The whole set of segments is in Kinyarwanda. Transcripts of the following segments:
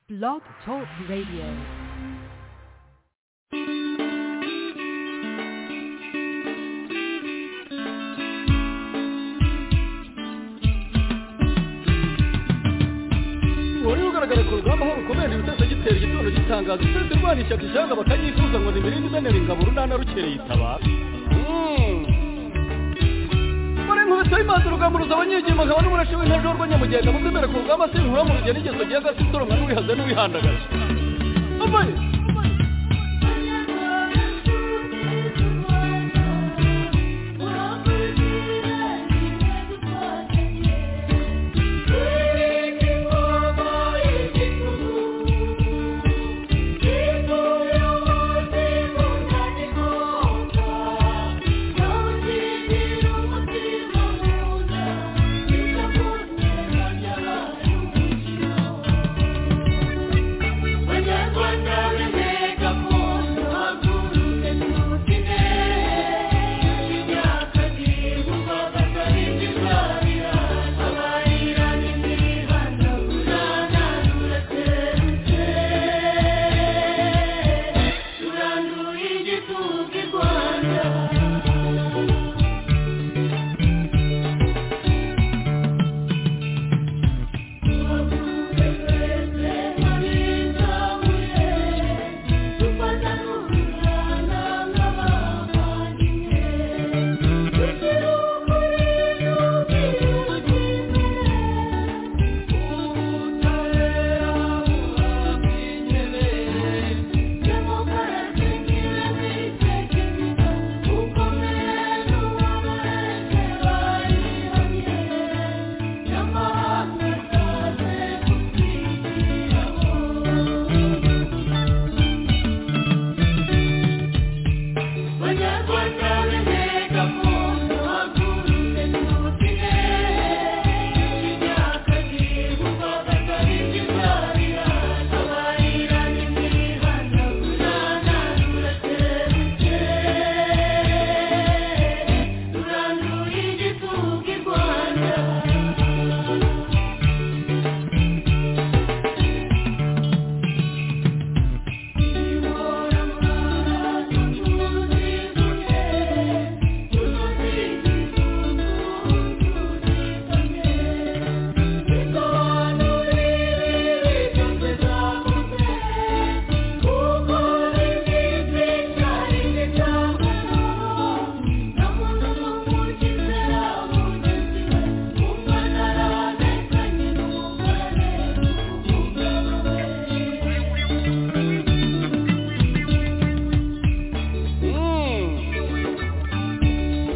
Blog Talk Radio. wari ugaragara ku rugamba aho rukomeje utasagitera igitondo gitangaza uturutse rwana ishyaka ijanga bakayifuza ngo nimirinde izanira ingabo urunana rukereye itabara muri nkubito y'imanza urugamba ruza abanyegema nkaba n'umurashe w'intaje w'urwanyamugenda muzemera ku rugamba se bihura mu rugendo igeze ugiye agasi utoromwa n'uwihaza n'uwihandagaza ambaye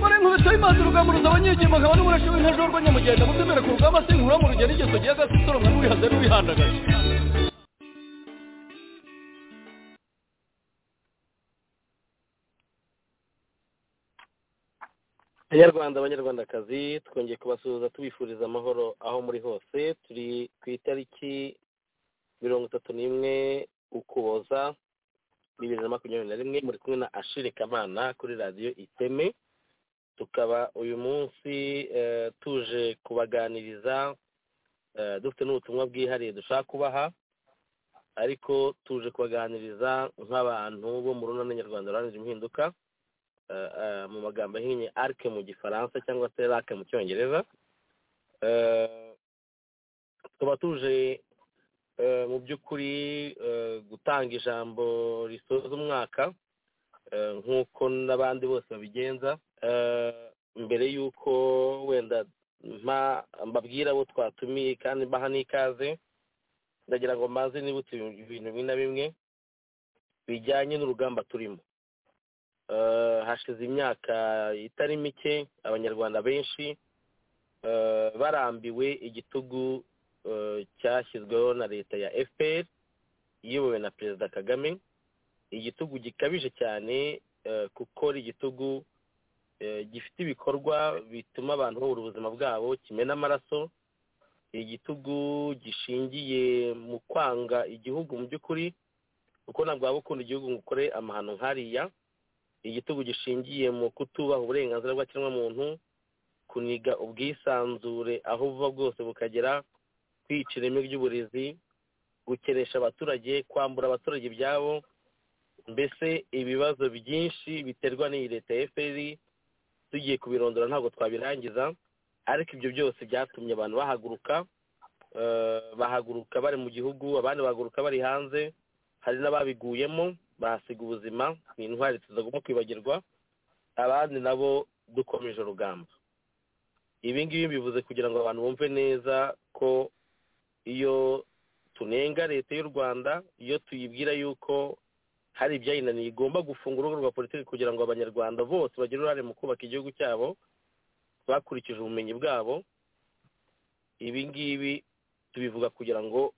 muri nkubito y'imanza urugamba ruza abanyegema nkaba n'umurashe w'intaje w'urwanyamugenda muzemera ku rugamba se nkura mu rugendo igeze ugiye agasi utoromwa n'uwihaza n'uwihandagaza banyarwanda abanyarwandakazi twongeye kubasuhuza tubifuriza amahoro aho muri hose turi ku itariki mirongo itatu n'imwe ukuboza bibiri na makumyabiri na rimwe muri kumwe na ashire kamana kuri radiyo iteme tukaba uyu munsi eh, tuje kubaganiriza eh, dufite n'ubutumwa bwihariye dushaka kubaha ariko tuje kubaganiriza nk'abantu bo mu runana nyarwanda ruharanira impinduka eh, eh, mu magambo ahinnye arc mu gifaransa cyangwa se rac mu cyongereza Eh, tukaba tuje eh, mu by'ukuri eh, gutanga ijambo risoza umwaka eh, nk'uko n'abandi bose babigenza Eh, mbere y'uko wenda mpa- mbabwira abo twatumiye kandi mbaha n'ikaze ndagira ngo mbanze nibutse ibintu bimwe na bimwe bijyanye n'urugamba turimo Eh, hashize imyaka itari mike abanyarwanda benshi eh, barambiwe igitugu eh, cyashyizweho na leta ya fpr iyobowe na perezida kagame igitugu gikabije cyane eh, kuko ari igitugu eh, gifite ibikorwa bituma abantu babura ubuzima bwabo kimena amaraso igitugu gishingiye mu kwanga igihugu mu by'ukuri kuko ntabwo waba ukunda igihugu ngo ukore amahano nk'ariya igitugu gishingiye mu kutubaha uburenganzira bw'ikiremwamuntu kuniga ubwisanzure aho buva bwose bukagera kwica ireme ry'uburezi gukeresha abaturage kwambura abaturage ibyabo mbese ibibazo byinshi biterwa n'iyi leta ya fpr tugiye kubirondora ntabwo twabirangiza ariko ibyo byose byatumye abantu bahaguruka eh, bahaguruka bari mu gihugu abandi bahaguruka bari hanze hari n'ababiguyemo bahasiga ubuzima ni intwari tutagomba kwibagirwa abandi nabo dukomeje urugamba ibi ngibi bivuze kugira ngo abantu bumve neza ko iyo tunenga leta y'u rwanda iyo tuyibwira yuko hari ibyayinaniye igomba gufunga urubuga rwa politiki kugira ngo abanyarwanda bose bagire uruhare mu kubaka igihugu cyabo bakurikije ubumenyi bwabo ibi ngibi tubivuga kugira ngo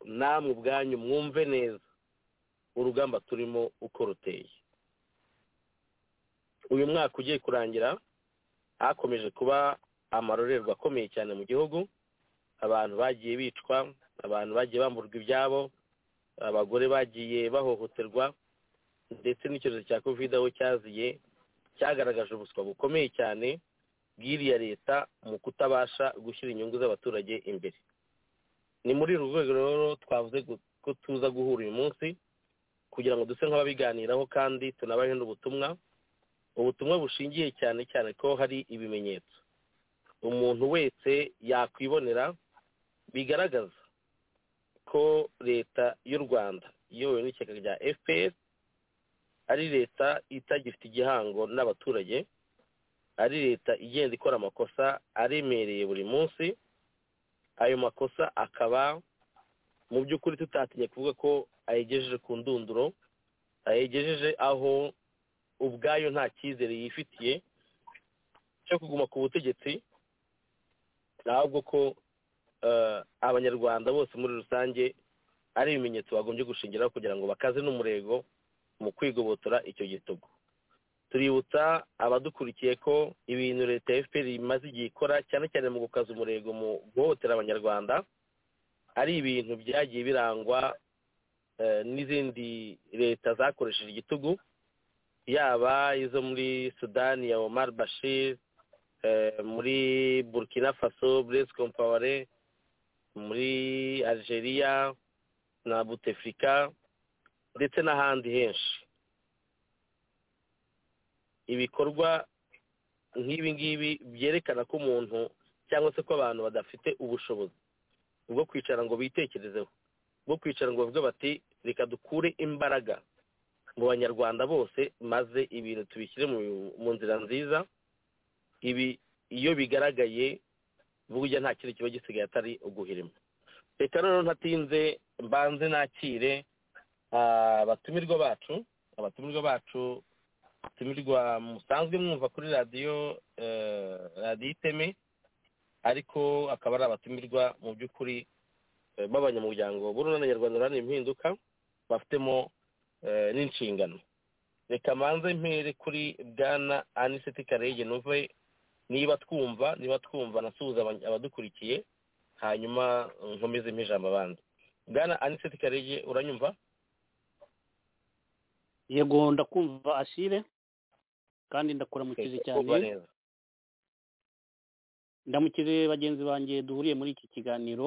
namwe ubwanyu mwumve neza urugamba turimo uko ruteye uyu mwaka ugiye kurangira hakomeje kuba amarorerwa akomeye cyane mu gihugu abantu bagiye bicwa abantu bagiye bamburwa ibyabo abagore bagiye bahohoterwa ndetse n'icyorezo cya kovide aho cyaziye cyagaragaje ubuswa bukomeye cyane bw'iriya leta mu kutabasha gushyira inyungu z'abaturage imbere ni muri uru rwego rero twavuze gu- ko tuza guhura uyu munsi kugira ngo duse nk'ababiganiraho kandi tunabahe n'ubutumwa ubutumwa bushingiye cyane cyane ko hari ibimenyetso umuntu wese yakwibonera bigaragaza ko leta y'u rwanda iyobowe n'ishyaka rya fpr ari leta itagifite igihango n'abaturage ari leta igenda ikora amakosa aremereye buri munsi ayo makosa akaba mu by'ukuri tutatinye kuvuga ko ayegejeje ku ndunduro ayegejeje aho ubwayo nta cyizere yifitiye cyo kuguma ku butegetsi ahubwo ko eh, abanyarwanda bose muri rusange ari ibimenyetso bagombye gushingiraho kugira ngo bakaze n'umurego mu kwigobotora icyo gitugu tuributsa abadukurikiye ko ibintu leta ya fpr imaze igihe ikora cyane cyane mu gukaza umurego mu guhohotera abanyarwanda ari ibintu byagiye birangwa eh, n'izindi leta zakoresheje igitugu yaba izo muri sudani ya omar bashir eh, muri burkina faso blaise compaore muri algeria na butefrika ndetse n'ahandi henshi ibikorwa nk'ibi ngibi byerekana ko umuntu cyangwa se ko abantu badafite ubushobozi bwo kwicara ngo bitekerezeho bwo kwicara ngo bavuge bati reka dukure imbaraga mu banyarwanda bose maze ibintu tubishyire mu- mu nzira nziza ibi iyo bigaragaye burya nta kintu kiba gisigaye atari uguhirima reka rero ntatinze mbanze nakire ah, abatumirwa bacu abatumirwa bacu abatumirwa musanzwe mwumva kuri radiyo eh, radiyo iteme ariko akaba ari abatumirwa mu by'ukuri eh, b'abanyamuryango b'urunana nyarwanda ruharanira impinduka bafitemo eh, n'inshingano reka manze mpere kuri bwana aniseti karege nuve niba twumva niba twumva nasuhuza aba- abadukurikiye hanyuma nkomeze mpijambo abandi bwana aniseti karege uranyumva yego ndakumva ashire kandi ndakuramukize Urumva cyane neza ndamukije bagenzi banjye duhuriye muri iki kiganiro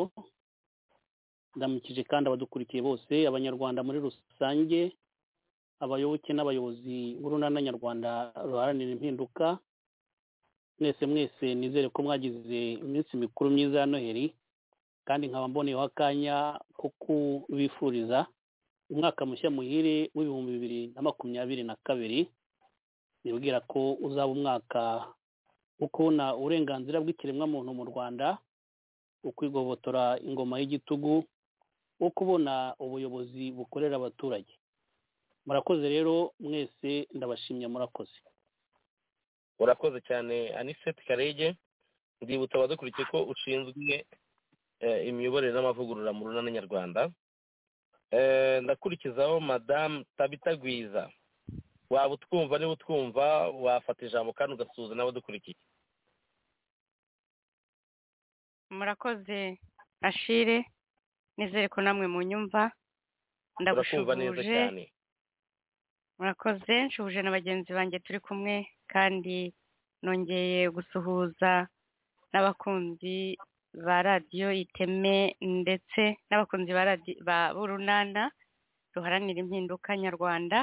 ndamukije kandi abadukurikiye bose abanyarwanda muri rusange abayoboke n'abayobozi b'urunana nyarwanda ruharanira impinduka mwese mwese nizere ko mwagize iminsi mikuru myiza ya noheri kandi nkaba mboneyeho akanya ko kubifuriza umwaka mushya muhire w'ibihumbi bibiri na makumyabiri na kabiri nibwira ko uzaba umwaka wo kubona uburenganzira bw'ikiremwamuntu mu rwanda ukwigobotora ingoma y'igitugu wo kubona ubuyobozi bukorera abaturage murakoze rero mwese ndabashimye murakoze urakoze cyane aniseti karege ndibutsa abadukurikiye ko ushinzwe eh, imiyoborere n'amavugurura mu runana nyarwanda Eh, ndakurikizaho madamu tabita gwiza waba utwumva niba utwumva wafata ijambo kandi ugasuhuza n'abadukurikiye murakoze ashire nizere ko namwe munyumva urakumva neza ndagushubuje cyane murakoze nshubuje na bagenzi banjye turi kumwe kandi nongeye gusuhuza n'abakunzi ba radiyo iteme ndetse n'abakunzi ba radi- ba b'urunana ruharanira impinduka nyarwanda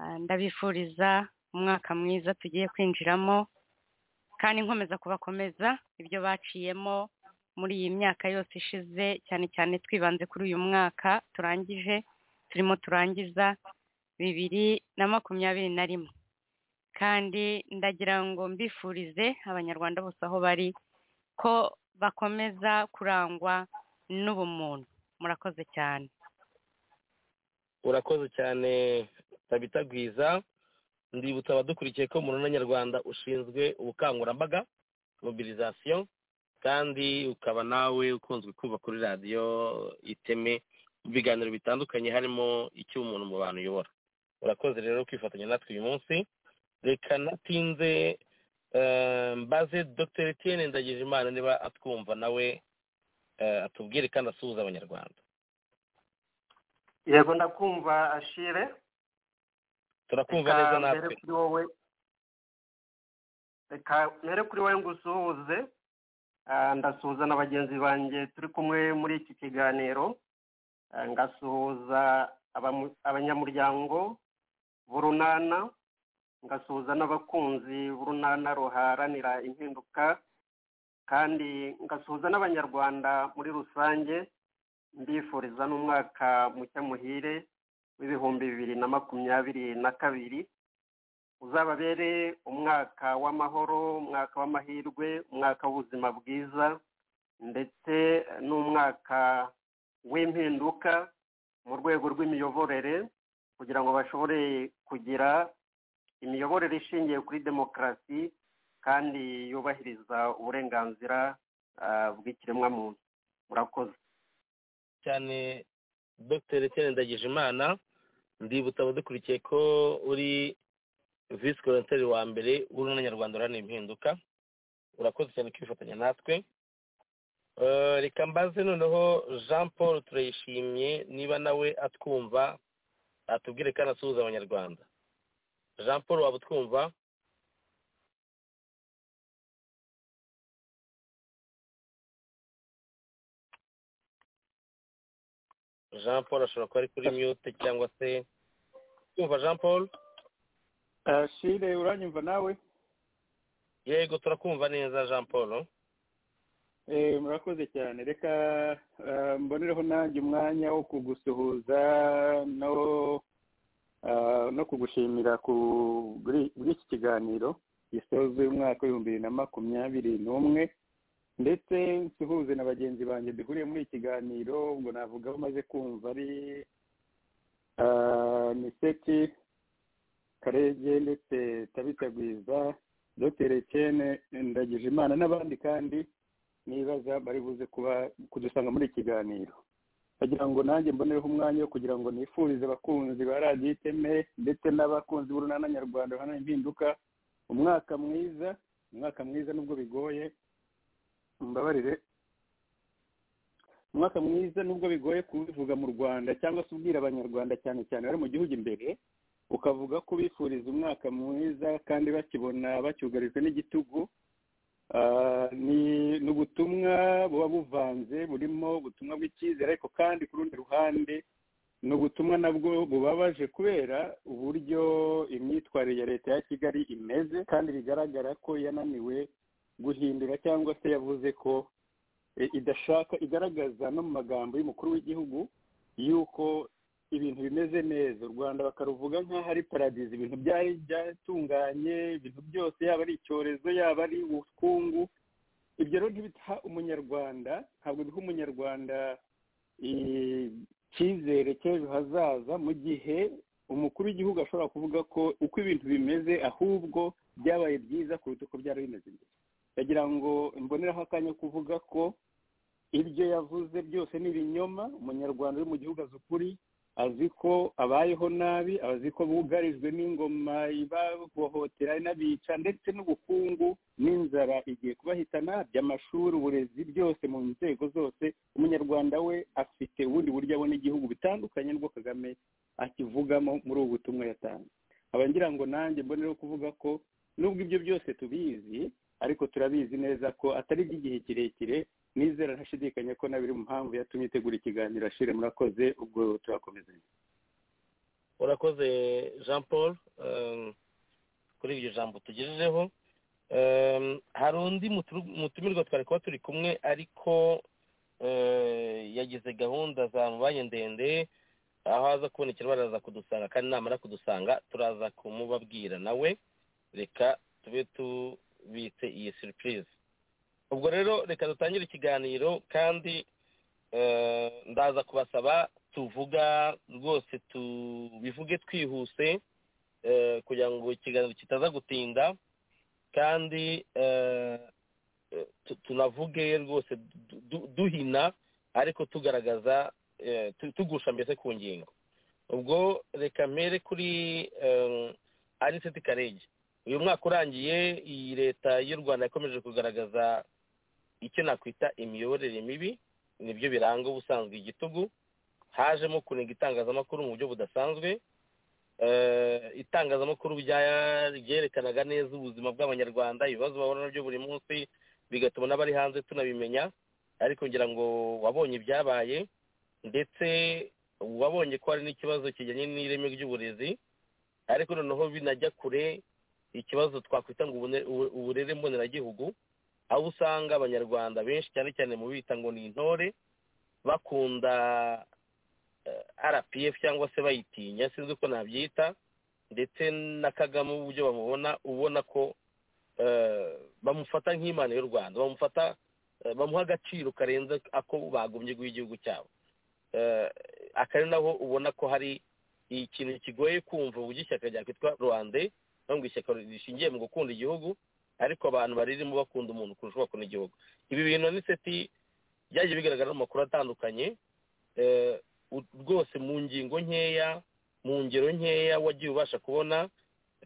Ah, ndabifuriza umwaka mwiza tugiye kwinjiramo kandi nkomeza kubakomeza ibyo baciyemo muri iyi myaka yose ishize cyane cyane twibanze kuri uyu mwaka turangije turimo turangiza bibiri na makumyabiri na rimwe kandi ndagira ngo mbifurize abanyarwanda bose aho bari ko bakomeza kurangwa n'ubumuntu murakoze cyane urakoze cyane tabita gwiza ndibutsa abadukurikiye ko muruna nyarwanda ushinzwe ubukangurambaga mobilisation kandi ukaba nawe ukunzwe kuva kuri radiyo iteme mu biganiro bitandukanye harimo icy'umuntu mu bantu uyobora urakoze rero kwifatanya natwe uyu munsi reka natinze eh, mbaze dr etienne ndagijimana niba atwumva nawe eh, atubwire kandi asuhuza abanyarwanda yego ndakumva ashire turakumva Reka neza mbere natwe kuri wowe reka mbere kuri wowe ngusuhuze Ah, ndasuhuza na bagenzi banjye turi kumwe muri iki kiganiro Ah, ngasuhuza abamu- abanyamuryango b'urunana ngasuhuza n'abakunzi b'urunana ruharanira impinduka kandi ngasuhuza n'abanyarwanda muri rusange mbifuriza n'umwaka mushya muhire w'ibihumbi bibiri na makumyabiri na kabiri uzababere umwaka w'amahoro umwaka w'amahirwe umwaka w'ubuzima bwiza ndetse n'umwaka w'impinduka mu rwego rw'imiyoborere kugira ngo bashobore kugira imiyoborere ishingiye kuri demokarasi kandi yubahiriza uburenganzira ah, bw'ikiremwamuntu murakoze cyane dr etienne ndagijimana ndibutsa abadukurikiye ko uri visi koroteri wa mbere w'urunana nyarwanda uharanira impinduka urakoze cyane kwifatanya natwe Eh, reka mbaze noneho jean paul turayishimye niba nawe atwumva atubwire kandi asuhuza abanyarwanda jean paul waba utwumva jean paul ashobora kuba ari kuri mute cyangwa se twumva jean paul ashire uranyumva nawe yego turakumva neza jean paul Eh, murakoze cyane reka ah, mbonereho nanjye umwanya wo kugusuhuza no ah, no kugushimira ku- kuri kuri iki kiganiro gisoza uyu mwaka w'ibihumbi bibiri na makumyabiri n'umwe ndetse nsuhuze na bagenzi banjye duhuriye muri iki kiganiro ubwo navuga aho umaze kumva ari ah, miseti karege ndetse tabitagwiza dr etienne ndagije imana n'abandi kandi nibaza bari buze kuba kudusanga muri iki kiganiro bagira ngo nanjye mbonereho umwanya wo kugira ngo nifurize abakunzi ba radiyo iteme ndetse n'abakunzi b'urunana nyarwanda ruhana impinduka umwaka mwiza umwaka mwiza nubwo bigoye mbabarire umwaka mwiza nubwo bigoye kubivuga mu rwanda cyangwa se ubwira abanyarwanda cyane cyane bari mu gihugu imbere ukavuga ko bifuriza umwaka mwiza kandi bakibona bacyugarijwe n'igitugu Ah, ni ni ubutumwa buba buvanze burimo ubutumwa bw'icyizere ariko kandi ku rundi ruhande ni ubutumwa nabwo bubabaje kubera uburyo imyitwarire ya leta ya kigali imeze kandi bigaragara ko yananiwe guhindura cyangwa se yavuze ko eh, idashaka igaragaza no mu magambo y'umukuru w'igihugu y'uko ibintu bimeze neza u rwanda bakaruvuga nk'aho ari paradizo ibintu byari byatunganye ibintu byose yaba ari icyorezo yaba ari ubukungu ibyo rero ntibita umunyarwanda ntabwo biha umunyarwanda eh, icyizere cy'ejo hazaza mu gihe umukuru w'igihugu ashobora kuvuga ko uko ibintu bimeze ahubwo byabaye byiza kuruta uko byari bimeze mbere ndagira ngo mboneraho akanya ko kuvuga ko ibyo yavuze byose ni ibinyoma umunyarwanda uri mu gihugu azi ukuri azi ko abayeho nabi azi ko bugarijwe n'ingoma ibahohotera inabica ndetse n'ubukungu n'inzara igiye kubahitana by'amashuri uburezi byose mu nzego zose umunyarwanda we afite ubundi buryo abona igihugu bitandukanye n'ubwo kagame akivugamo muri ubu butumwa yatanze nkaba ngira ngo nanjye mbonereho kuvuga ko nubwo ibyo byose tubizi ariko turabizi neza ko atari iby'igihe kirekire nizera ntashidikanya ko na biri mu mpamvu yatumye itegura ikiganiro ashire murakoze ubwo turakomezanya urakoze jean paul um, kuri iryo jambo tugejejeho um, hari undi muturu- mutumirwa twari kuba turi kumwe ariko eh, yagize gahunda zamubaye ndende aho aza kubonekera baraza kudusanga kandi namara kudusanga turaza kumubabwira nawe reka tube tubitse iyi surprise ubwo rero reka dutangire ikiganiro kandi eh, ndaza kubasaba tuvuga rwose tubivuge twihuse eh, kugira ngo ikiganiro kitaza gutinda kandi eh, eh, tu- tunavuge rwose du- du- duhina ariko tugaragaza eh, tu- tugusha mbese ku ngingo ubwo reka mpere kuri eh, aniseti karege uyu mwaka urangiye iyi leta y'u rwanda yakomeje kugaragaza icyo nakwita imiyoborere mibi nibyo biranga ubusanzwe igitugu hajemo kunenga itangazamakuru mu buryo budasanzwe Eh, itangazamakuru rya- ryerekanaga neza ubuzima bw'abanyarwanda ibibazo bahura nabyo buri munsi bigatuma n'abari hanze tunabimenya ariko ngira ngo wabonye ibyabaye ndetse wabonye ko hari n'ikibazo kijyanye n'ireme ry'uburezi ariko noneho binajya kure ikibazo twakwita ngo ubune- ubu- uburere mboneragihugu aho usanga abanyarwanda benshi cyane cyane mu bita ngo ni intore bakunda rpf cyangwa se bayitinya sinzi uko nabyita ndetse na kagame uburyo bamubona ubona ko eh, bamufata nk'imana y'u rwanda bamufata eh, bamuha agaciro karenze ako bagombye guha igihugu cyabo Eh, aka ari naho ubona ko hari ikintu kigoye kumva uburyo ishyaka ryakwitwa rwande cyangwa ishyaka rishingiye mu gukunda igihugu ariko abantu baririmo bakunda umuntu kurusha bakunda igihugu ibi bintu ni seti byagiye bigaragara mu makuru atandukanye eh, u- rwose mu ngingo nkeya mu ngero nkeya wagiye ubasha kubona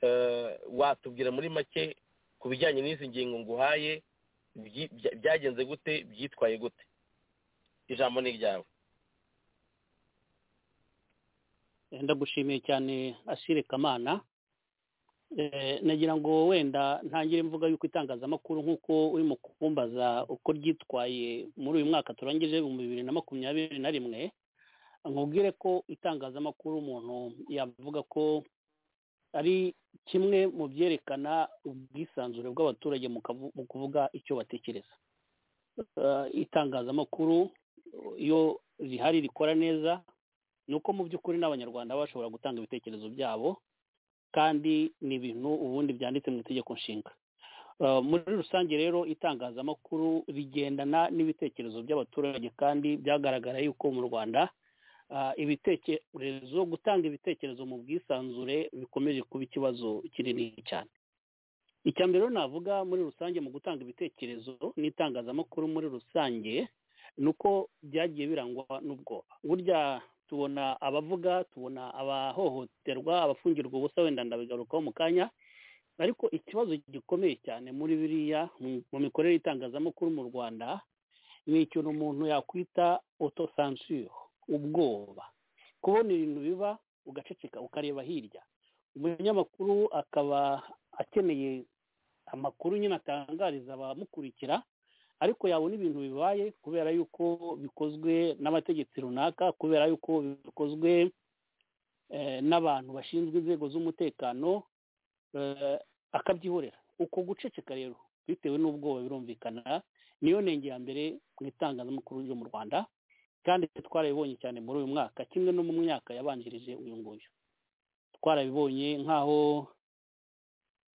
eh, watubwira muri make ku bijyanye n'izi ngingo nguhaye byi- bya- byagenze gute byitwaye gute ijambo ni iryawe Eh, ndagushimiye cyane ashire kamana Eh, nagira ngo wenda ntangire mvuga yuko itangazamakuru nk'uko urimo kumbaza uko ryitwaye muri uyu mwaka turangije ibihumbi bibiri na makumyabiri na rimwe nkubwire ko itangazamakuru umuntu yavuga ko ari kimwe mu byerekana ubwisanzure bw'abaturage mu kavu- mu kuvuga icyo batekereza Eh, itangazamakuru iyo rihari rikora neza ni uko mu by'ukuri n'abanyarwanda baba bashobora gutanga ibitekerezo byabo kandi ni ibintu ubundi byanditse mu itegeko nshinga Eh, muri rusange rero itangazamakuru rigendana n'ibitekerezo by'abaturage kandi byagaragara yuko mu rwanda ah, ibitekerezo gutanga ibitekerezo mu bwisanzure bikomeje kuba ikibazo kinini cyane icya mbere rero navuga muri rusange mu gutanga ibitekerezo n'itangazamakuru muri rusange ni uko byagiye birangwa n'ubwoba burya tubona abavuga tubona abahohoterwa abafungirwa ubusa wenda ndabigarukaho mu kanya ariko ikibazo gikomeye cyane muri biriya mu- mu mikorere y'itangazamakuru mu rwanda ni ikintu umuntu yakwita otosansure ubwoba kubona ibintu biba ugaceceka ukareba hirya umunyamakuru akaba akeneye amakuru nyine atangariza abamukurikira ariko yabona ibintu bibaye kubera yuko bikozwe n'abategetsi runaka kubera yuko bikozwe eh, n'abantu bashinzwe inzego z'umutekano eh, akabyihorera uko guceceka rero bitewe n'ubwoba birumvikana niyo nenge ya mbere mu itangazamakuru ryo mu rwanda kandi twarabibonye cyane muri uyu mwaka kimwe no mu myaka yabanjirije uyu nguyu twarabibonye nk'aho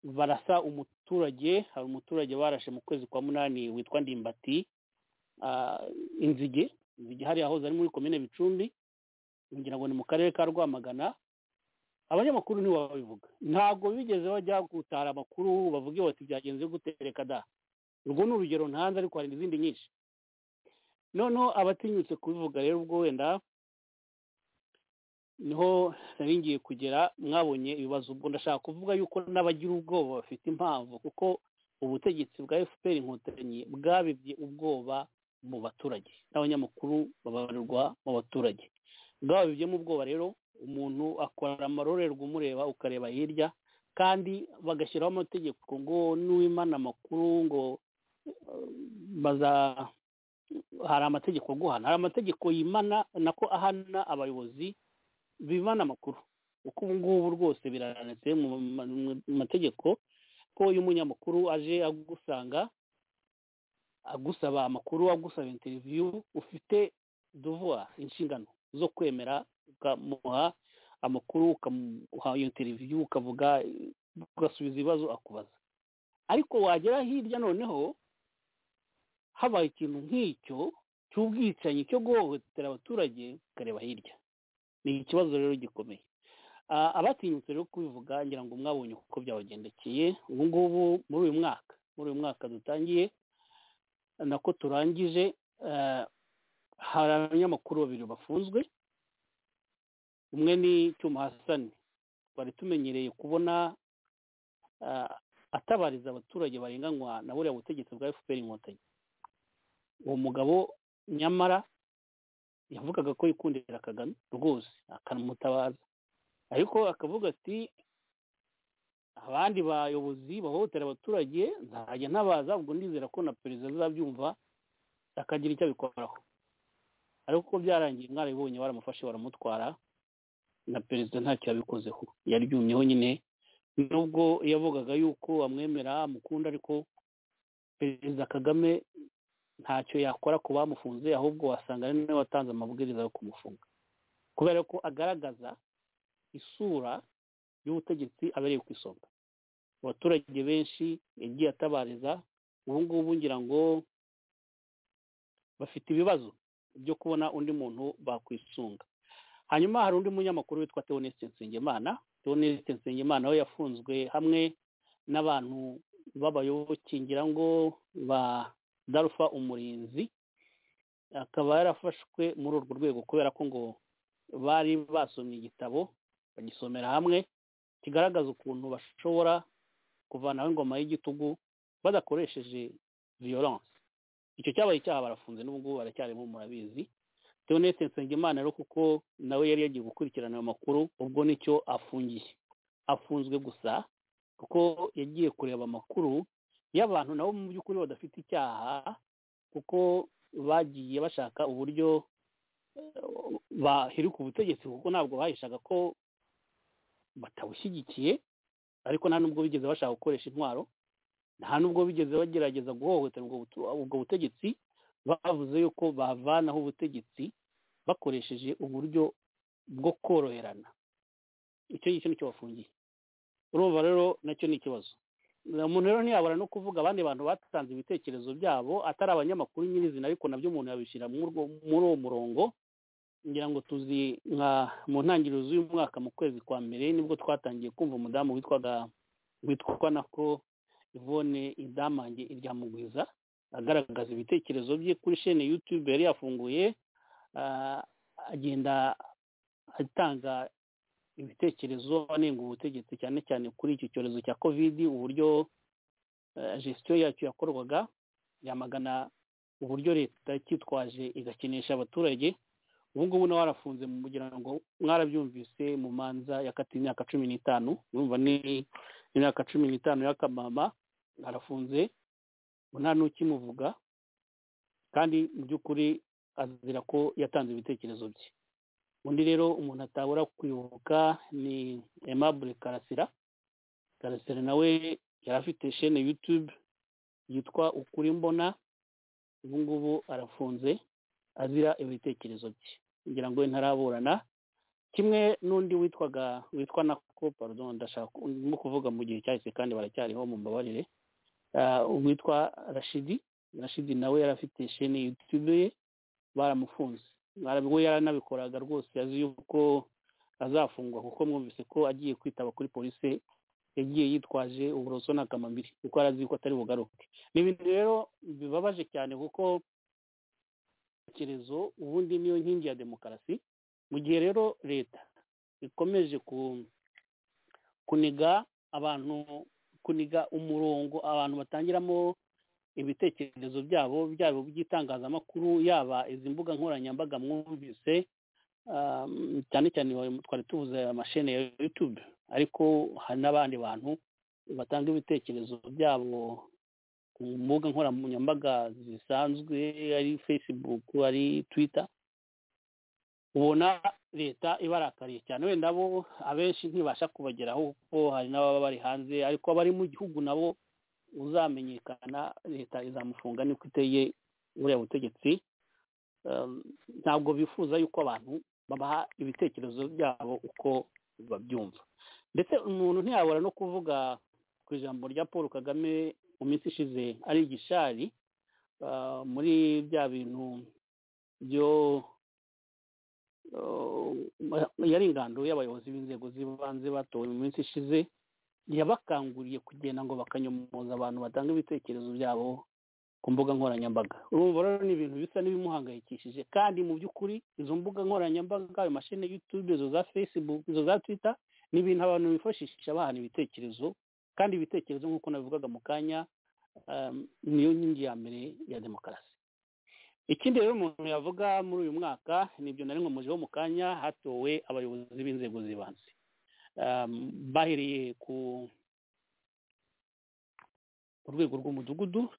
barasa umuturage hari umuturage barashe mu kwezi kwa munani witwa ndimbati ah, inzige inzige hariya yahoze ari muri komine bicumbi ngira ngo ni mu karere ka rwamagana abanyamakuru ntiwabivuga ntabwo bigeze bajya gutara amakuru bavuge bati byagenze gutereka da urwo ni urugero ntanze ariko hari n'izindi nyinshi noneho abatinyutse kubivuga rero ubwo wenda niho nari ngiye kugera mwabonye ibibazo ubwo ndashaka kuvuga yuko n'abagira ubwoba bafite impamvu kuko ubutegetsi bwa fpr inkotanyi bwabibye ubwoba mu baturage n'abanyamakuru babarirwa mu baturage bwababibyemo ubwoba rero umuntu akora amarorerwa umureba ukareba hirya kandi bagashyiraho amategeko ngo n'uwimana amakuru ngo eh, baza hari amategeko guhana hari amategeko yimana nako ahana abayobozi bimana amakuru uko ubu ngubu rwose birananitse mu ma- mu mategeko ko iyo umunyamakuru aje agusanga agusaba amakuru agusaba interiviyu ufite duvuwa inshingano zo kwemera ukamuha amakuru ukamuha iyo interiviyu ukavuga ugasubiza ibibazo akubaza ariko wagera hirya noneho habaye ikintu nk'icyo cy'ubwicanyi cyo guhohotera abaturage ukareba hirya ni ikibazo rero gikomeye Ah, abatinyutse rero kubivuga ngira ngo mwabonye uko byabagendekeye ubu ngubu muri uyu mwaka muri uyu mwaka dutangiye nako turangije eh, hari abanyamakuru babiri bafunzwe umwe ni cyuma hasani twari tumenyereye kubona ah, atabariza abaturage barenganywa na buriya butegetsi bwa fpr inkotanyi uwo mugabo nyamara yavugaga ko yikundira kagame rwose akanamutabaza ariko akavuga ati abandi bayobozi bahohotera abaturage nzajya ntabaza ubwo ndizera ko na perezida azabyumva akagira icyo abikoraho ariko uko byarangiye mwarabibonye baramufashe baramutwara na perezida ntacyo yabikozeho yaryumyeho nyine nubwo yavugaga yuko amwemera amukunda ariko perezida kagame ntacyo yakora ku bamufunze ahubwo wasanga ari nawe watanze amabwiriza yo kumufunga kubera ko agaragaza isura y'ubutegetsi abereye ku isonga abaturage benshi yagiye atabariza ubu ngubu ngira ngo bafite ibibazo byo kubona undi muntu bakwisunga hanyuma hari undi munyamakuru witwa Theoneste Nsengimana Theoneste Nsengimana we yafunzwe hamwe n'abantu b'abayoboke ngira ngo ba Darufa Umurinzi akaba yarafashwe muri urwo rwego kubera ko ngo bari basomye igitabo bagisomera hamwe kigaragaza ukuntu bashobora kuvanaho ingoma y'igitugu badakoresheje violence icyo cyabaye icyaha barafunze n'ubu ngubu baracyarimo murabizi Theoneste Nsengimana rero kuko nawe yari yagiye gukurikirana ayo makuru ubwo nicyo afungiye afunzwe gusa kuko yagiye kureba amakuru y'abantu nabo mu by'ukuri badafite icyaha kuko bagiye bashaka uburyo eh, bahirika ubutegetsi kuko ntabwo bahishaga ko batabushyigikiye ariko nta nubwo bigeze bashaka gukoresha intwaro nta nubwo bigeze bagerageza guhohotera ubwo butu- ubwo butegetsi bavuze yuko bavanaho ubutegetsi bakoresheje uburyo bwo koroherana icyo ngicyo nicyo bafungiye urumva rero nacyo ni ikibazo umuntu rero ntiyabura no kuvuga abandi bantu batanze ibitekerezo byabo atari abanyamakuru nyirizina ariko nabyo umuntu yabishyira muri urwo- muri uwo murongo ngira ngo tuzi nka mu ntangiriro z'uyu mwaka mu kwezi kwa mbere nibwo twatangiye kumva umudamu witwaga witwa nako Yvonne idamange iryamugwiza agaragaza ibitekerezo bye kuri shene yutube yari yafunguye ah, agenda atanga ibitekerezo anenga ubutegetsi cyane cyane kuri iki cyorezo cya kovidi uburyo eh, gestion yacyo yakorwaga yamagana uburyo leta yacyitwaje igakinisha abaturage ubu ngubu nawe warafunze kugira ngo mwarabyumvise mu manza yakatiwe imyaka cumi n'itanu urumva ni imyaka cumi n'itanu y'akamama arafunze ubu nta n'ukimuvuga kandi mu by'ukuri azira ko yatanze ibitekerezo bye undi rero umuntu atabura kwibuka ni aimable karasira karasira nawe yari afite shene yutube yitwa ukuri mbona ubu ngubu arafunze azira ibitekerezo bye kugira ngo ntaraburana kimwe n'undi witwaga witwa nako pardon ndashaka ku- ndimo kuvuga mu gihe cyahise kandi baracyariho mu mbabarire Ah, uwitwa rashidi rashidi nawe yari afite shene yutube ye baramufunze Bara- we yaranabikoraga rwose azi yuko azafungwa kuko mwumvise ko agiye kwitaba kuri polisi yagiye yitwaje uburoso na kamambiri kuko arazi yuko atari bugaruke ni ibintu rero bibabaje cyane kuko ibitekerezo ubundi niyo nkingi ya demokarasi mu gihe rero leta ikomeje ku- kuniga abantu kuniga umurongo abantu batangiramo ibitekerezo byabo byaba iby'itangazamakuru yaba izi mbuga nkoranyambaga mwumvise um, cyane cyane twari tuvuze amashene ya youtube ariko hari n'abandi bantu batanga ibitekerezo byabo ku mbuga nkoranyambaga zisanzwe ari facebook ari twitter ubona leta ibarakariye cyane wenda bo abenshi ntibasha kubageraho kuko hari n'ababa bari hanze ariko abari mu gihugu nabo uzamenyekana leta izamufunga niko iteye buriya butegetsi ntabwo bifuza yuko abantu babaha ibitekerezo byabo uko babyumva ndetse umuntu ntiyabura no kuvuga ku ijambo rya paul kagame mu minsi ishize ari igishari muri bya bintu byo yari ingando y'abayobozi b'inzego z'ibanze batowe mu minsi ishize yabakanguriye kugenda ngo bakanyomoza abantu batanga ibitekerezo byabo ku mbuga nkoranyambaga urumva rero ni ibintu bisa n'ibimuhangayikishije kandi mu by'ukuri izo mbuga nkoranyambaga ayo mashini y'utube izo za facebook izo za twitter ni ibintu abantu bifashisha bahana ibitekerezo kandi ibitekerezo nk'uko nabivugaga mu kanya niyo nkingi ya mbere ya demokarasi ikindi rero umuntu yavuga muri uyu mwaka nibyo nari nkomejeho mu kanya hatowe abayobozi b'inzego z'ibanze bahereye ku rwego rw'umudugudu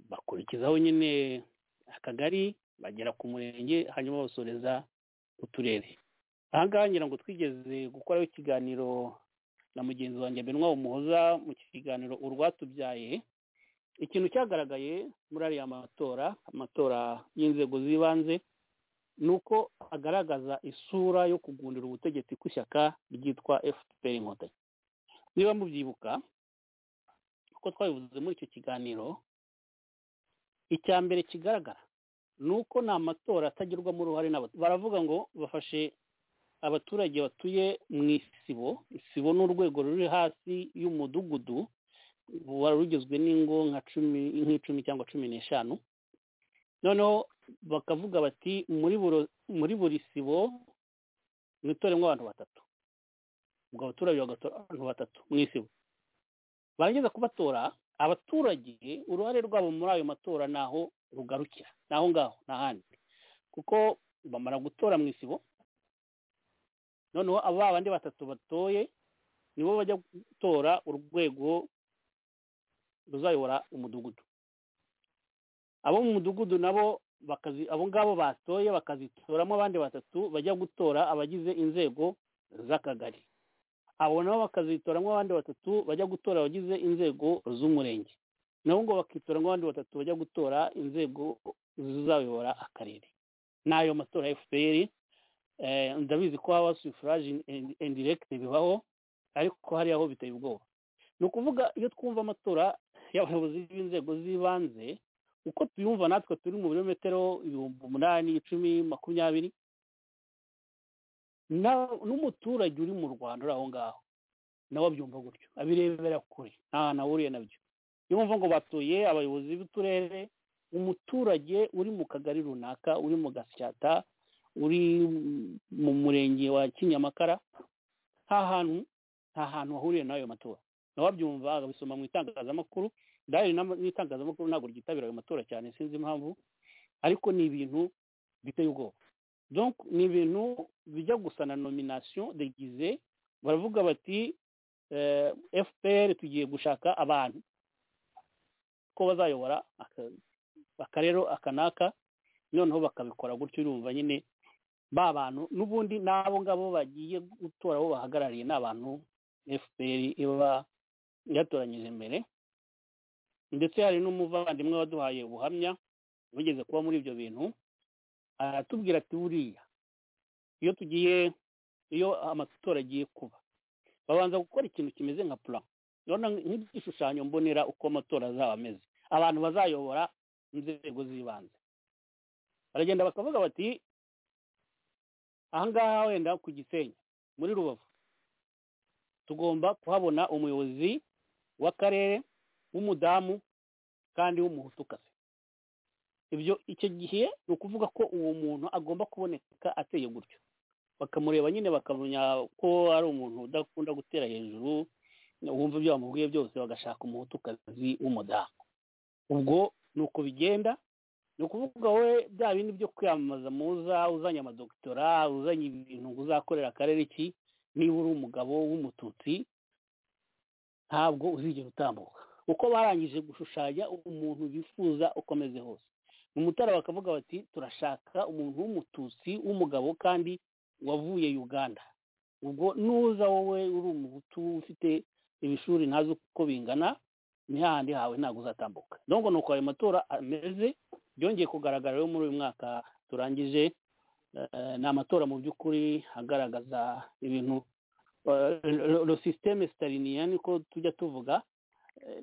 bakurikizaho nyine akagari bagera ku murenge hanyuma basoreza uturere ahangaha ngira ngo twigeze gukoraho ikiganiro na mugenzi wanjye benwa umuhoza mu kiganiro urwatubyaye ikintu cyagaragaye muri ariya matora amatora y'inzego z'ibanze ni uko agaragaza isura yo kugundira ubutegetsi kw'ishyaka ryitwa fpr inkotanyi niba mubyibuka uko twabivuze muri icyo kiganiro icya mbere kigaragara ni uko ni amatora atagirwamo uruhare n'abaturage baravuga ngo bafashe abaturage batuye mu isibo isibo ni urwego ruri hasi y'umudugudu wari rugizwe n'ingo nka cumi nk'icumi cyangwa cumi n'eshanu noneho bakavuga bati muri buri sibo mu itoremo abantu batatu ubwo abaturage bagatora abantu batatu mu isibo barageza kubatora abaturage uruhare rwabo muri ayo matora naho rugarukira ni aho ngaho ni ahandi kuko bamara gutora mu isibo noneho abo bandi batatu batoye nibo bajya gutora urwego ruzayobora umudugudu abo mu mudugudu nabo abo ngabo batoye bakazitoramo abandi batatu bajya gutora abagize inzego z'akagari abo nabo bakazitoramo abandi batatu bajya gutora abagize inzego z'umurenge nabo ngo bakitoramo abandi batatu bajya gutora inzego zizayobora akarere ni ayo matora ya fpr ndabizi ko haba sufuraje indiregiti bibaho ariko hariya ho biteye ubwoba ni ukuvuga iyo twumva amatora y'abayobozi b'inzego z'ibanze uko tuyumva natwe turi mu birometero ibihumbi umunani icumi makumyabiri n'umuturage uri mu rwanda uri aho ngaho nawe abyumva gutyo abirebera kure nta hantu ahuriye nabyo yumva ngo batuye abayobozi b'uturere umuturage uri mu kagari runaka uri mu gasyata uri mu murenge wa kinyamakara nta hantu nta hantu wahuriye n'ayo matora nawe abyumva akabisoma mu itangazamakuru ndahari n'itangazamakuru ntabwo ryitabira ayo matora cyane sinzi impamvu ariko ni ibintu biteye ubwoba donc ni ibintu bijya gusa na nomination degize baravuga bati fpr tugiye gushaka abantu ko bazayobora akarero akanaka noneho bakabikora gutyo urumva nyine ba bantu n'ubundi n'abo ngabo bagiye gutora abo bahagarariye ni abantu fpr iba yatoranyije mbere ndetse hari n'umuvandimwe waduhaye ubuhamya wigeze kuba muri ibyo bintu aratubwira ati buriya iyo tugiye iyo amatora agiye kuba babanza gukora ikintu kimeze nka pura nk'igishushanyo mbonera uko amatora azaba ameze abantu bazayobora inzego z'ibanze baragenda bakavuga bati ahangaha wenda ku gisenyi muri rubavu tugomba kuhabona umuyobozi w'akarere w'umudamu kandi w'umuhutukazi ibyo icyo gihe ni ukuvuga ko uwo muntu agomba kuboneka ateye gutyo bakamureba nyine bakamenya ko ari umuntu udakunda gutera hejuru wumva ibyo bamubwiye byose bagashaka umuhutukazi w'umudamu ubwo ni uko bigenda ni ukuvuga wowe bya bindi byo kwiyamamaza muza uzanye amadokitora uzanye ibintu uzakorera akarere iki niba uri umugabo w'umututsi ntabwo uzigera utambuka uko barangije gushushanya umuntu bifuza ukomeze hose mu mutara bakavuga bati turashaka umuntu w'umututsi w'umugabo kandi wavuye uganda ubwo nuza wowe uri umuhutu ufite ibishuri ntazi uko bingana ni hahandi hawe ntabwo uzatambuka nubwo ni uko ayo matora ameze byongeye kugaragara rero muri uyu mwaka turangije ni amatora mu by'ukuri agaragaza ibintu lo sisiteme sitariniya niko tujya tuvuga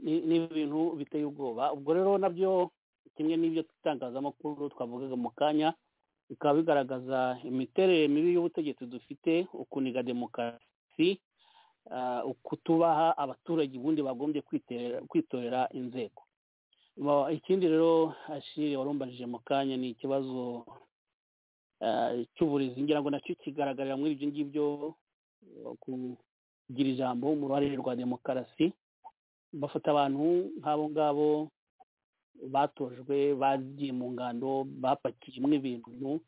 ni ibintu biteye ubwoba ubwo rero nabyo kimwe n'ibyo itangazamakuru twavugaga mu kanya bikaba bigaragaza imiterere mibi y'ubutegetsi dufite ukuniga demokarasi kutubaha abaturage ubundi bagombye kwitorera inzego ikindi rero ashiri warumbajije mu kanya ni ikibazo cy'uburezi ngira ngo nacyo kigaragarira muri ibyo ngibyo kugira ijambo mu ruhare rwa demokarasi bafata abantu nk'abo ngabo batojwe bagiye mu ngando bapakiyemo ibintu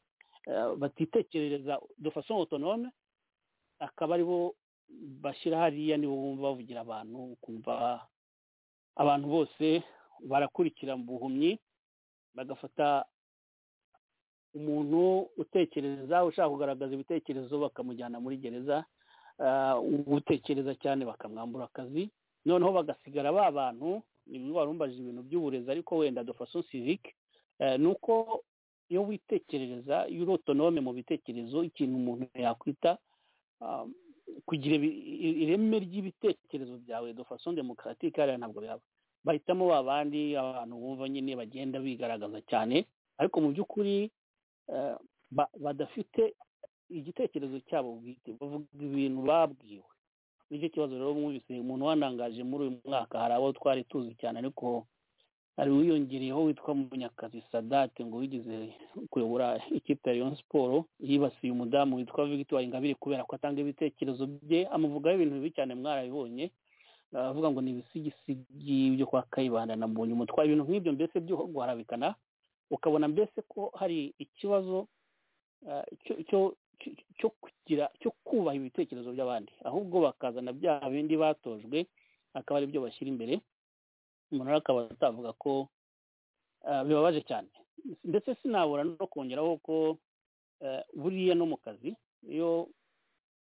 batitekerereza dufaso otonome akaba aribo bashyira hariya nibo bumva bavugira abantu kumva abantu bose barakurikira mu buhumyi bagafata umuntu utekereza ushaka kugaragaza ibitekerezo bakamujyana muri gereza utekereza cyane bakamwambura akazi noneho bagasigara ba bantu niba warumbaje ibintu by'uburezi ariko wenda dofaso sivike ni uko iyo witekerereza iyo uri otonome mu bitekerezo ikintu umuntu yakwita kugira ireme ry'ibitekerezo byawe dofaso demokaratike hariya ntabwo bihaba bahitamo babandi abantu bumva nyine bagenda bigaragaza cyane ariko mu by'ukuri badafite igitekerezo cyabo bwite bavuga ibintu babwiwe nicyo kibazo rero mwumvise umuntu wanangaje muri uyu mwaka hari abo twari tuzi cyane ariko hari uwiyongereyeho witwa munyakazi sadate ngo wigeze kuyobora ikipe ya leon siporo yibasiye umudamu witwa victoire ingabire kubera ko atanga ibitekerezo bye amuvugaho ibintu bibi cyane mwarabibonye avuga ngo ni ibisigisigi byo kwa kayibanda na mbonye umutwaro ibintu nk'ibyo mbese byo guharabikana ukabona mbese ko hari ikibazo cyo kugira cyo kubaha ibitekerezo by'abandi ahubwo bakazana bya bindi batojwe akaba ari byo bashyira imbere umuntu rero akaba atavuga ko bibabaje cyane ndetse sinabura no kongeraho ko buriya no mu kazi iyo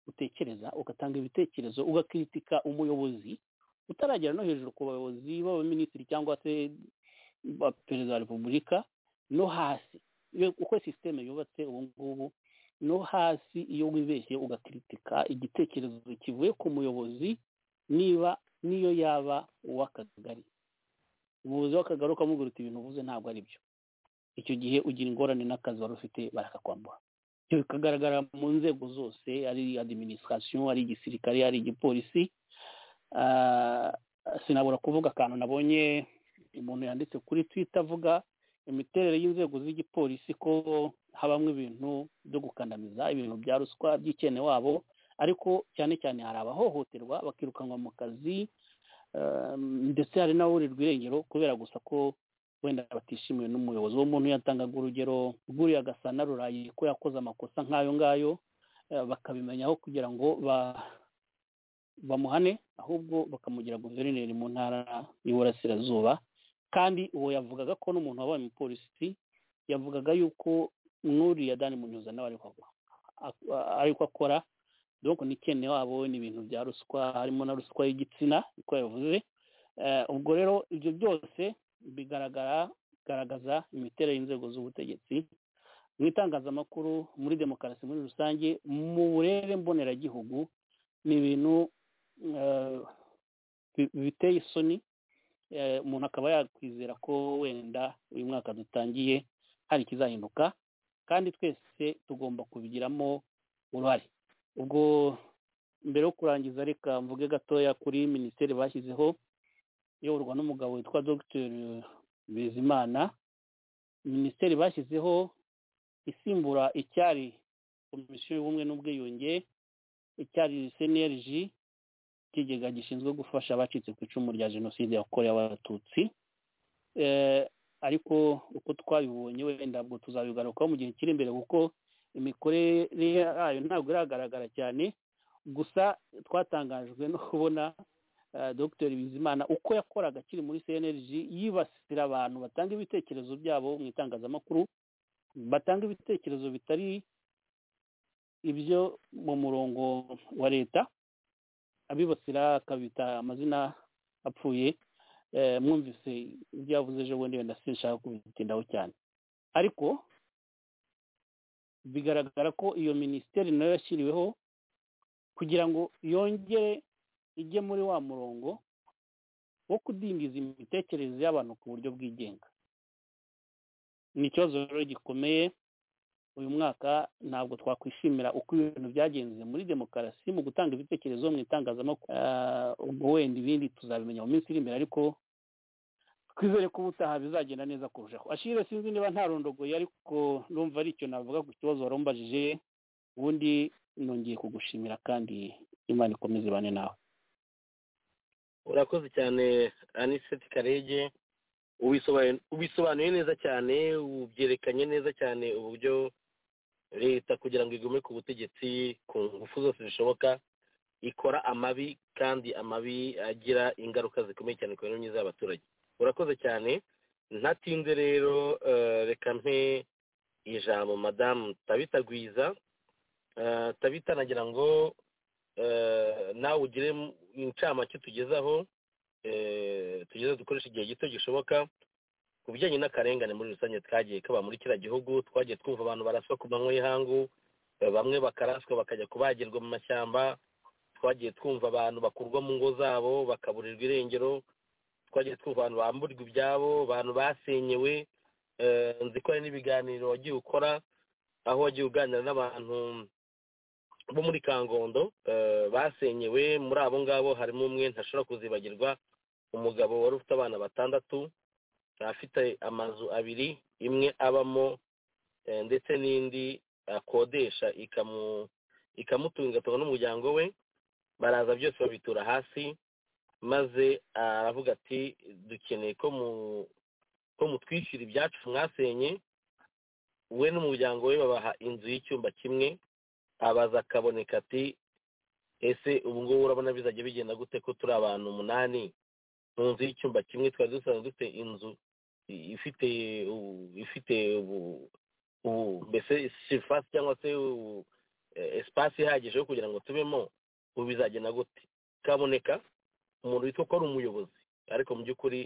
utekereza ugatanga ibitekerezo ugakritika umuyobozi utaragera no hejuru ku bayobozi b'abaminisitiri cyangwa se ba perezida wa repubulika no hasi uko sisiteme yubatse ubu ngubu no hasi iyo wibeshye ugakritika igitekerezo kivuye ku muyobozi niba niyo yaba uw'akagari umuyobozi w'akagari ukamubwira uti ibintu uvuze ntabwo ari byo icyo gihe ugira ingorane n'akazi wari ufite barakakwambura ibyo bikagaragara mu nzego zose ari adiminisitirasiyo ari igisirikare ari igipolisi sinabura kuvuga akantu nabonye umuntu yanditse kuri twita avuga imiterere y'inzego z'igipolisi ko habamo ibintu byo gukandamiza ibintu bya ruswa by'ikene wabo ariko cyane cyane hari abahohoterwa bakirukanwa mu kazi ndetse hari n'aburirwa irengero kubera gusa ko wenda batishimiwe n'umuyobozi uwo muntu yatangaga urugero rw'uriya agasa na rurayi ko yakoze amakosa nk'ayo ngayo bakabimenyaho kugira ngo bamuhane ahubwo bakamugira guverineri mu ntara y'uburasirazuba kandi uwo yavugaga ko n'umuntu wabaye umupolisi yavugaga yuko nk'uriya dani munyuza nawe ariko akora dore n'ikene wabo ni ibintu bya ruswa harimo na ruswa y'igitsina uko yavuze ubwo rero ibyo byose bigaragara bigaragaza imiterere y'inzego z'ubutegetsi mu itangazamakuru muri demokarasi muri rusange mu burere mboneragihugu ni ibintu biteye isoni umuntu akaba yakwizera ko wenda uyu mwaka dutangiye hari ikizahinduka kandi twese tugomba kubigiramo uruhare ubwo mbere yo kurangiza reka mvuge gatoya kuri minisiteri bashyizeho iyoborwa n'umugabo witwa dr bizimana minisiteri bashyizeho isimbura icyari komisiyo y'ubumwe n'ubwiyunge icyari cnlg ikigega gishinzwe gufasha abacitse ku icumu rya jenoside yakorewe abatutsi ariko uko twabibonye wenda ntabwo tuzabigarukaho mu gihe kiri imbere kuko imikorere yayo ntabwo iragaragara cyane gusa twatangajwe no kubona dr bizimana uko yakoraga akiri muri cnlg yibasira abantu batanga ibitekerezo byabo mu itangazamakuru batanga ibitekerezo bitari ibyo mu murongo wa leta abibasira akabita amazina apfuye mwumvise ibyo yavuze ejo bundi wenda sinshaka kubitindaho cyane ariko bigaragara ko iyo minisiteri nayo yashyiriweho kugira ngo yongere ijye muri wa murongo wo kudindiza imitekerereze y'abantu ku buryo bwigenga ni ikibazo rero gikomeye uyu mwaka ntabwo twakwishimira uko ibintu byagenze muri demokarasi mu gutanga ibitekerezo mu itangazamakuru ubwo wenda ibindi tuzabimenya mu minsi iri imbere ariko twizere ko ubutaha bizagenda neza kurushaho ashire sinzi niba nta rondogoye ariko numva ari icyo navuga ku kibazo warumbajije ubundi nongeye kugushimira kandi imana ikomeze ibane nawe urakoze cyane aniseti karege ubisobanuye neza cyane ubyerekanye neza cyane uburyo leta kugira ngo igume ku butegetsi ku ngufu zose zishoboka ikora amabi kandi amabi agira ingaruka zikomeye cyane ku mibereho myiza y'abaturage urakoze cyane ntatinze rero reka mpe ijambo madamu tabitagwiza tabita nagira ngo nawe ugire incamake tugezaho tugeze dukoresha igihe gito gishoboka ku bijyanye n'akarengane muri rusange twagiye kaba muri kiriya gihugu twagiye twumva abantu baraswa ku manywa y'ihangu bamwe bakaraswa bakajya kubagirwa mu mashyamba twagiye twumva abantu bakurwa mu ngo zabo bakaburirwa irengero twagiye twumva abantu bamburwa ibyabo abantu basenyewe nzi ko hari n'ibiganiro wagiye ukora aho wagiye uganira n'abantu bo muri kangondo basenyewe muri abo ngabo harimo umwe ntashobora kuzibagirwa umugabo wari ufite abana batandatu afite amazu abiri imwe abamo ndetse n'indi akodesha ikamutunga igatunga n'umuryango we baraza byose babitura hasi maze aravuga ati dukeneye ko mutwishyura ibyacu mwasenye we n'umuryango we babaha inzu y'icyumba kimwe abaza akaboneka ati ese ubu ngubu urabona bizajya bigenda gute ko turi abantu umunani mu nzu y'icyumba kimwe twari dusanzwe dufite inzu ifite ifite mbese sirifasi cyangwa se esipasi ihagije yo kugira ngo tubemo ubu bizagenda gute kaboneka umuntu witwa ko ari umuyobozi ariko mu by'ukuri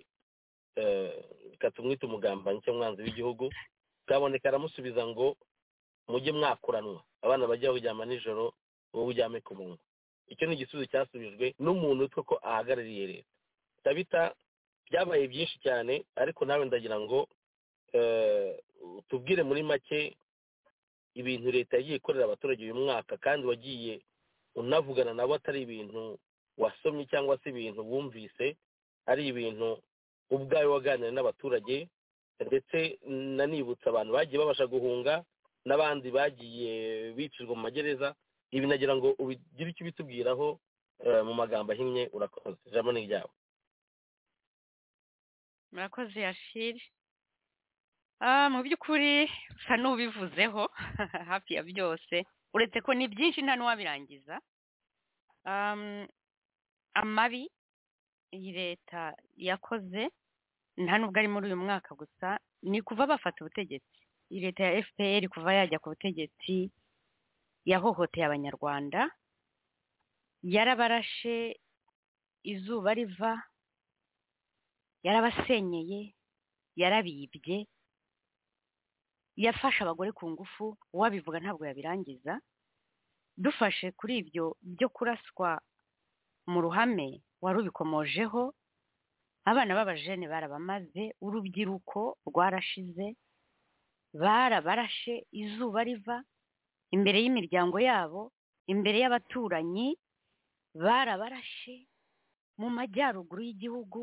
reka tumwite umugambanyi cyangwa umwanzi w'igihugu kaboneka aramusubiza ngo mujye mwakuranwa abana bajya baryama nijoro wowe uryame ku munwa icyo ni igisubizo cyasubijwe n'umuntu witwa ko ahagarariye leta tabita byabaye byinshi cyane ariko nawe ndagira ngo tubwire muri make ibintu leta yagiye ikorera abaturage uyu mwaka kandi wagiye unavugana nabo atari ibintu wasomye cyangwa se ibintu wumvise ari ibintu ubwawe waganira n'abaturage ndetse nanibutsa abantu bagiye babasha guhunga n'abandi bagiye bicirwa mu magereza ibi nagira ngo ubigire icyo ubitubwiraho mu magambo ahinnye urakoze ijambo ni iryawe murakoze yashiri mu by'ukuri usa n'ubivuzeho hafi ya byose uretse ko ni byinshi nta n'uwabirangiza amabi iyi leta yakoze nta nubwo ari muri uyu mwaka gusa ni kuva bafata ubutegetsi iyi leta ya fpr kuva yajya ku butegetsi yahohoteye abanyarwanda yarabarashe izuba riva yarabasenyeye yarabibye yafashe abagore ku ngufu uwabivuga ntabwo yabirangiza dufashe kuri ibyo byo kuraswa mu ruhame wari ubikomojeho abana b'abajene barabamaze urubyiruko rwarashize barabarashe izuba riva imbere y'imiryango yabo imbere y'abaturanyi barabarashe mu majyaruguru y'igihugu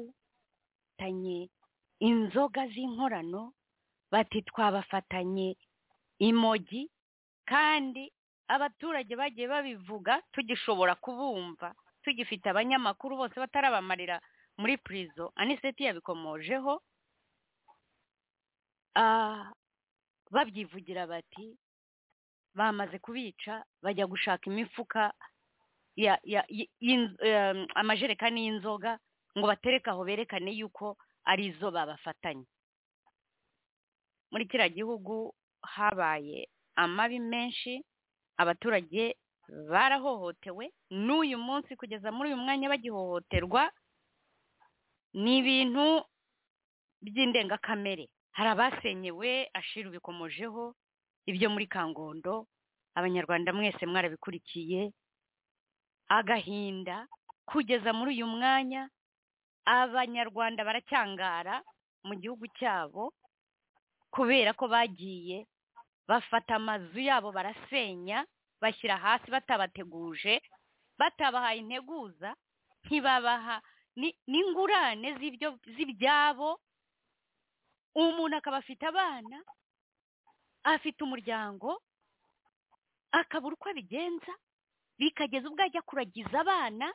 tanye inzoga z'inkorano bati twabafatanye imogi kandi abaturage bagiye babivuga tugishobora kubumva tugifite abanyamakuru bose batarabamarira muri purizo aniseti yabikomojeho babyivugira bati bamaze kubica bajya gushaka imifuka ya- ya- y- y'inz- em, amajerekani y'inzoga ngo batereke aho berekane yuko ari izo babafatanye muri kiriya gihugu habaye amabi menshi abaturage barahohotewe n'uyu munsi kugeza muri uyu mwanya bagihohoterwa ni ibintu by'indengakamere hari abasenyewe ashira ubikomojeho ibyo muri kangondo abanyarwanda mwese mwarabikurikiye agahinda kugeza muri uyu mwanya abanyarwanda baracyangara mu gihugu cyabo kubera ko bagiye bafata amazu yabo barasenya bashyira hasi batabateguje batabahaye integuza ntibabaha ni- n'ingurane z'ibyo z'ibyabo umuntu akaba afite abana afite umuryango akabura uko abigenza bikageza ubwo ajya kuragiza abana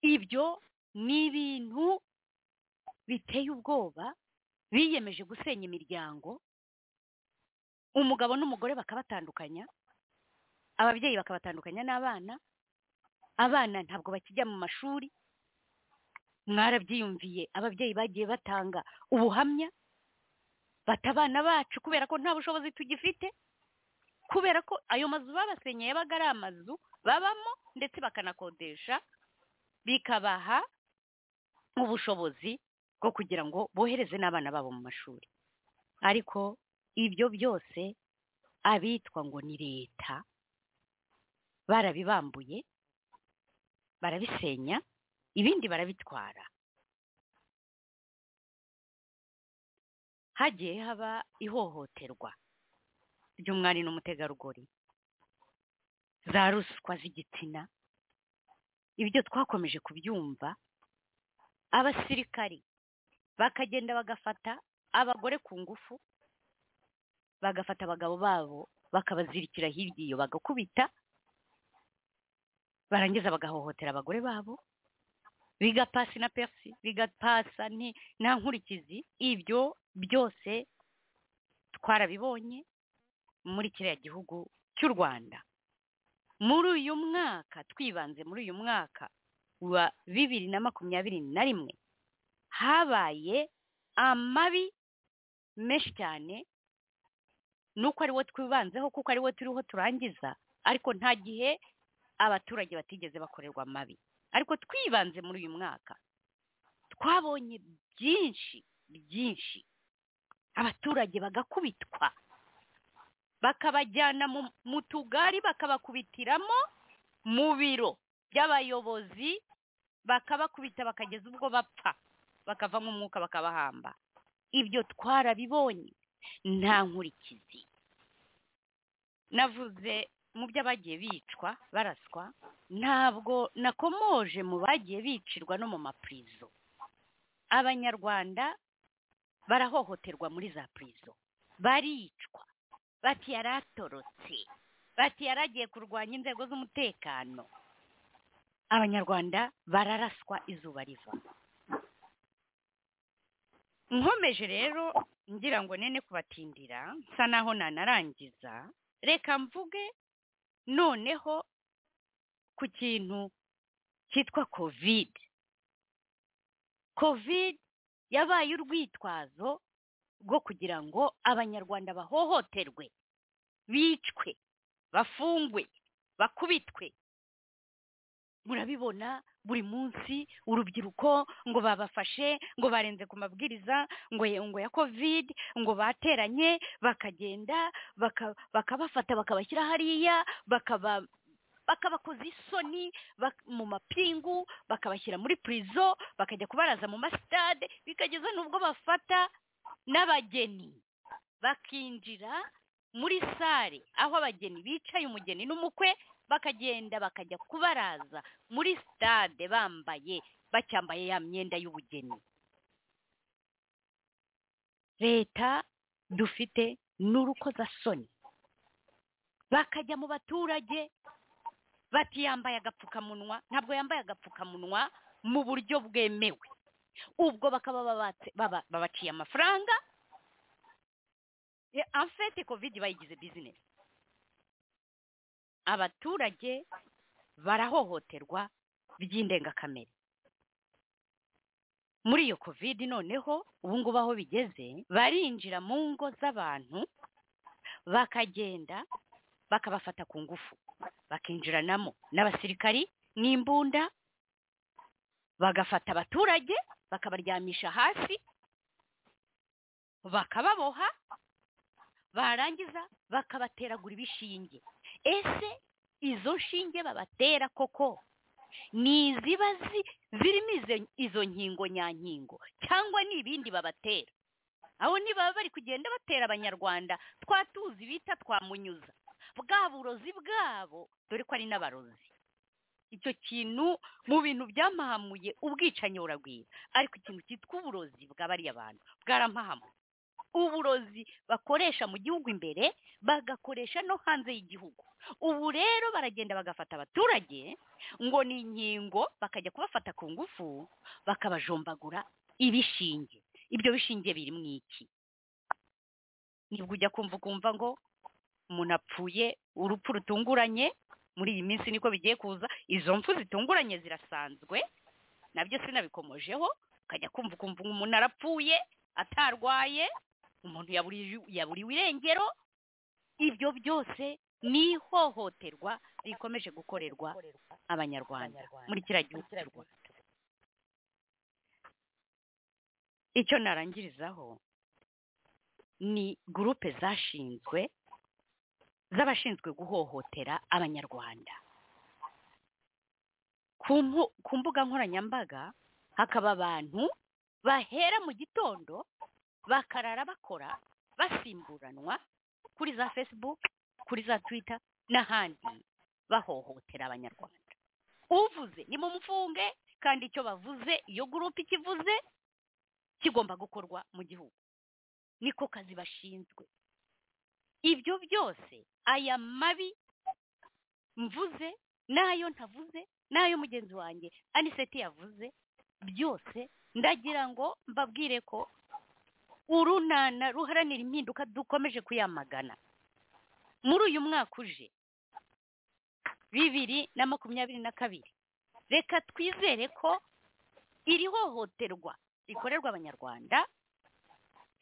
ibyo ni ibintu biteye ubwoba biyemeje gusenya imiryango umugabo n'umugore bakabatandukanya ababyeyi bakabatandukanya n'abana abana ntabwo bakijya mu mashuri mwarabyiyumviye ababyeyi bagiye batanga ubuhamya bata abana bacu kubera ko nta bushobozi tugifite kubera ko ayo mazu babasenyeye yabaga ari amazu babamo ndetse bakanakodesha bikabaha ubushobozi bwo kugira ngo bohereze n'abana babo mu mashuri ariko ibyo byose abitwa ngo ni leta barabibambuye barabisenya ibindi barabitwara hagiye haba ihohoterwa ry'umwari n'umutegarugori za ruswa z'igitsina ibyo twakomeje kubyumva abasirikari bakagenda bagafata abagore ku ngufu bagafata abagabo babo bakabazirikira hirya iyo bagakubita barangiza bagahohotera abagore babo bigapasi na perisi bigapasa ni- nta nkurikizi ibyo byose twarabibonye muri kiriya gihugu cy'u rwanda muri uyu mwaka twibanze muri uyu mwaka wa bibiri na makumyabiri na rimwe habaye amabi menshi cyane nuko ariwo twibanzeho kuko ariwo turiho turangiza ariko nta gihe abaturage batigeze bakorerwa amabi ariko twibanze muri uyu mwaka twabonye byinshi byinshi abaturage bagakubitwa bakabajyana mu- mu tugari bakabakubitiramo mu biro by'abayobozi bakabakubita bakageza ubwo bapfa bakavamo umwuka bakabahamba ibyo twarabibonye nta nkurikizi navuze mu byo abagiye bicwa baraswa ntabwo nakomoje mu bagiye bicirwa no mu mapurizo abanyarwanda barahohoterwa muri za purizo baricwa bati yaratorotse bati yaragiye kurwanya inzego z'umutekano abanyarwanda bararaswa izuba riva nkomeje rero ngira ngo nene kubatindira nsa naho nanarangiza reka mvuge noneho ku kintu cyitwa kovide kovide yabaye urwitwazo rwo kugira ngo abanyarwanda bahohoterwe bicwe bafungwe bakubitwe murabibona buri munsi urubyiruko ngo babafashe ngo barenze ku mabwiriza ngo ya- ngo ya covid ngo bateranye bakagenda baka- bakabafata bakabashyira hariya bakaba bakabakoza isoni bak- mu mapingu bakabashyira muri purizo bakajya kubaraza mu masitade bikageza n'ubwo bafata n'abageni bakinjira muri sare aho abageni bicaye umugeni n'umukwe bakagenda bakajya kubaraza muri sitade bambaye bacyambaye ya myenda y'ubugeni leta dufite n'urukozasoni bakajya mu baturage bati yambaye agapfukamunwa ntabwo yambaye agapfukamunwa mu buryo bwemewe ubwo bakaba babatse- baba- babaciye amafaranga Eh, en fait covid bayigize bizinesi abaturage barahohoterwa by'indengakamere muri iyo covid noneho ubu ngubu aho bigeze barinjira mu ngo z'abantu bakagenda bakabafata ku ngufu bakinjiranamo n'abasirikari n'imbunda bagafata abaturage bakabaryamisha hasi bakababoha barangiza bakabateragura ibishinge ese izo nshinge babatera koko ni iziba zirimo izo nkingo nyankingo cyangwa ni ibindi babatera aho niba bari kugenda batera abanyarwanda twatuzi bita twamunyuza bwa burozi bwabo dore ko ari n'abarozi icyo kintu mu bintu byamahamuye ubwicanyi buragwira ariko ikintu cyitwa uburozi bw'abariya bantu bwarampahamuye uburozi bakoresha mu gihugu imbere bagakoresha no hanze y'igihugu ubu rero baragenda bagafata abaturage ngo ni inkingo bakajya kubafata ku ngufu bakabajombagura ibishinge ibyo bishinge biri mu iki nibwo ujya kumva ukumva ngo umuntu apfuye urupfu rutunguranye muri iyi minsi niko bigiye kuza izo mfu zitunguranye zirasanzwe nabyo sinabikomojeho ukajya kumva ukumva umuntu arapfuye atarwaye umuntu yaburiwe irengero ibyo byose ni ihohoterwa rikomeje gukorerwa abanyarwanda muri kiriya gihugu cy'u rwanda icyo narangirizaho ni gurupe zashinzwe z'abashinzwe guhohotera abanyarwanda ku mbuga nkoranyambaga hakaba abantu bahera mu gitondo bakarara bakora basimburanwa kuri za facebook kuri za twitter n'ahandi bahohotera abanyarwanda uvuze ni mu mfunge kandi icyo bavuze iyo gurupe ikivuze kigomba gukorwa mu gihugu niko kazi bashinzwe ibyo byose aya mabi mvuze n'ayo ntavuze n'ayo mugenzi wanjye aniseti yavuze byose ndagira ngo mbabwire ko urunana ruharanira impinduka dukomeje kuyamagana muri uyu mwaka uje bibiri na makumyabiri na kabiri reka twizere ko iri hohoterwa rikorerwa abanyarwanda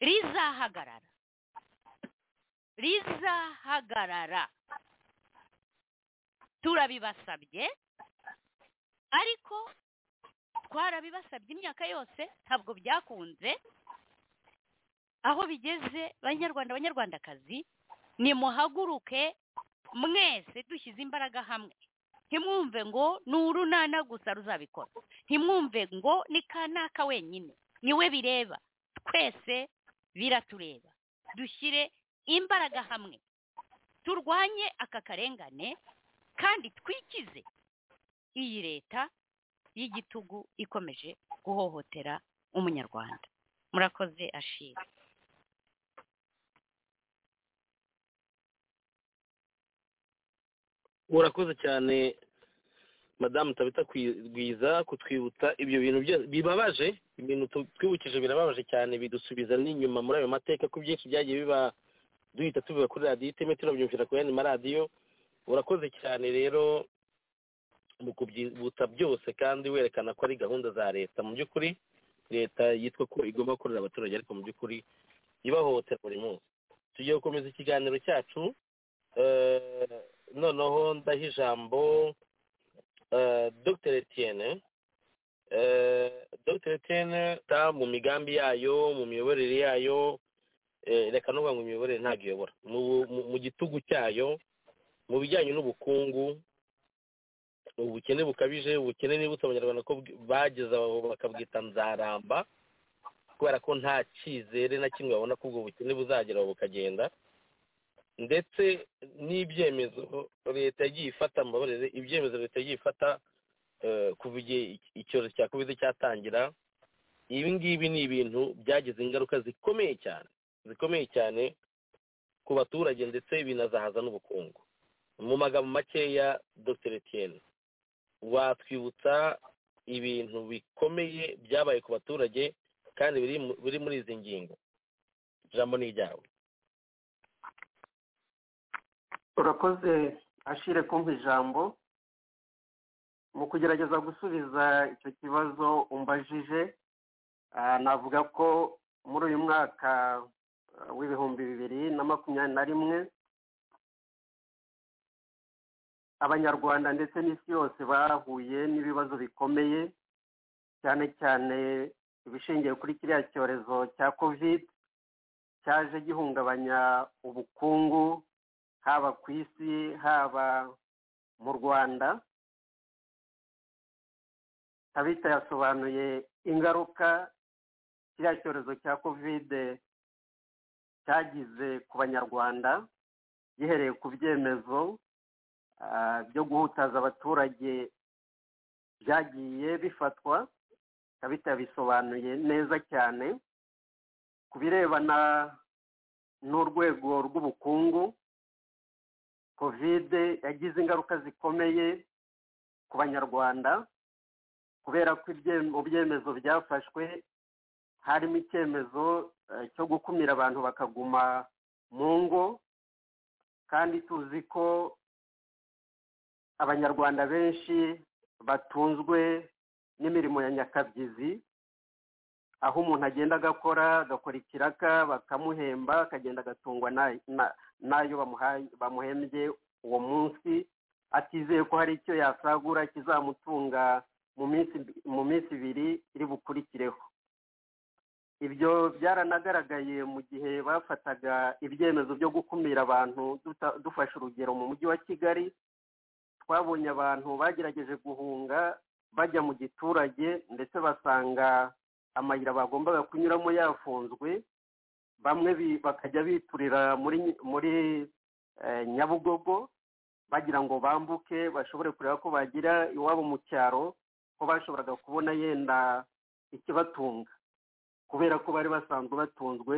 rizahagarara rizahagarara turabibasabye ariko twarabibasabye imyaka yose ntabwo byakunze aho bigeze banyarwanda abanyarwandakazi nimuhaguruke mwese dushyize imbaraga hamwe ntimwumve ngo ni urunana gusa ruzabikora ntimwumve ngo ni kanaka wenyine niwe bireba twese biratureba dushyire imbaraga hamwe turwanye aka karengane kandi twikize iyi leta y'igitugu ikomeje guhohotera umunyarwanda murakoze ashira urakoze cyane madamu tabita rwiza kutwibutsa ibyo bintu byose bibabaje ibintu twibukije birababaje cyane bidusubiza n'inyuma muri ayo mateka ko byinshi byagiye biba duhita tubiba kuri radiyo iteme turabyumvira ku yandi maradiyo urakoze cyane rero mu kubyibutsa byose kandi werekana ko ari gahunda za leta mu by'ukuri leta yitwa ko igomba gukorera abaturage ariko mu by'ukuri ibahohotera buri munsi tugiye gukomeza ikiganiro cyacu noneho ndaha ijambo dr etienne dr etienne ta mu migambi yayo mu miyoborere yayo reka no ngo imiyoborere ntabwo iyobora mu gitugu cyayo mu bijyanye n'ubukungu ubukene bukabije ubukene nibutse abanyarwanda ko bageze aho bakabwita nzaramba kubera ko nta cyizere na kimwe babona ko ubwo bukene buzagera aho bukagenda ndetse n'ibyemezo leta yagiye ifata mbabarire ibyemezo leta yagiye ifata kuva igihe icyorezo cya kovide cyatangira ibi ngibi ni ibintu byagize ingaruka zikomeye cyane zikomeye cyane ku baturage ndetse binazahaza n'ubukungu mu magambo makeya dr etienne watwibutsa ibintu bikomeye byabaye ku baturage kandi biri muri izi ngingo ijambo ni iryawe urakoze ashire kumva ijambo mu kugerageza gusubiza icyo kibazo umbajije ah, navuga ko muri uyu mwaka ah, w'ibihumbi bibiri na makumyabiri na rimwe abanyarwanda ndetse n'isi yose bahuye n'ibibazo bikomeye cyane cyane ibishingiye kuri kiriya cyorezo cya covid cyaje gihungabanya ubukungu haba ku isi haba mu rwanda tabita yasobanuye ingaruka kiriya cyorezo cya kovide cyagize ku banyarwanda gihereye ku byemezo ah, byo guhutaza abaturage byagiye bifatwa tabita yabisobanuye neza cyane ku birebana n'urwego rw'ubukungu kovide yagize ingaruka zikomeye ku banyarwanda kubera ko ibye- mu byemezo byafashwe harimo icyemezo eh, cyo gukumira abantu bakaguma mu ngo kandi tuzi ko abanyarwanda benshi batunzwe n'imirimo ya nyakabyizi aho umuntu agenda agakora agakora ikiraka bakamuhemba akagenda agatungwa na- na- n'ayo bamuhaye- bamuhembye uwo munsi atizeye ko hari icyo yasagura kizamutunga mu minsi mu minsi ibiri iri bukurikireho ibyo byaranagaragaye mu gihe bafataga ibyemezo byo gukumira abantu duta- dufashe urugero mu mujyi wa kigali twabonye abantu bagerageje guhunga bajya mu giturage ndetse basanga amayira bagombaga kunyuramo yafunzwe bamwe bi- bakajya biturira muri nyi- muri eh, nyabugogo bagira ngo bambuke bashobore kureba ko bagira iwabo mu cyaro ko bashoboraga kubona yenda ikibatunga kubera ko bari basanzwe batunzwe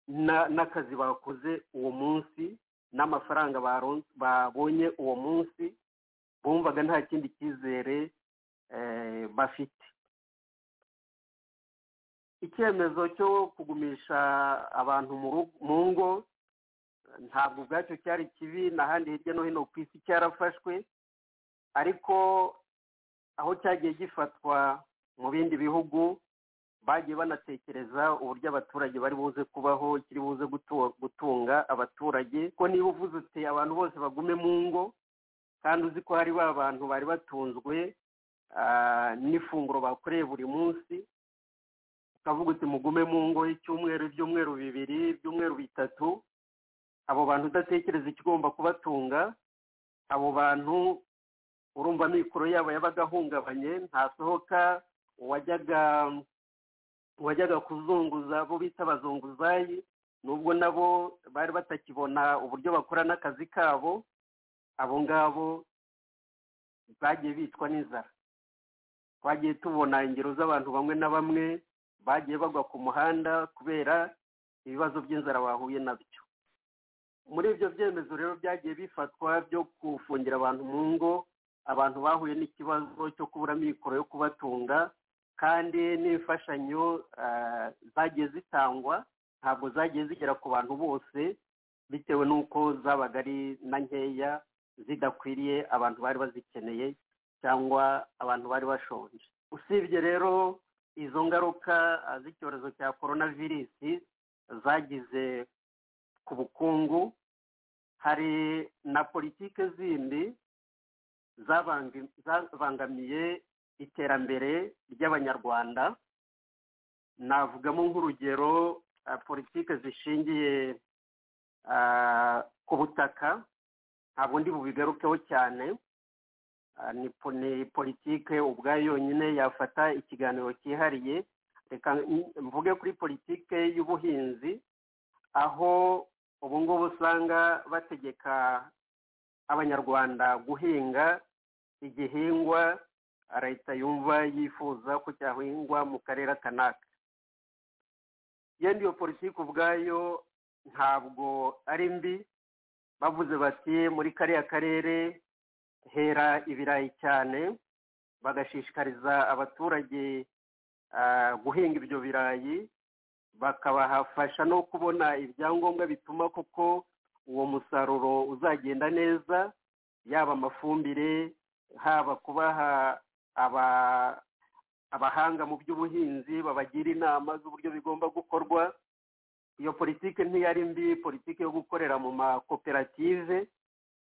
na- n'akazi bakoze uwo munsi n'amafaranga baron- babonye uwo munsi bumvaga nta kindi cyizere eh, bafite icyemezo cyo kugumisha abantu mu rugo- mu ngo ntabwo ubwacyo cyari kibi n'ahandi hirya no hino ku isi cyarafashwe ariko aho cyagiye gifatwa mu bindi bihugu bagiye banatekereza uburyo abaturage bari buze kubaho kiri buze gutu- gutunga abaturage ko niba uvuze uti abantu bose bagume mu ngo kandi uzi ko hari ba bantu bari batunzwe ah, n'ifunguro bakoreye buri munsi ukavuga uti mugume mu ngo icyumweru ibyumweru bibiri ibyumweru bitatu abo bantu udatekereza ikigomba kubatunga abo bantu urumva amikoro yabo yabaga ahungabanye ntasohoka uwajyaga uwajyaga kuzunguza abo bita abazunguzayi nubwo nabo bari batakibona uburyo bakora n'akazi kabo abo ngabo bagiye bicwa n'inzara twagiye tubona ingero z'abantu bamwe na bamwe bagiye bagwa ku muhanda kubera ibibazo by'inzara bahuye nabyo muri ibyo byemezo rero byagiye bifatwa byo gufungira abantu mu ngo abantu bahuye n'ikibazo cyo kubura amikoro yo kubatunga kandi n'imfashanyo ah, zagiye zitangwa ntabwo zagiye zigera ku bantu bose bitewe n'uko zabaga ari na nkeya zidakwiriye abantu bari bazikeneye cyangwa abantu bari bashonje usibye rero izo ngaruka ah, z'icyorezo cya korona virusi zagize ku bukungu hari na politike zindi zabangi- zabangamiye iterambere ry'abanyarwanda navugamo nk'urugero ah, politike zishingiye ah, ku butaka ntabwo ndi bubigarukeho cyane Ah, ni po- ni politike ubwayo yonyine yafata ikiganiro cyihariye reka n- mvuge kuri politike y'ubuhinzi aho ubu ngubu usanga bategeka abanyarwanda guhinga igihingwa leta yumva yifuza ko cyahingwa mu karere kanaka yenda iyo politiki ubwayo ntabwo ari mbi bavuze bati muri kariya karere hera ibirayi cyane bagashishikariza abaturage ah, guhinga ibyo birayi bakabafasha no kubona ibyangombwa bituma koko uwo musaruro uzagenda neza yaba amafumbire haba kubaha aba abahanga mu by'ubuhinzi babagira inama z'uburyo bigomba gukorwa iyo politiki ntiyari mbi politiki yo gukorera mu makoperative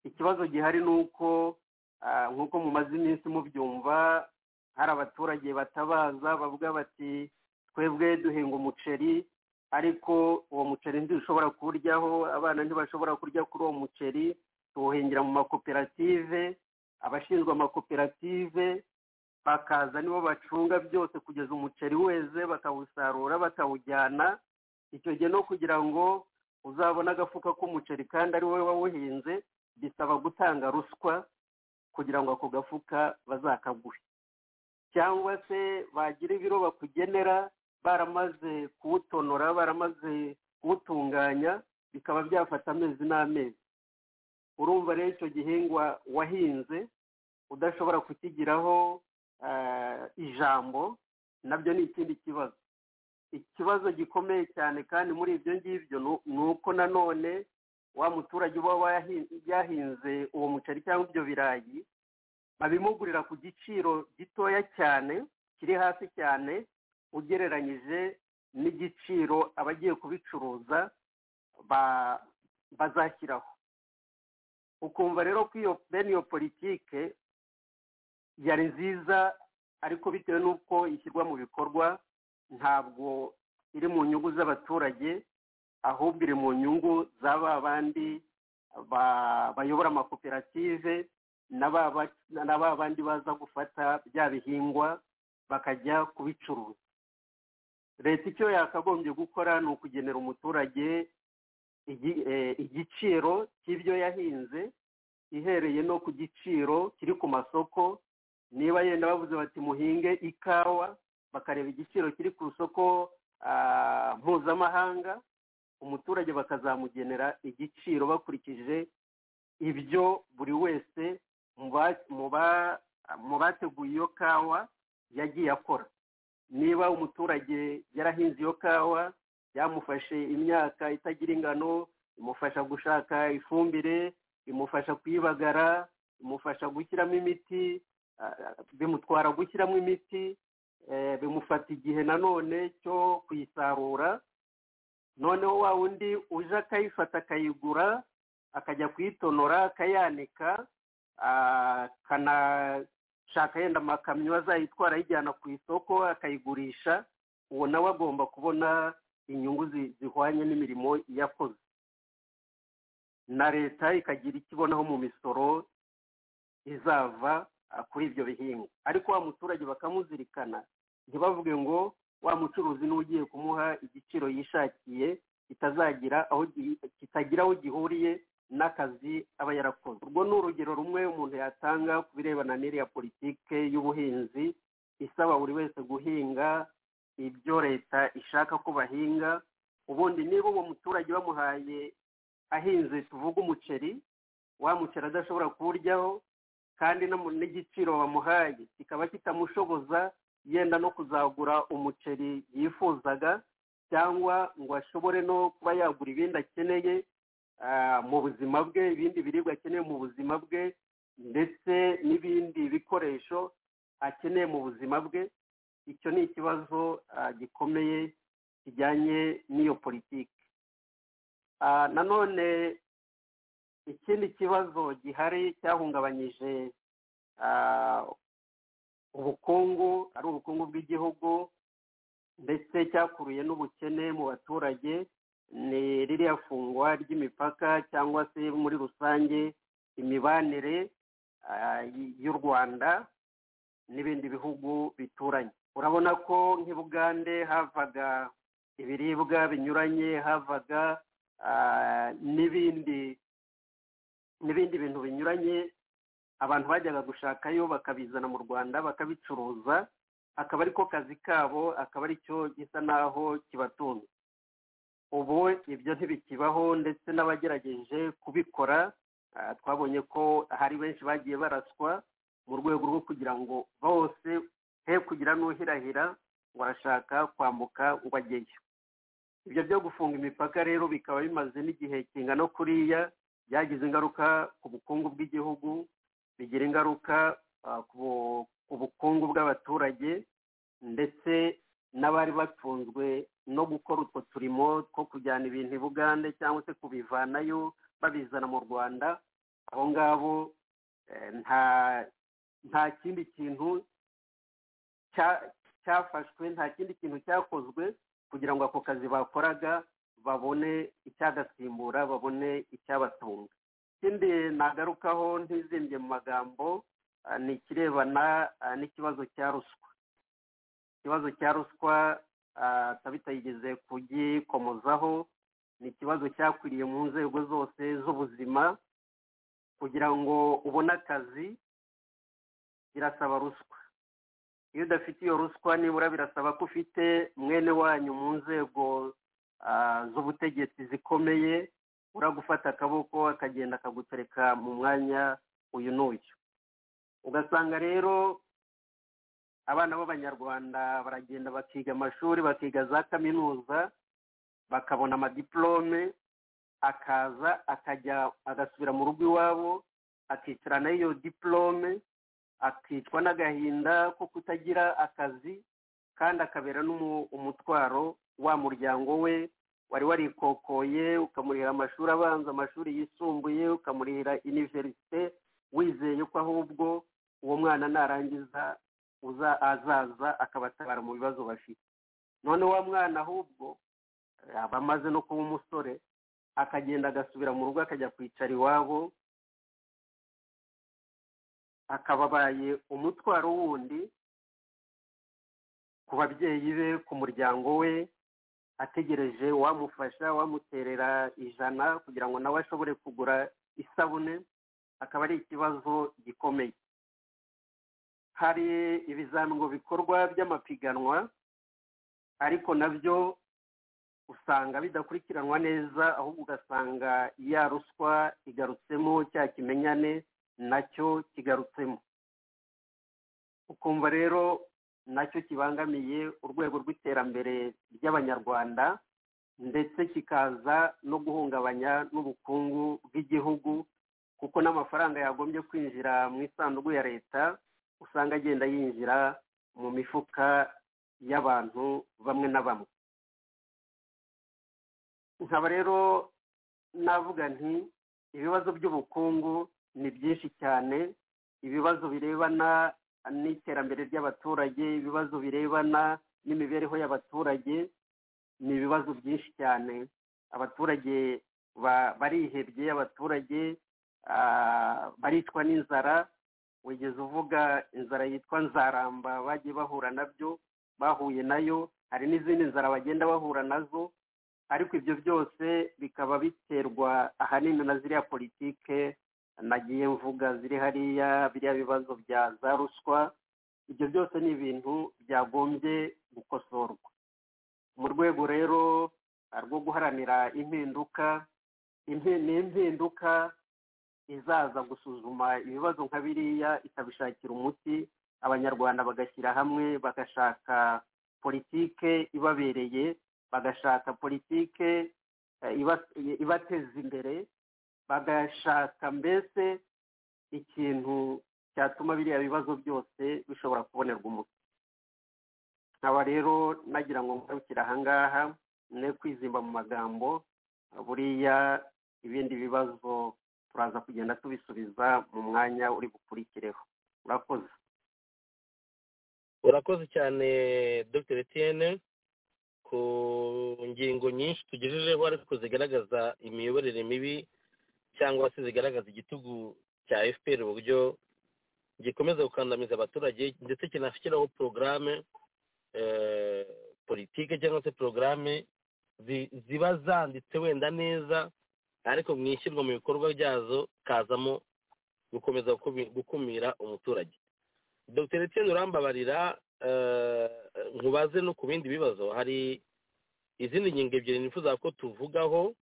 ikibazo gihari ni uko ah, nk'uko mumaze iminsi mubyumva hari abaturage batabaza bavuga bati twebwe duhinga umuceri ariko uwo muceri ntidushobora kuwuryaho abana ntibashobora kurya kuri uwo muceri tuwuhingira mu makoperative abashinzwe amakoperative bakaza nibo bacunga byose kugeza umuceri weze bakawusarura bakawujyana icyo gihe no kugira ngo uzabone agafuka k'umuceri kandi ari wowe wawuhinze bisaba gutanga ruswa kugira ngo ako gafuka bazakaguhe cyangwa se bagira ibiro bakugenera baramaze kuwutonora baramaze kuwutunganya bikaba byafata amezi n'amezi urumva rero icyo gihingwa wahinze udashobora kukigiraho eh, ijambo nabyo ni ikindi kibazo ikibazo gikomeye cyane kandi muri ibyo ngibyo nu- ni uko nanone wa muturage uba wahi- yahinze uwo muceri cyangwa ibyo birayi babimugurira ku giciro gitoya cyane kiri hasi cyane ugereranyije n'igiciro abagiye kubicuruza ba- bazashyiraho ukumva rero ko iyo bene iyo politike yari nziza ariko bitewe n'uko ishyirwa mu bikorwa ntabwo iri mu nyungu z'abaturage ahubwo iri mu nyungu za ba bandi ba- bayobora amakoperative na ba ba- na ba bandi baza gufata bya bihingwa bakajya kubicuruza leta icyo yakagombye gukora ni ukugenera umuturage igi- eh, igiciro cy'ibyo yahinze ihereye no ku giciro kiri ku masoko niba yenda bavuze bati muhinge ikawa bakareba igiciro kiri ku isoko ah, mpuzamahanga umuturage bakazamugenera igiciro bakurikije ibyo buri wese mu ba- mu ba- mu bateguye iyo kawa yagiye akora niba umuturage yarahinze iyo kawa yamufashe imyaka itagira ingano imufasha gushaka ifumbire imufasha kuyibagara imufasha gushyiramo imiti ah, bimutwara gushyiramo imiti eh, bimufata igihe nanone cyo kuyisarura noneho wa wundi uje akayifata akayigura akajya kuyitonora akayanika ah, akanashaka yenda amakamyo azayitwara ayijyana ku isoko akayigurisha uwo nawe agomba kubona inyungu zi- zihwanye n'imirimo yakoze na leta ikagira icyo ibonaho mu misoro izava ah, kuri ibyo bihingwa ariko wa muturage bakamuzirikana ntibavuge ngo wa mucuruzi niwe ugiye kumuha igiciro yishakiye kitazagira aho gi- kitagira aho gihuriye n'akazi aba yarakoze urwo ni urugero rumwe umuntu yatanga ku birebana n'iriya politike y'ubuhinzi isaba buri wese guhinga ibyo leta ishaka ko bahinga ubundi niba uwo muturage bamuhaye ahinze tuvuge umuceri wa muceri adashobora kuwuryaho kandi no mu- n'igiciro bamuhaye kikaba kitamushoboza yenda no kuzagura umuceri yifuzaga cyangwa ngo ashobore no kuba yagura ibindi akeneye ah, mu buzima bwe ibindi biribwa akeneye mu buzima bwe ndetse n'ibindi bikoresho akeneye mu buzima bwe icyo ni ikibazo ah, gikomeye kijyanye n'iyo politiki Ah, nanone ikindi kibazo gihari cyahungabanyije ah, ubukungu ari ubukungu bw'igihugu ndetse cyakuruye n'ubukene mu baturage ni ririya fungwa ry'imipaka cyangwa se muri rusange imibanire ah, y- y'u rwanda n'ibindi bihugu bituranye urabona ko nk'i bugande havaga ibiribwa binyuranye havaga ah, n'ibindi n'ibindi bintu binyuranye abantu bajyaga gushakayo bakabizana mu rwanda bakabicuruza akaba ari ko kazi kabo akaba ari cyo gisa naho kibatunze ubu ibyo ntibikibaho ndetse n'abagerageje kubikora ah, twabonye ko hari benshi bagiye baraswa mu rwego rwo kugira ngo bose he kugira n'uhirahira ngo arashaka kwambuka ngo ajyeyo ibyo byo gufunga imipaka rero bikaba bimaze n'igihe kingana kuriya byagize ingaruka ku bukungu bw'igihugu bigira ingaruka ah, ku bu- ku bukungu bw'abaturage ndetse n'abari batunzwe no gukora utwo turimo two kujyana ibintu i bugande cyangwa se kubivanayo babizana mu rwanda abo ngabo eh, nta nta kindi kintu cya- cyafashwe nta kindi kintu cyakozwe kugira ngo ako kazi bakoraga babone icyagasimbura babone icyabatunga ikindi nagarukaho ntizimbye mu magambo ah, ni ikirebana ah, n'ikibazo cya ruswa ikibazo cya ruswa ah, tabitayigeze kugikomozaho ni ikibazo cyakwiriye mu nzego zose z'ubuzima kugira ngo ubone akazi birasaba ruswa iyo udafite iyo ruswa nibura birasaba ko ufite mwene wanyu mu nzego ah, z'ubutegetsi zikomeye uragufata akaboko akagenda akagutereka mu mwanya uyu n'uyu ugasanga rero abana b'abanyarwanda baragenda bakiga amashuri bakiga za kaminuza bakabona amadiplome akaza akajya agasubira mu rugo iwabo akicarana iyo diplome akicwa n'agahinda ko kutagira akazi kandi akabera n'umu- umutwaro wa muryango we wari warikokoye ukamurihira amashuri abanza amashuri yisumbuye ukamurihira iniverisite wizeye ko ahubwo uwo mwana narangiza uza azaza akabatabara mu bibazo bafite none wa mwana ahubwo eh, aba amaze no kuba umusore akagenda agasubira mu rugo akajya kwicara iwabo akaba abaye umutwaro wundi ku babyeyi be ku muryango we ategereje wamufasha wamuterera ijana kugira ngo nawe ashobore kugura isabune akaba ari ikibazo gikomeye hari ibizamigo bikorwa by'amapiganwa ariko nabyo usanga bidakurikiranwa neza ahubwo ugasanga ya ruswa igarutsemo cya kimenyane nacyo kigarutsemo ukumva rero nacyo kibangamiye urwego rw'iterambere ry'abanyarwanda ndetse kikaza no guhungabanya n'ubukungu bw'igihugu kuko n'amafaranga yagombye kwinjira mu isanduku ya leta usanga agenda yinjira mu mifuka y'abantu bamwe na bamwe nkaba rero navuga nti ibibazo by'ubukungu ni byinshi cyane ibibazo birebana n'iterambere ry'abaturage ibibazo birebana n'imibereho y'abaturage ni ibibazo byinshi cyane abaturage ba- barihebye abaturage ah, baricwa n'inzara wigeze uvuga inzara yitwa nzaramba bagiye bahura nabyo bahuye nayo hari n'izindi nzara bagenda bahura nazo ariko ibyo byose bikaba biterwa ahanini na ziriya politike nagiye mvuga ziri hariya biriya bibazo bya za ruswa ibyo byose ni ibintu byagombye gukosorwa mu rwego rero rwo guharanira impinduka impi- ni impinduka izaza gusuzuma ibibazo nka biriya ikabishakira umuti abanyarwanda bagashyira hamwe bagashaka politike ibabereye bagashaka politike eh, iba- ibateza imbere bagashaka mbese ikintu cyatuma biriya bibazo byose bishobora kubonerwa umuti nkaba rero nagira ngo ngarukire ahangaha ne kwizimba mu magambo buriya ibindi bibazo turaza kugenda tubisubiza mu mwanya uri bukurikireho urakoze urakoze cyane dr etienne ku ngingo nyinshi tugejejeho ariko zigaragaza imiyoborere mibi cyangwa se zigaragaza igitugu cya fpr uburyo gikomeza gukandamiza abaturage ndetse kinashyiraho porogaramu politike cyangwa se porogaramu ziba zanditse wenda neza ariko mu ishyirwa mu bikorwa byazo kazamo gukomeza gukumi- gukumira umuturage dr etienne urambabarira eh, nkubaze no ku bindi bibazo hari izindi ngingo ebyiri nifuza ko tuvugaho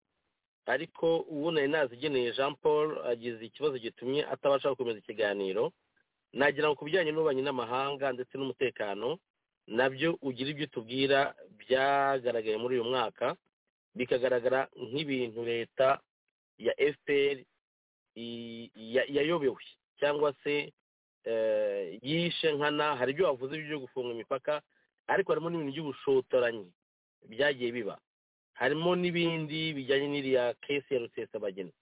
ariko uwo nari nazigeneye jean paul agize ikibazo gitumye atabasha gukomeza ikiganiro nagira ngo ku bijyanye n'ububanyi n'amahanga ndetse n'umutekano nabyo ugira ibyo utubwira byagaragaye muri uyu mwaka bikagaragara nk'ibintu leta ya fpr i- ya- yayobewe cyangwa se yishe nkana hari ibyo wavuze byo gufunga imipaka ariko harimo n'ibintu by'ubushotoranyi byagiye biba harimo n'ibindi bijyanye n'iriya kesi ya rusesabageni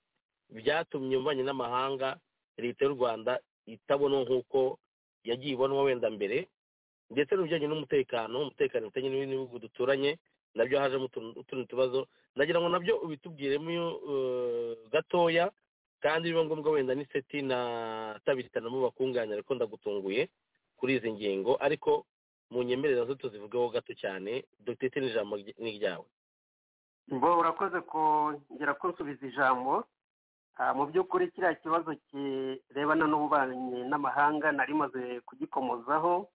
byatumye umubanye n'amahanga leta y'u rwanda itabonwa nk'uko yagiye ibonwa wenda mbere ndetse n'ibijyanye n'umutekano umutekano ufitanye n'ibihugu duturanye nabyo hajemo utundi tubazo nagira ngo nabyo ubitubwiremo gatoya kandi biba ngombwa wenda n'iseti na tabitanamo bakunganira ariko ndagutunguye kuri izi ngingo ariko mu nyemerera zo tuzivugeho gato cyane dutete n'ijambo ni iryawe mbo urakoze kongera kunsubiza ijambo mu by'ukuri kiriya kibazo kirebana n'ububanyi n'amahanga nari maze kugikomozaho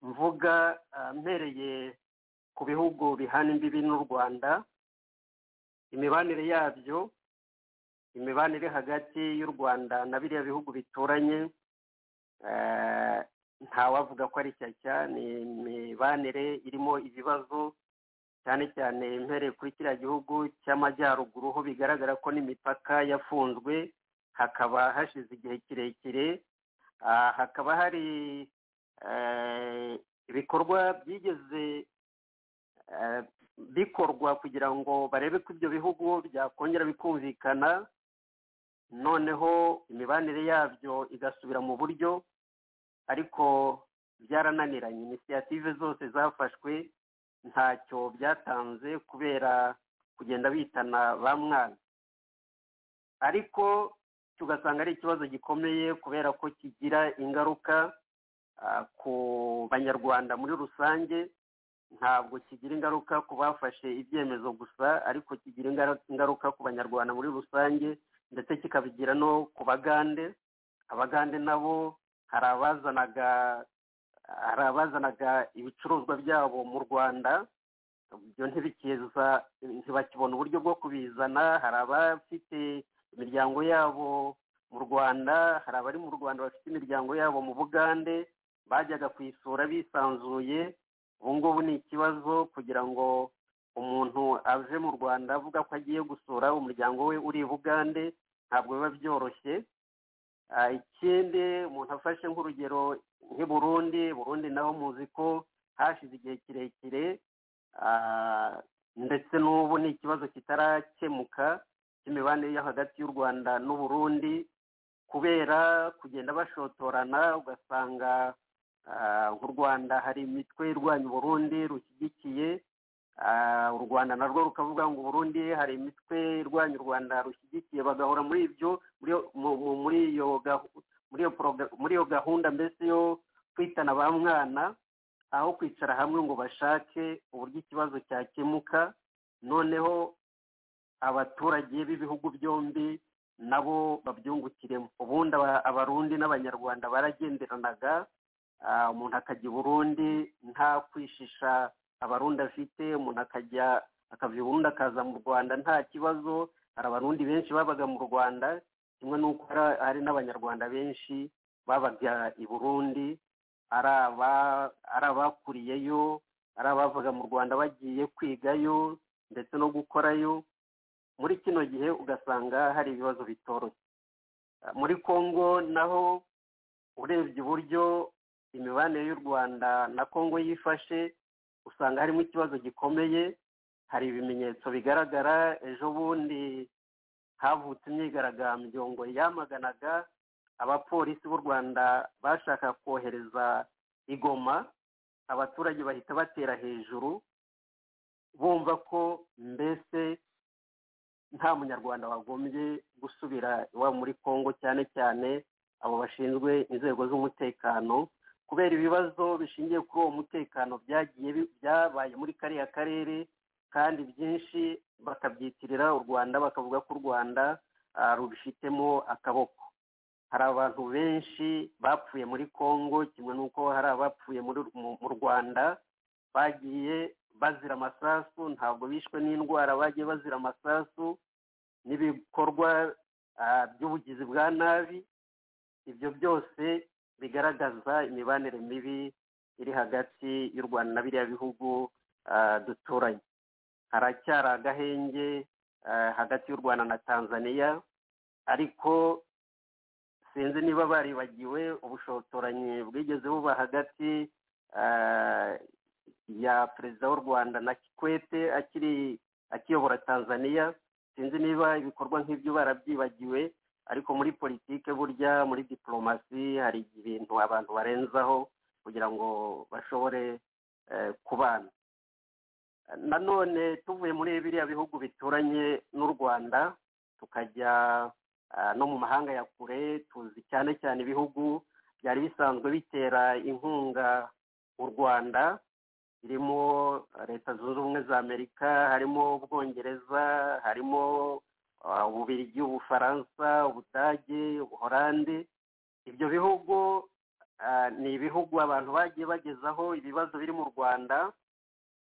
mvuga mpereye ku bihugu bihana imbibi n'u rwanda imibanire yabyo imibanire hagati y'u rwanda na biriya bihugu bituranye ntawavuga ko ari shyashya ni imibanire irimo ibibazo cyane cyane mpereye kuri kiriya gihugu cy'amajyaruguru ho bigaragara ko n'imipaka yafunzwe hakaba hashize igihe kirekire hakaba hari ibikorwa byigeze bikorwa kugira ngo barebe ko ibyo bihugu byakongera bikumvikana noneho imibanire yabyo igasubira mu buryo ariko byarananiranye inisiyative zose zafashwe ntacyo byatanze kubera kugenda bitana ba mwana ariko tugasanga ari ikibazo gikomeye kubera ko kigira ingaruka ku banyarwanda muri rusange ntabwo kigira ingaruka ku bafashe ibyemezo gusa ariko kigira ingaruka ku banyarwanda muri rusange ndetse kikabigira no ku bagande abagande nabo hari abazanaga hari abazanaga ibicuruzwa byabo mu rwanda ibyo ntibikiza ntibakibona uburyo bwo kubizana hari abafite imiryango yabo mu rwanda hari abari mu rwanda bafite imiryango yabo mu bugande bajyaga kuyisura bisanzuye ubu ngubu ni ikibazo kugira ngo umuntu ave mu rwanda avuga ko agiye gusura umuryango we uri i bugande ntabwo biba byoroshye ikindi umuntu afashe nk'urugero nk'i burundi burundi naho muzi ko hashize igihe kirekire ndetse n'ubu ni ikibazo kitarakemuka cy'imibanire yo hagati y'u rwanda n'uburundi kubera kugenda bashotorana ugasanga nk'u rwanda hari imitwe irwanya uburundi rushyigikiye u rwanda narwo rukavuga ngo uburundi hari imitwe irwanya u rwanda rushyigikiye bagahora muri ibyo muri iyo muri iyo gahunda mbese yo kwitana ba mwana aho kwicara hamwe ngo bashake uburyo ikibazo cyakemuka noneho abaturage b'ibihugu byombi nabo babyungukiremo ubundi abarundi n'abanyarwanda baragenderanaga umuntu akajya i burundi nta kwishisha abarundi afite umuntu akajya akava i burundi akaza mu rwanda nta kibazo hari abarundi benshi babaga mu rwanda kimwe n'uko hari n'abanyarwanda benshi babaga i burundi ari abakuriyeyo ari abavaga mu rwanda bagiye kwigayo ndetse no gukorayo muri kino gihe ugasanga hari ibibazo bitoroshye muri congo naho urebye uburyo imibanire y'u rwanda na congo yifashe usanga harimo ikibazo gikomeye hari ibimenyetso bigaragara ejo bundi havutse imyigaragambyo ngo yamaganaga abapolisi b'u rwanda bashaka kohereza igoma abaturage bahita batera hejuru bumva ko mbese nta munyarwanda wagombye gusubira iwabo muri congo cyane cyane abo bashinzwe inzego z'umutekano kubera ibibazo bishingiye kuri uwo mutekano byagiye byabaye muri kariya karere kandi byinshi bakabyitirira u rwanda bakavuga ko u rwanda rubifitemo akaboko hari abantu benshi bapfuye muri congo kimwe n'uko hari abapfuye mu rwanda bagiye bazira amasasu ntabwo bishwe n'indwara bagiye bazira amasasu n'ibikorwa by'ubugizi bwa nabi ibyo byose bigaragaza imibanire mibi iri hagati y'u rwanda na biriya bihugu duturanye haracyari agahenge hagati y'u rwanda na tanzania ariko sinzi niba baribagiwe ubushotoranyi bwigeze buba hagati ah, ya perezida w'u rwanda na kikwete akiri akiyobora tanzania sinzi niba ibikorwa nk'ibyo barabyibagiwe ariko muri politike burya muri diporomasi hari ibintu abantu barenzaho kugira ngo bashobore eh, kubana nanone tuvuye muri biriya bihugu bituranye n'u rwanda tukajya ah, no mu mahanga ya kure tuzi cyane cyane ibihugu byari bisanzwe bitera inkunga u rwanda birimo leta zunze ubumwe za amerika harimo ubwongereza harimo ah, ububirigi ubufaransa ubudage ubuhorande ibyo bihugu ah, ni ibihugu abantu bagiye bagezaho ibibazo biri mu rwanda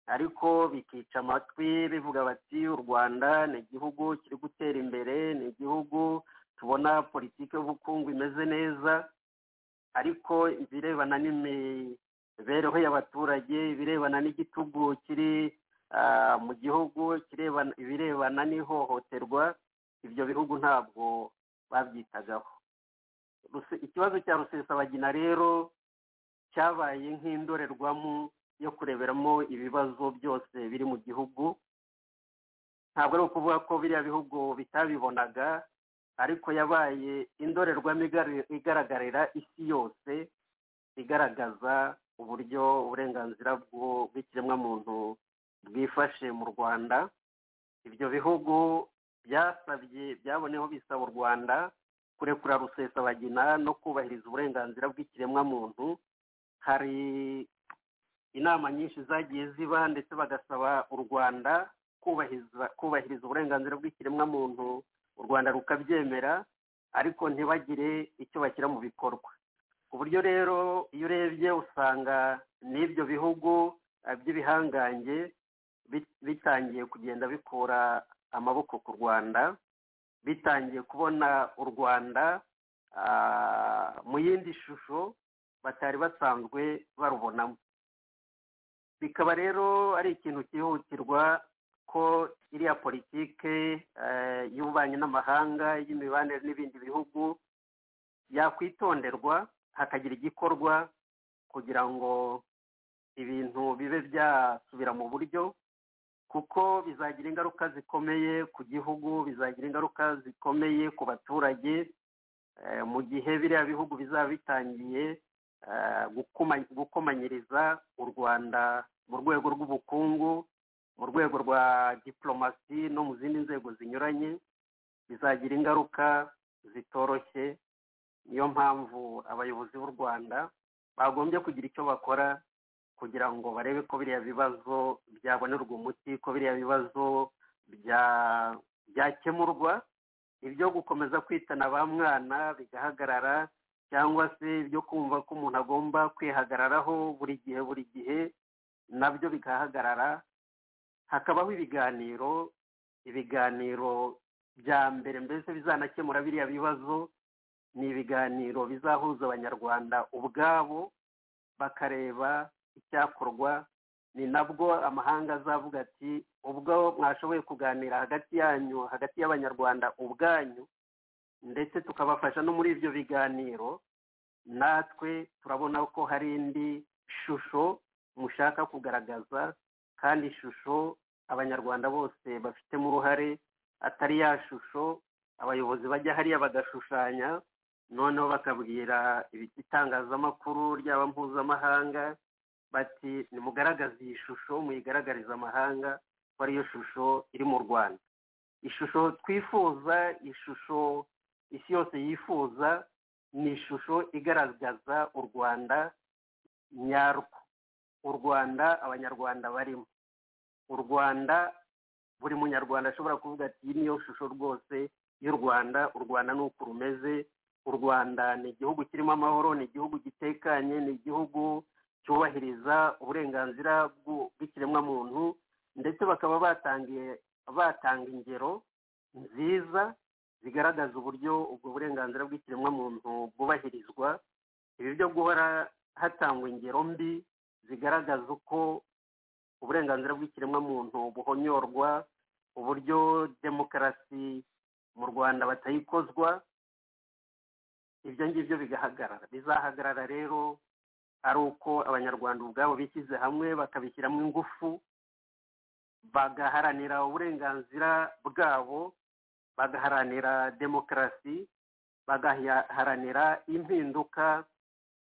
ariko bikica amatwi bivuga bati u rwanda ni igihugu kiri gutera imbere ni igihugu tubona politiki y'ubukungu imeze neza ariko ibirebana n'imibereho y'abaturage ibirebana n'igitugu kiri ah, mu gihugu kirebana- ibirebana n'ihohoterwa ibyo bihugu ntabwo babyitagaho Ruse- ikibazo cya rusesabagina rero cyabaye nk'indorerwamo yo kureberamo ibibazo byose biri mu gihugu ntabwo ari ukuvuga ko biriya bihugu bitabibonaga ariko yabaye indorerwamo igari- igaragarira isi yose igaragaza uburyo uburenganzira bw'u- bw'ikiremwamuntu bwifashe mu rwanda ibyo bihugu byasabye byaboneyeho bisaba u rwanda kurekura rusesabagina no kubahiriza uburenganzira bw'ikiremwamuntu hari inama nyinshi zagiye ziba ndetse bagasaba u rwanda kubahiriza kubahiriza uburenganzira bw'ikiremwamuntu u rwanda rukabyemera ariko ntibagire icyo bashyira mu bikorwa ku buryo rero iyo urebye usanga n'ibyo bihugu eh, by'ibihangange bit- bitangiye kugenda bikura amaboko ku rwanda bitangiye kubona u rwanda ah, mu yindi shusho batari basanzwe barubonamo bikaba rero ari ikintu cyihutirwa ko iriya politike eh, y'ububanyi n'amahanga y'imibanire n'ibindi bihugu yakwitonderwa hakagira igikorwa kugira ngo ibintu bibe byasubira mu buryo kuko bizagira ingaruka zikomeye ku gihugu bizagira ingaruka zikomeye ku baturage eh, mu gihe biriya bihugu bizaba bitangiye eh, gukoma- gukomanyiriza u rwanda mu rwego rw'ubukungu mu rwego rwa diporomasi no mu zindi nzego zinyuranye bizagira ingaruka zitoroshye niyo mpamvu abayobozi b'u rwanda bagombye kugira icyo bakora kugira ngo barebe ko biriya bibazo byabonerwa umuti ko biriya bibazo bya- byakemurwa ibyo gukomeza kwitana ba mwana bigahagarara cyangwa se ibyo kumva ko umuntu agomba kwihagararaho buri gihe buri gihe nabyo bigahagarara hakabaho ibiganiro ibiganiro bya mbere mbese bizanakemura biriya bibazo ni ibiganiro bizahuza abanyarwanda ubwabo bakareba icyakorwa ni nabwo amahanga azavuga ati ubwo mwashoboye kuganira hagati yanyu hagati y'abanyarwanda ubwanyu ndetse tukabafasha no muri ibyo biganiro natwe turabona ko hari indi shusho mushaka kugaragaza kandi ishusho abanyarwanda bose bafitemo uruhare atari ya shusho abayobozi bajya hariya bagashushanya noneho bakabwira ibi- itangazamakuru ryaba mpuzamahanga bati nimugaragaze iyi shusho muyigaragarize amahanga ko ariyo shusho iri mu rwanda ishusho twifuza ishusho isi yose yifuza ni ishusho igaragaza u rwanda nyarwo u rwanda abanyarwanda barimo u rwanda buri munyarwanda ashobora kuvuga ati iyi niyo shusho rwose y'u rwanda u rwanda ni uku rumeze u rwanda ni igihugu kirimo amahoro ni igihugu gitekanye ni igihugu cyubahiriza uburenganzira bw'u- bw'ikiremwamuntu ndetse bakaba batangiye batanga ingero nziza zigaragaza uburyo ubwo burenganzira bw'ikiremwamuntu bwubahirizwa ibi byo guhora hatangwa ingero mbi zigaragaza uko uburenganzira bw'ikiremwamuntu buhonyorwa uburyo demokarasi mu rwanda batayikozwa ibyo ngibyo bigahagarara bizahagarara rero ari uko abanyarwanda ubwabo bishyize hamwe bakabishyiramo ingufu bagaharanira uburenganzira bwabo bagaharanira demokarasi bagaharanira impinduka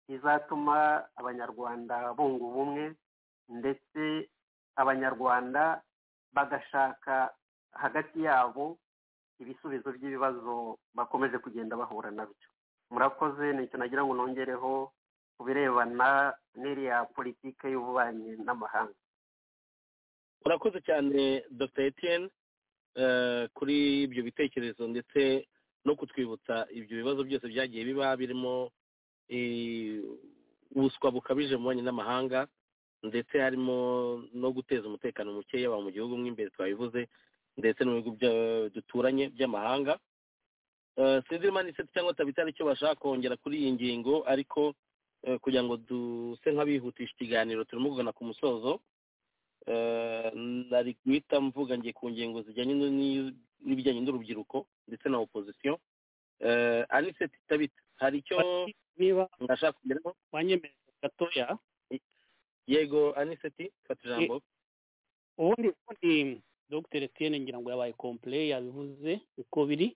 izatuma abanyarwanda bunga ubumwe ndetse abanyarwanda bagashaka hagati yabo ibisubizo by'ibibazo bakomeje kugenda bahura nabyo murakoze nicyo nagira ngo nongereho ku birebana n'iriya politiki y'ububanyi n'amahanga murakoze cyane dr etienne kuri ibyo bitekerezo ndetse no kutwibutsa ibyo bibazo byose byagiye biba birimo ubuswa bukabije mu banki n'amahanga ndetse harimo no guteza umutekano mukeya mu gihugu mo imbere twabivuze ndetse no mu bihugu duturanye by'amahanga sinzi niba ni cyangwa tabita ari cyo bashaka kongera kuri iyi ngingo ariko kugira ngo duse nk'abihutisha ikiganiro turimo kugana ku musozo nari guhita mvuga ngiye ku ngingo zijyanye n'ibijyanye n'urubyiruko ndetse na opozisiyo aniseti tabita hari icyo niba nashaka kugeraho wanyemerera gatoya yego aniseti fata ijambo ubundi ubundi dr etienne ngira ngo yabaye kompure yabivuze uko biri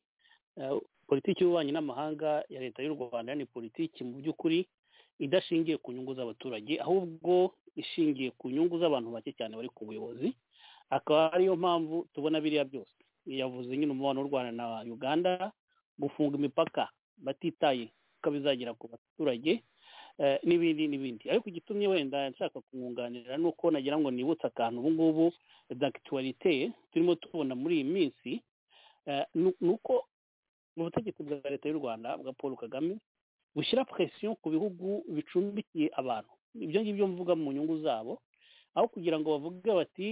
Eh, politiki y'ububanyi n'amahanga ya leta y'u rwanda ni politiki mu by'ukuri idashingiye ku nyungu z'abaturage ahubwo ishingiye ku nyungu z'abantu bake cyane bari ku buyobozi akaba ariyo mpamvu tubona biriya byose yavuze nyine umubano w'u rwanda na uganda gufunga imipaka batitaye ko bizagera ku baturage eh, n'ibindi n'ibindi ariko igitumye wenda nshaka kumwunganira ni uko nagira ngo nibutse akantu ubu ngubu dagituwarite turimo tubona muri iyi minsi eh, ni ni uko mu butegetsi bwa leta y'u rwanda bwa paul kagame bushyira presiyo ku bihugu bicumbikiye abantu ibyo ngibyo mvuga mu nyungu zabo aho kugira ngo bavuge bati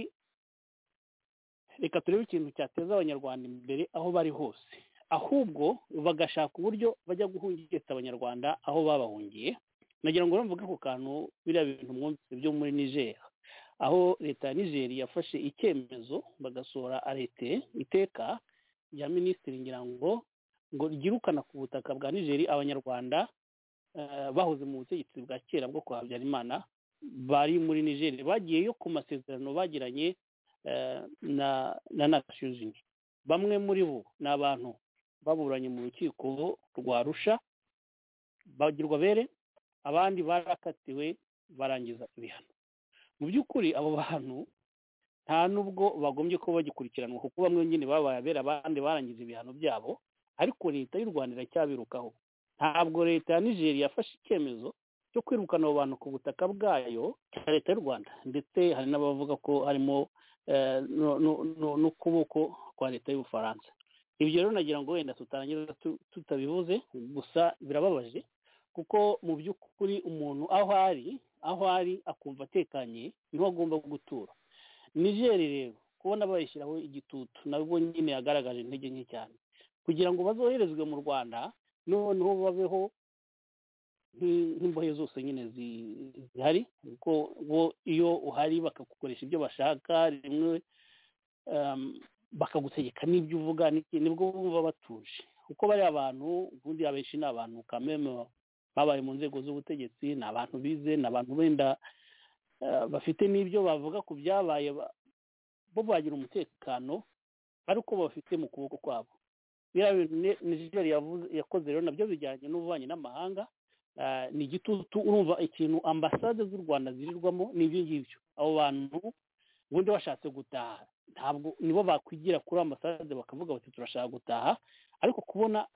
reka turebe ikintu cyateza abanyarwanda imbere aho bari hose ahubwo bagashaka uburyo bajya guhungitsa abanyarwanda aho babahungiye nagira ngo mvuge ku kantu biriya bintu mwumvise byo muri nigeria aho leta ya nigeria yafashe icyemezo bagasohora arete iteka rya minisitiri ngira ngo ngo ryirukana ku butaka bwa nigeri abanyarwanda bahoze mu butegetsi bwa kera bwo kwa habyarimana bari muri nigeri bagiyeyo ku masezerano bagiranye na na nasiyuzini bamwe muri bo ni abantu baburanye mu rukiko rwa rusha bagirwa bere abandi barakatiwe barangiza ibihano mu by'ukuri abo bantu nta n'ubwo bagombye kuba bagikurikiranwa kuko bamwe nyine babaye abera abandi barangiza ibihano byabo ariko leta y'u rwanda iracyabirukaho ntabwo leta ya nigeria yafashe icyemezo cyo kwirukana abo bantu ku butaka bwayo cya leta y'u rwanda ndetse hari n'abavuga ko harimo n'ukuboko kwa leta y'ubufaransa ibyo rero nagira ngo wenda tutarangiza tutabivuze gusa birababaje kuko mu by'ukuri umuntu aho ari aho ari akumva atekanye niho agomba gutura nigeri rero kubona bayishyiraho igitutu nabwo nyine yagaragaje intege nke cyane kugira ngo bazoherezwe mu rwanda noneho babeho nk'imbohe zose nyine zihari kuko bo iyo uhari bakagukoresha ibyo bashaka rimwe bakagutegeka n'ibyo uvuga nibwo bumva batuje kuko bari abantu ubundi abenshi ni abantu kameme babaye mu nzego z'ubutegetsi ni abantu bize ni abantu benda bafite n'ibyo bavuga ku byabaye bo bagira umutekano ari uko bafite mu kuboko kwabo biriya bintu nigeria yakoze rero nabyo bijyanye n'ububanyi n'amahanga ni igitutu urumva ikintu ambasade z'u rwanda zirirwamo ni ibyo ngibyo abo bantu ubundi bashatse gutaha ntabwo nibo bakwigira kuri ambasade bakavuga bati turashaka gutaha ariko kubona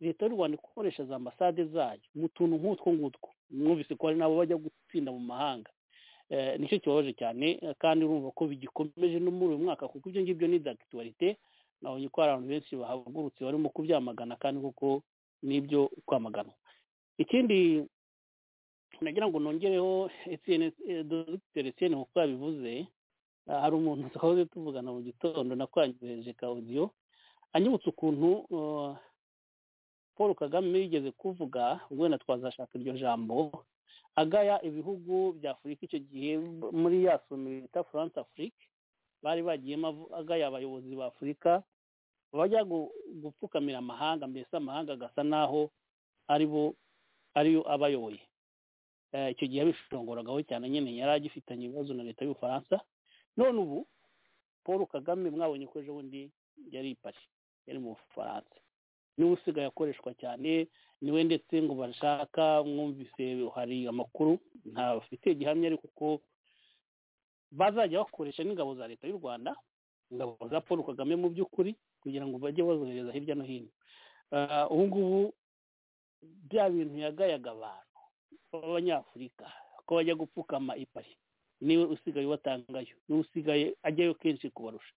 leta y'u rwanda ikoresha za ambasade zayo mu tuntu nk'utwo ngutwo mwumvise ko hari n'abo bajya gutsinda mu mahanga nicyo kibabaje cyane kandi urumva ko bigikomeje no muri uyu mwaka kuko ibyo ngibyo ni dagituwarite nabonye ko hari abantu benshi bahagurutse barimo kubyamagana kandi koko n'ibyo kwamagana ikindi nagira ngo nongereho dr etienne nkuko yabivuze hari umuntu twahoze tuvugana mu gitondo nakwangireje ka odiyo anyibutse ukuntu paul kagame yigeze kuvuga ubwo wenda twazashaka iryo jambo agaya ibihugu bya afurika icyo gihe muri ya somo bita france afrique bari bagiyemo agaya abayobozi ba afurika bajya gupfukamira amahanga mbese amahanga agasa n'aho aribo ariyo abayoboye icyo gihe yabishongoragaho cyane nyine yari agifitanye ibibazo na leta y'ubufaransa none ubu paul kagame mwabonye ko ejo bundi yari ipari yari mu bufaransa niwe usigaye akoreshwa cyane niwe ndetse ngo bashaka mwumvise hari amakuru ntafite gihamya ariko ko bazajya bakoresha n'ingabo za leta y'u rwanda ingabo za paul kagame mu by'ukuri kugira ngo bajye bazohereza hirya no hino ubu ngubu bya bintu yagayaga abantu b'abanyafurika ko bajya gupfukama ipari niwe usigaye ubatangayo niwe usigaye ajyayo kenshi kubarusha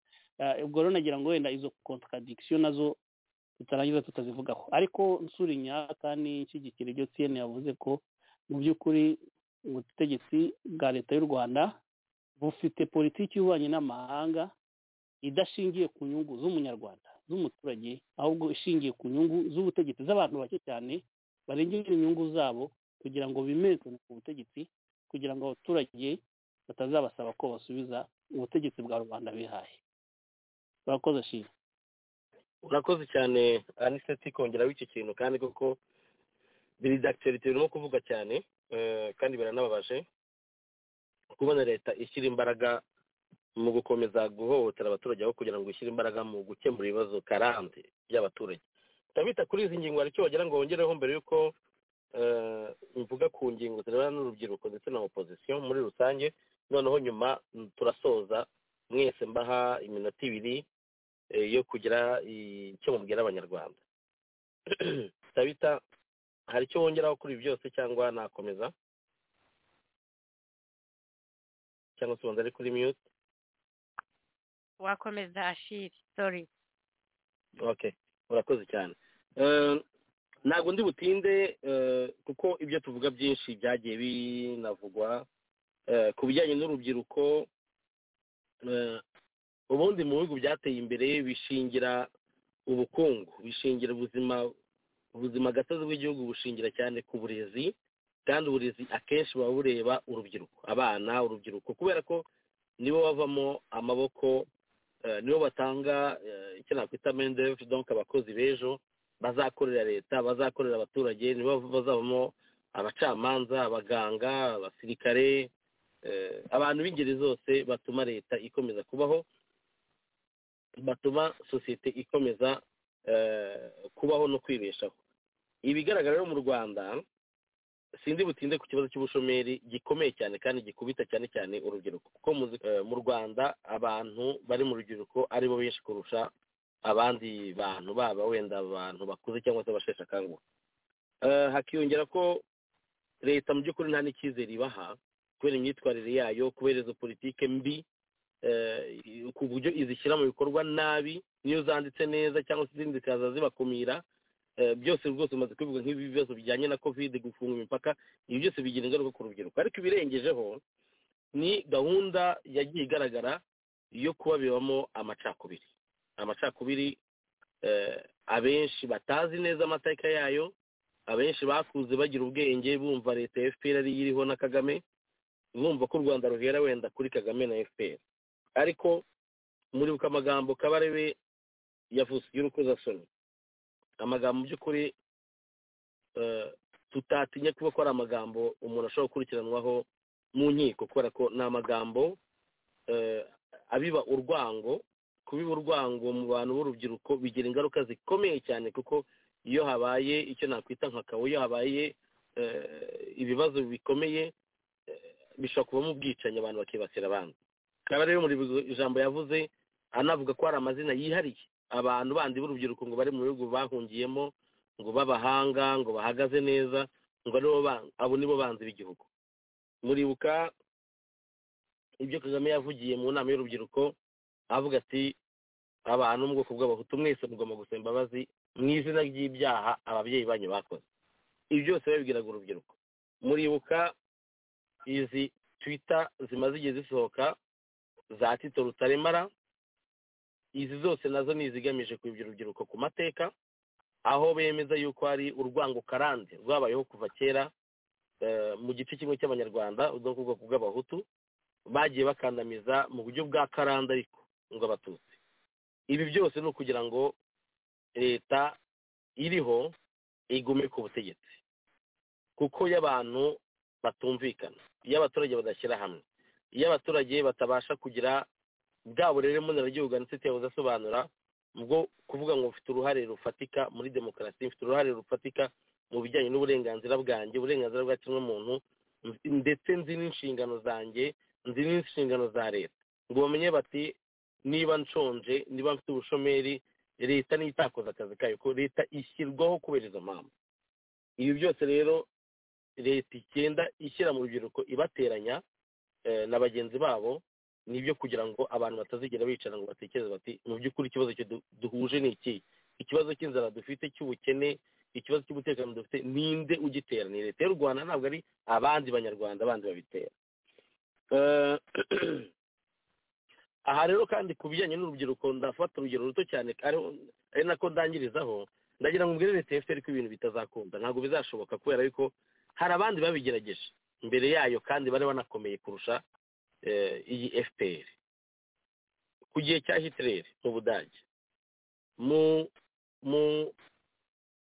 ubwo rero nagira ngo wenda izo contradiction nazo tutarangiza tutazivugaho ariko nsura inyaka n'inshyigikira ibyo tn yavuze ko mu by'ukuri ubutegetsi bwa leta y'u rwanda bufite politiki y'ububanyi n'amahanga idashingiye ku nyungu z'umunyarwanda z'umuturage ahubwo ishingiye ku nyungu z'ubutegetsi z'abantu bake cyane barengera inyungu zabo kugira ngo bimenyekane ku butegetsi kugira ngo abaturage batazabasaba ko basubiza ubutegetsi bwa rubanda bihaye barakoze ashimwe urakoze cyane aniseti kongeraho iki kintu kandi koko biri dakitorite birimo kuvuga cyane kandi biranababaje kubona leta ishyira imbaraga mu gukomeza guhohotera abaturage aho kugira ngo ishyire imbaraga mu gukemura ibibazo karande by'abaturage ndabita kuri izi ngingo hari icyo wagira ngo wongereho mbere y'uko mvuga ku ngingo zirebana n'urubyiruko ndetse na opozisiyo muri rusange noneho nyuma turasoza mwese mbaha iminota ibiri yo kugira icyo mubwira abanyarwanda ndabita hari icyo wongeraho kuri ibi byose cyangwa nakomeza cyangwa se ubanza ari kuri miyuti wakomeza ashiri sori okay urakoze cyane ntabwo ndi butinde kuko ibyo tuvuga byinshi byagiye binavugwa ku bijyanye n'urubyiruko ubundi mu bihugu byateye imbere bishingira ubukungu bishingira ubuzima ubuzima gatozi bw'igihugu bushingira cyane ku burezi kandi uburezi akenshi buba bureba urubyiruko abana urubyiruko kubera ko nibo bavamo amaboko nibo batanga icyo nakwita mendevu donka abakozi b'ejo bazakorera leta bazakorera abaturage nibo bazavamo abacamanza abaganga abasirikare abantu b'ingeri zose batuma leta ikomeza kubaho batuma sosiyete ikomeza kubaho no kwibeshaho ibigaragara rero mu rwanda sindi butinde ku kibazo cy'ubushomeri gikomeye cyane kandi gikubita cyane cyane urubyiruko kuko mu rwanda abantu bari mu rubyiruko aribo benshi kurusha abandi bantu baba wenda abantu bakuze cyangwa se abasheshe akanguhe hakiyongera ko leta mu by'ukuri nta n'icyizere ibaha kubera imyitwarire yayo kubera izo politike mbi ku buryo izishyira mu bikorwa nabi niyo zanditse neza cyangwa se izindi zikaza zibakumira byose rwose bimaze kubivuga nk'ibibazo bijyanye na kovide gufunga imipaka ibi byose bigira ingaruka ku rubyiruko ariko ibirengejeho ni gahunda yagiye igaragara yo kuba bibamo amacakubiri amacakubiri abenshi batazi neza amateka yayo abenshi bakuze bagira ubwenge bumva leta ya fpr ariyo iriho na kagame bumva ko u rwanda ruhera wenda kuri kagame na fpr ariko muribuka amagambo kabarebe yavuze y'urukozasoni amagambo by'ukuri tutatinya kuba ko ari amagambo umuntu ashobora gukurikiranwaho mu nkiko kubera ko ni amagambo abiba urwango kubiba urwango mu bantu b'urubyiruko bigira ingaruka zikomeye cyane kuko iyo habaye icyo nakwita nka kawo iyo habaye ibibazo bikomeye bishobora kuvamo ubwicanyi abantu bakibasira abandi akaba rero muri ijambo yavuze anavuga ko hari amazina yihariye abantu bandi b'urubyiruko ngo bari mu bihugu bahungiyemo ngo b'abahanga ngo bahagaze neza ngo abo nibo banzi b'igihugu muribuka ibyo kagame yavugiye mu nama y'urubyiruko avuga ati abantu mu bwoko bw'abahutu mwese mugomba gusaba imbabazi mu izina ry'ibyaha ababyeyi banyu bakoze ibi byose babibwiraga urubyiruko muribuka izi twita zimaze igihe zisohoka za tito rutaremara izi zose nazo ni izigamije kuyobya urubyiruko ku mateka aho bemeza yuko hari urwango karande rwabayeho kuva kera mu gice kimwe cy'abanyarwanda rwo ku bwoko bw'abahutu bagiye bakandamiza mu buryo bwa karande ariko ngo abatutsi ibi byose ni ukugira ngo leta iriho igume ku butegetsi kuko iyo abantu batumvikana iyo abaturage badashyira hamwe iyo abaturage batabasha kugira bwa burere mboneragihugu ndetse budasobanura bwo kuvuga ngo mfite uruhare rufatika muri demokarasi mfite uruhare rufatika mu bijyanye n'uburenganzira bwanjye uburenganzira bwa muntu ndetse nzi n'inshingano zanjye nzi n'inshingano za leta ngo bamenye bati niba nshonje niba mfite ubushomeri leta niyo itakoze akazi kayo ko leta ishyirwaho kubera izo mpamvu ibi byose rero leta igenda ishyira mu rubyiruko ibateranya na bagenzi babo nibyo kugira ngo abantu batazigera bicara ngo batekereze bati mu by'ukuri ikibazo duhuje ni iki ikibazo cy'inzara dufite cy'ubukene ikibazo cy'umutekano dufite ninde ugitera ni leta y'u rwanda ntabwo ari abandi banyarwanda bandi babitera aha rero kandi ku bijyanye n'urubyiruko ndafata urugero ruto cyane ari nako ndangirizaho ndagira ngo mbwire leta efuperi ko ibintu bitazakunda ntabwo bizashoboka kubera yuko hari abandi babigerageje mbere yayo kandi bari banakomeye kurusha iyi efuperi ku gihe cya hitireri mu budage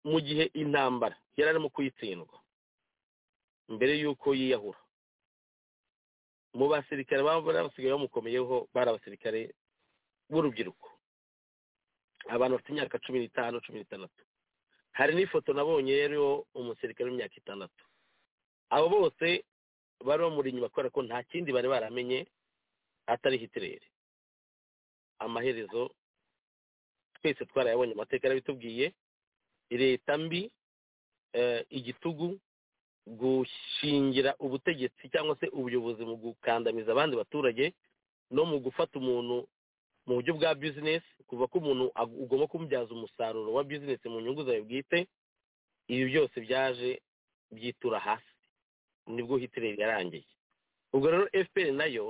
mu gihe intambara yari arimo kuyitsindwa mbere y'uko yiyahura mu basirikare baba basigaye bamukomeyeho bari abasirikare b'urubyiruko abantu bafite imyaka cumi n'itanu cumi n'itandatu hari n'ifoto nabonye yariho umusirikare w'imyaka itandatu abo bose bari bamuri inyuma kubera ko nta kindi bari baramenye atari hitirere amaherezo twese twarayabonye amateka yarabitubwiye leta mbi igitugu gushingira ubutegetsi cyangwa se ubuyobozi mu gukandamiza abandi baturage no mu gufata umuntu mu buryo bwa bizinesi kuva ko umuntu ugomba kumubyaza umusaruro wa bizinesi mu nyungu zawe bwite ibi byose byaje byitura hasi nibwo hitireri yarangiye ubwo rero efuperi nayo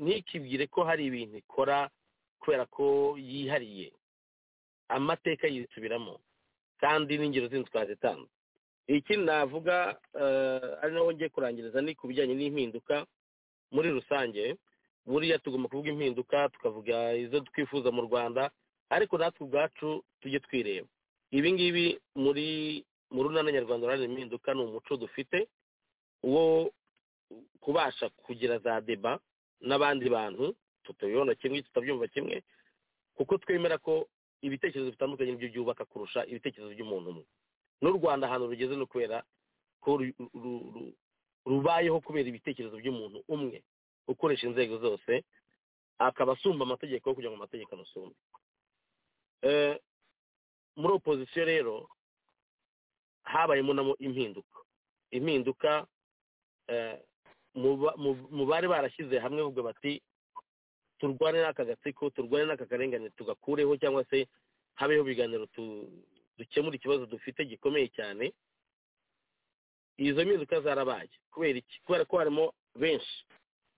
ntikibwire ko hari ibintu ikora kubera ko yihariye amateka yisubiramo kandi n'ingero zindi twazitanze ikindi navuga ari naho ngiye kurangiriza ni ku bijyanye n'impinduka muri rusange buriya tugomba kuvuga impinduka tukavuga izo twifuza mu rwanda ariko natwe ubwacu tujye twireba ibi ngibi muri mu runana nyarwanda uruhare impinduka ni umuco dufite wo kubasha kugira za deba n'abandi bantu tutayibona kimwe tutabyumva kimwe kuko twemera ko ibitekerezo bitandukanye nibyo byubaka kurusha ibitekerezo by'umuntu umwe n'u rwanda ahantu rugeze no kubera ko rubayeho kubera ibitekerezo by'umuntu umwe ukoresha inzego zose akaba asumba amategeko kugira ngo amategeko amusumbe muri opozisiyo rero habayemo namo impinduka impinduka mu bari barashyize hamwe bavuga bati turwane n'aka gatsiko turwane n'aka karengane tugakureho cyangwa se habeho ibiganiro dukemura ikibazo dufite gikomeye cyane izo mpinduka zarabaye kubera iki kubera ko harimo benshi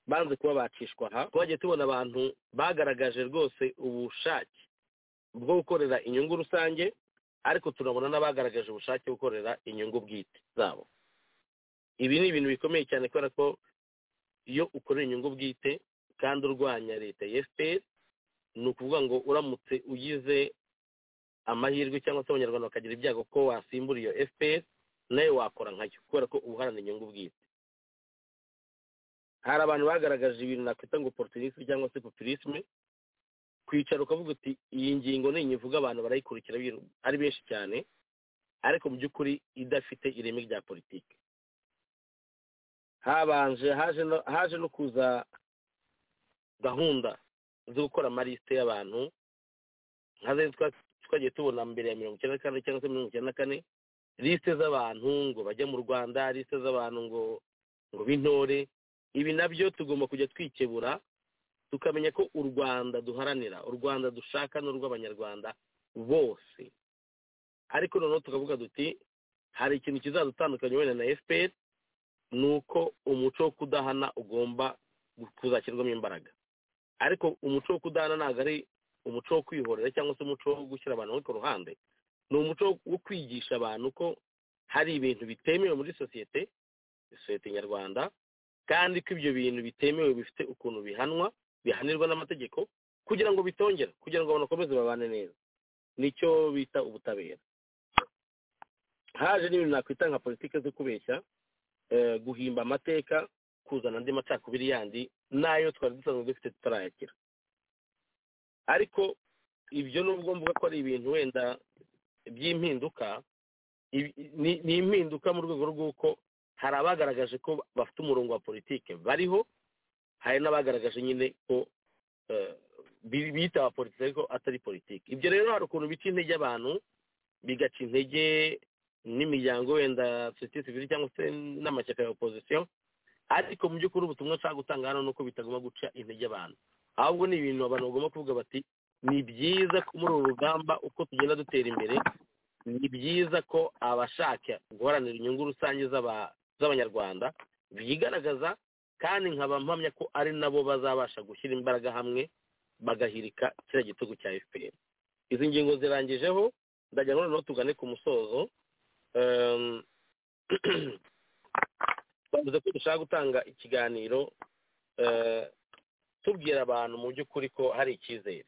banze kuba bacishwa aha twagiye tubona abantu bagaragaje rwose ubushake bwo gukorera inyungu rusange ariko turabona n'abagaragaje ubushake bwo gukorera inyungu bwite zabo ibi ni ibintu bikomeye cyane kubera ko iyo ukorera inyungu bwite kandi urwanya leta ya efuperi ni ukuvuga ngo uramutse ugize amahirwe cyangwa se abanyarwanda bakagira ibyago ko wasimbura iyo efuperi nawe wakora nkayo kubera ko ubuharana inyungu bwite hari abantu bagaragaje ibintu nakwita ngo porotinisme cyangwa se populisme kwicara ukavuga uti iyi ngingo ni inyungu abantu barayikurikira ari benshi cyane ariko mu by'ukuri idafite ireme rya politiki habanje haje no kuza gahunda zo gukora amarisite y'abantu nka twagiye tubona mbere ya mirongo icyenda na kane cyangwa se mirongo icyenda na kane lisite z'abantu ngo bajya mu rwanda lisite z'abantu ngo ngo b'intore ibi nabyo tugomba kujya twikebura tukamenya ko u rwanda duharanira u rwanda dushaka n'urw'abanyarwanda bose ariko noneho tukavuga duti hari ikintu kizadutandukanya wenda na fpr ni uko umuco wo kudahana ugomba kuzashyirwamo imbaraga ariko umuco wo kudahana ntabwo ari umuco wo kwihorera cyangwa se umuco wo gushyira abantu ku ruhande ni umuco wo kwigisha abantu ko hari ibintu bitemewe muri sosiyete sosiyete nyarwanda kandi ko ibyo bintu bitemewe bifite ukuntu bihanwa bihanirwa n'amategeko kugira ngo bitongera kugira ngo abantu bakomeze babane neza nicyo bita ubutabera haje n'ibintu nakwita nka politiki zo kubeshya eh, guhimba amateka kuzana andi macakubiri yandi n'ayo twari dusanzwe dufite tutarayakira ariko ibyo nubwo mvuga ko ari ibintu wenda by'impinduka ibi- ni ni impinduka mu rwego rw'uko hari abagaragaje ko bafite umurongo wa politiki bariho hari n'abagaragaje nyine ko eh, bi- bita politiki ariko atari politiki ibyo rero hari ukuntu bica intege abantu bigaca intege n'imiryango wenda sosiyete sivile cyangwa se n'amashyaka ya opozisiyo ariko mu by'ukuri ubutumwa nshaka gutanga hano ni uko bitagomba guca intege abantu ahubwo ni ibintu abantu bagomba kuvuga bati ni byiza ko muri uru rugamba uko tugenda dutera imbere ni byiza ko abashaka guharanira inyungu rusange z'aba- z'abanyarwanda bigaragaza kandi nkaba mpamya ko ari nabo bazabasha gushyira imbaraga hamwe bagahirika kiriya gitugu cya fpr izi ngingo zirangijeho ndajya noneho tugane ku musozo Ehm, twavuze ko dushaka gutanga ikiganiro eh, tubwira abantu mu by'ukuri ko hari icyizere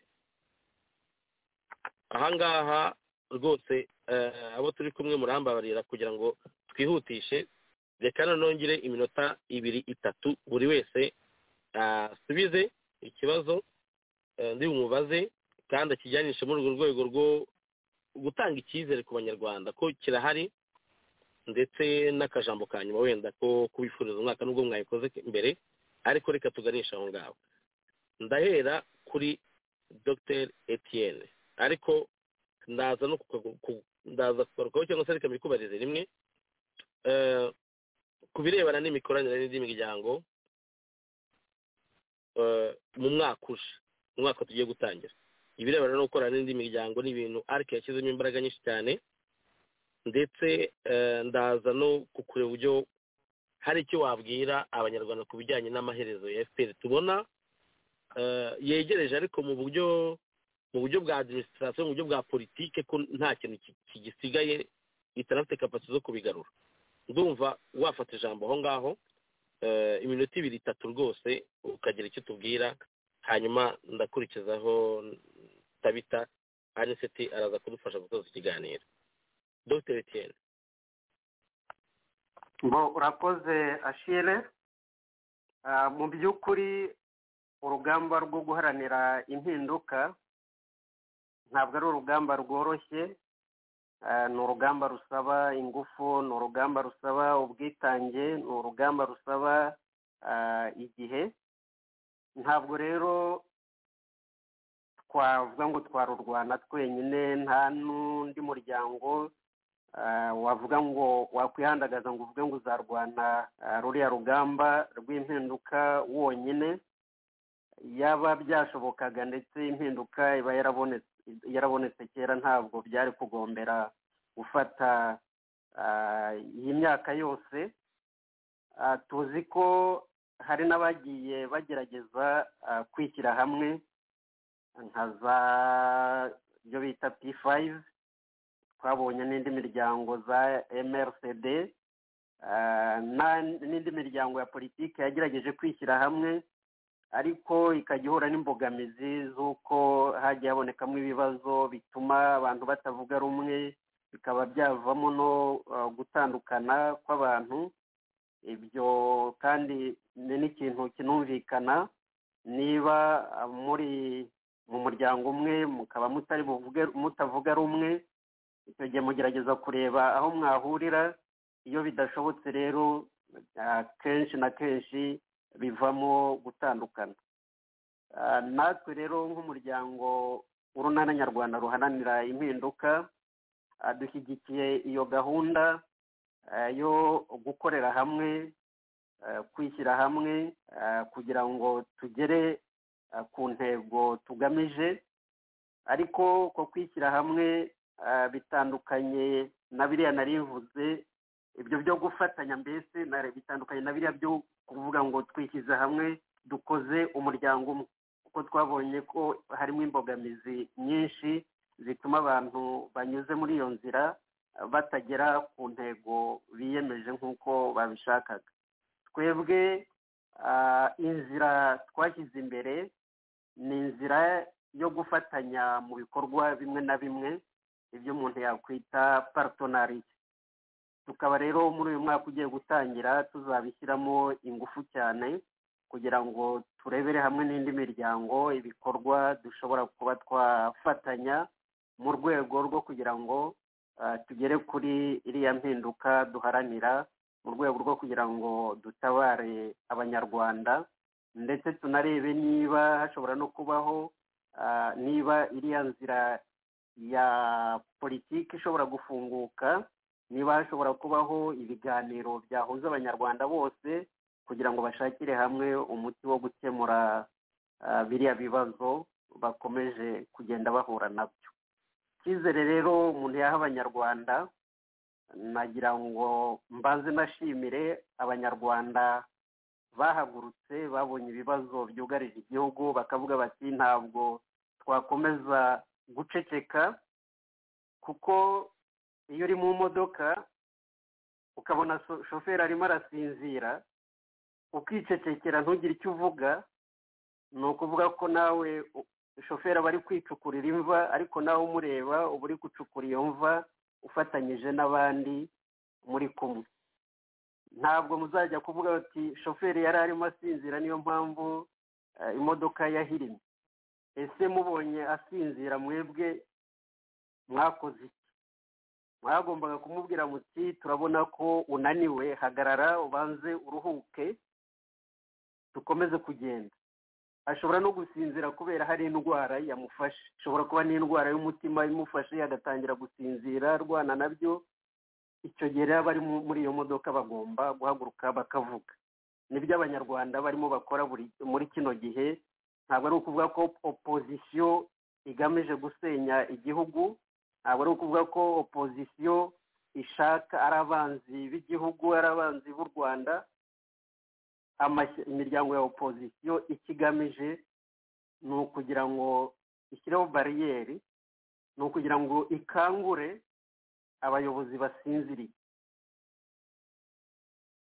ahangaha rwose eh, abo turi kumwe murambabarira kugira ngo twihutishe reka noneho ngire iminota ibiri itatu buri wese asubize ikibazo eh, ndi bumubaze kandi akijyanishe muri urwo rwego rwo gutanga icyizere ku banyarwanda ko kirahari ndetse n'akajambo ka nyuma wenda ko kubifuriza umwaka nubwo mwabikoze mbere ariko reka tuganisha aho ngaho ndahera kuri dr etienne ariko ndaza no kukagu- ku- ndaza kugarukaho cyangwa se reka mbikubarize rimwe Eh, ku birebana n'imikoranire n'indi miryango eh, mu mwaka uje mu mwaka tugiye gutangira ibirebana no gukorana n'indi miryango ni ibintu ariko yashyizemo imbaraga nyinshi cyane ndetse eh, ndaza no kukureba uburyo hari icyo wabwira abanyarwanda ku bijyanye n'amaherezo ya fpr tubona eh, yegereje ariko mu buryo mu buryo bwa administration mu buryo bwa politike ko nta kintu ki- kigisigaye itarafite kapasite zo kubigarura ndumva wafata ijambo aho ngaho eh, iminota ibiri itatu rwose ukagira icyo tubwira hanyuma ndakurikizaho tabita aniseti araza kudufasha gutoza ikiganiro dr etienne ngo urakoze ashire Ah, mu by'ukuri urugamba rwo guharanira impinduka ntabwo ari urugamba rworoshye Ah, ni urugamba rusaba ingufu ni urugamba rusaba ubwitange ni urugamba rusaba ah, igihe ntabwo rero twavuga ngo twarurwana twenyine nta n'undi muryango ah, wavuga ngo wakwihandagaza ngo uvuge ngo uzarwana ah, ruriya rugamba rw'impinduka wonyine yaba byashobokaga ndetse impinduka iba yarabonetse yarabonetse kera ntabwo byari kugombera gufata ah, iyi myaka yose Ah, tuzi ko hari n'abagiye bagerageza ah, kwishyira hamwe nka za ibyo bita p five twabonye n'indi miryango za mrcd ah, na- n'indi miryango ya politiki yagerageje kwishyira hamwe ariko ikajya ihura n'imbogamizi z'uko hagiye habonekamo ibibazo bituma abantu batavuga rumwe bikaba byavamo no ah, gutandukana kw'abantu ibyo kandi ni n'ikintu kinumvikana niba ah, muri mu muryango umwe mukaba mutari buvuge mutavuga rumwe icyo gihe mugerageza kureba aho mwahurira iyo bidashobotse rero ah, kenshi na kenshi bivamo gutandukana Ah, natwe rero nk'umuryango urunana nyarwanda ruharanira impinduka ah, dushyigikiye iyo gahunda ah, yo gukorera hamwe ah, kwishyira hamwe ah, kugira ngo tugere ah, ku ntego tugamije ariko ko kwishyira hamwe ah, bitandukanye na biriya narivuze ibyo byo gufatanya mbese na- bitandukanye na biriya byo kuvuga ngo twishyize hamwe dukoze umuryango umwe kuko twabonye ko harimo imbogamizi nyinshi zituma abantu banyuze muri iyo nzira ah, batagera ku ntego biyemeje nk'uko babishakaga twebwe ah, inzira twashyize imbere ni inzira yo gufatanya mu bikorwa bimwe na bimwe ibyo umuntu yakwita paritonarite tukaba rero muri uyu mwaka ugiye gutangira tuzabishyiramo ingufu cyane kugira ngo turebere hamwe n'indi miryango ibikorwa dushobora kuba twafatanya mu rwego rwo kugira ngo ah, tugere kuri iriya mpinduka duharanira mu rwego rwo kugira ngo dutabare abanyarwanda ndetse tunarebe niba hashobora no kubaho ah, niba iriya nzira ya politiki ishobora gufunguka niba hashobora kubaho ibiganiro byahuza abanyarwanda bose kugira ngo bashakire hamwe umuti wo gukemura ah, biriya bibazo bakomeje kugenda bahura nabyo icyizere rero umuntu yaha abanyarwanda nagira ngo mbanze nashimire abanyarwanda bahagurutse babonye ibibazo byugarije igihugu bakavuga bati ntabwo twakomeza guceceka kuko iyo uri mu modoka ukabona so- shoferi arimo arasinzira ukicecekera ntugire icyo uvuga ni ukuvuga ko nawe u- shoferi aba ari kwicukurira imva ariko nawe umureba uba uri gucukura iyo mva ufatanyije n'abandi muri kumwe ntabwo muzajya kuvuga bati shoferi yari arimo asinzira niyo mpamvu eh, imodoka yahirimye ese mubonye asinzira mwebwe mwakoze iki mwagombaga kumubwira muti turabona ko unaniwe hagarara ubanze uruhuke dukomeze kugenda ashobora no gusinzira kubera hari indwara yamufashe ishobora kuba n'indwara y'umutima imufashe agatangira gusinzira arwana nabyo icyo gihe rero abari mu- muri iyo modoka bagomba guhaguruka bakavuga nibyo abanyarwanda barimo bakora buri- muri kino gihe ntabwo ari ukuvuga ko opozisiyo igamije gusenya igihugu ntabwo ari ukuvuga ko opozisiyo ishaka ari abanzi b'igihugu ari abanzi b'u rwanda amashya- imiryango ya opozisiyo ikigamije ni ukugira ngo ishyireho bariyeri ni ukugira ngo ikangure abayobozi basinziriye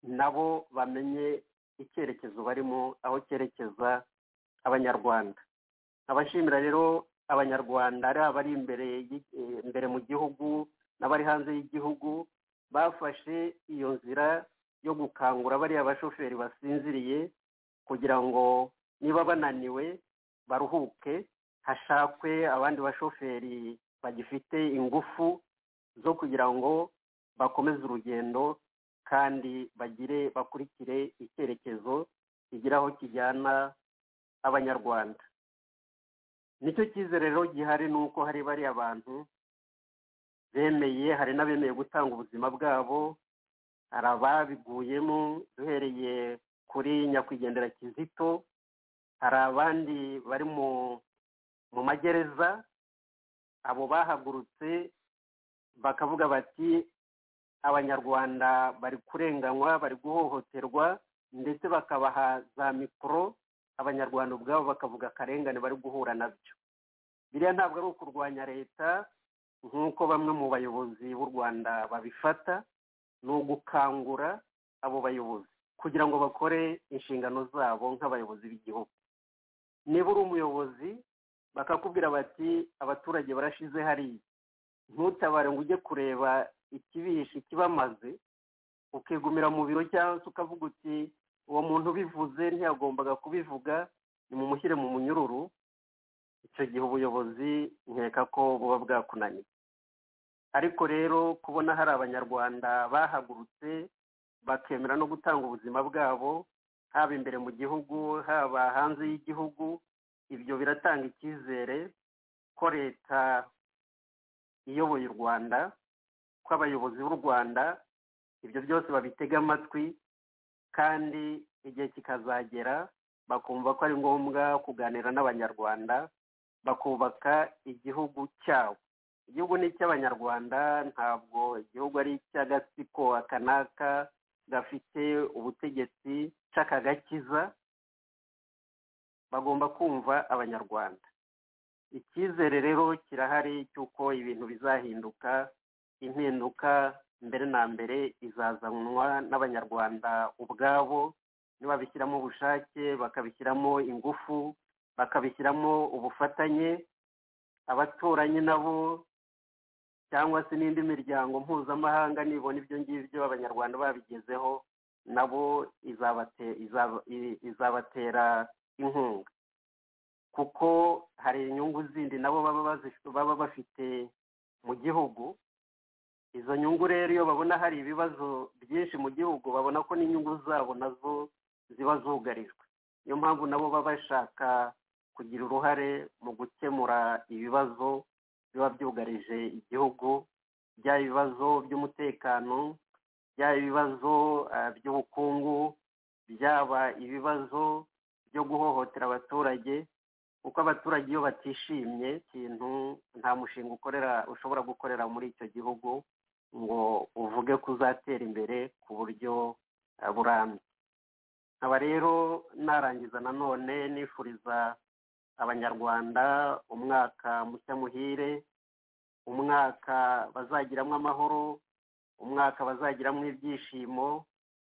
nabo bamenye icyerekezo barimo aho cyerekeza abanyarwanda abashimira rero abanyarwanda ari abari imbere y'i- eh, imbere mu gihugu n'abari hanze y'igihugu bafashe iyo nzira yo gukangura bariya bashoferi basinziriye kugira ngo niba bananiwe baruhuke hashakwe abandi bashoferi bagifite ingufu zo kugira ngo bakomeze urugendo kandi bagire bakurikire icyerekezo kigira aho kijyana abanyarwanda nicyo cyizere rero gihari ni uko hari bariya bantu bemeye hari n'abemeye gutanga ubuzima bwabo hari ababiguyemo duhereye kuri nyakwigendera kizito hari abandi bari mu mu magereza abo bahagurutse bakavuga bati abanyarwanda bari kurenganywa bari guhohoterwa ndetse bakabaha za mikoro abanyarwanda ubwabo bakavuga akarengane bari guhura nabyo biriya ntabwo ari ukurwanya leta nk'uko bamwe mu bayobozi b'u rwanda babifata ni ugukangura abo bayobozi kugira ngo bakore inshingano zabo nk'abayobozi b'igihugu niba uri umuyobozi bakakubwira bati abaturage barashize hariya ntutabare ngo ujye kureba ikibishe kibamaze ukigumira mu biro cyangwa se ukavuga uti uwo muntu ubivuze ntiyagombaga kubivuga nimumushyire mu munyururu icyo gihe ubuyobozi nkeka ko buba bwakunaniye ariko rero kubona hari abanyarwanda bahagurutse bakemera no gutanga ubuzima bwabo haba imbere mu gihugu haba hanze y'igihugu ibyo biratanga icyizere ko leta iyoboye u rwanda ko abayobozi b'u rwanda ibyo byose babitega amatwi kandi igihe kikazagera bakumva ko ari ngombwa kuganira n'abanyarwanda bakubaka igihugu cyabo igihugu ni icy'abanyarwanda ntabwo igihugu ari icy'agatsiko aka n'aka gafite ubutegetsi c'akagakiza bagomba kumva abanyarwanda icyizere rero kirahari cy'uko ibintu bizahinduka impinduka mbere na mbere izazanwa n'abanyarwanda ubwabo nibabishyiramo ubushake bakabishyiramo ingufu bakabishyiramo ubufatanye abaturanyi nabo cyangwa se n'indi miryango mpuzamahanga nibona ibyo ngibyo abanyarwanda babigezeho nabo izabate- izaba- i- izabatera inkunga kuko hari inyungu zindi nabo baba bazi- baba bafite mu gihugu izo nyungu rero iyo babona hari ibibazo byinshi mu gihugu babona ko n'inyungu zabo nazo ziba zugarijwe niyo mpamvu nabo baba bashaka kugira uruhare mu gukemura ibibazo biba byugarije igihugu byaba ibibazo by'umutekano byaba ibibazo ah, by'ubukungu byaba ibibazo byo guhohotera abaturage kuko abaturage iyo batishimye ikintu nta mushinga ukorera ushobora gukorera muri icyo gihugu ngo uvuge ko uzatera imbere ku buryo ah, burambye nkaba rero narangiza nanone nifuriza abanyarwanda umwaka mushya muhire umwaka bazagiramo amahoro umwaka bazagiramo ibyishimo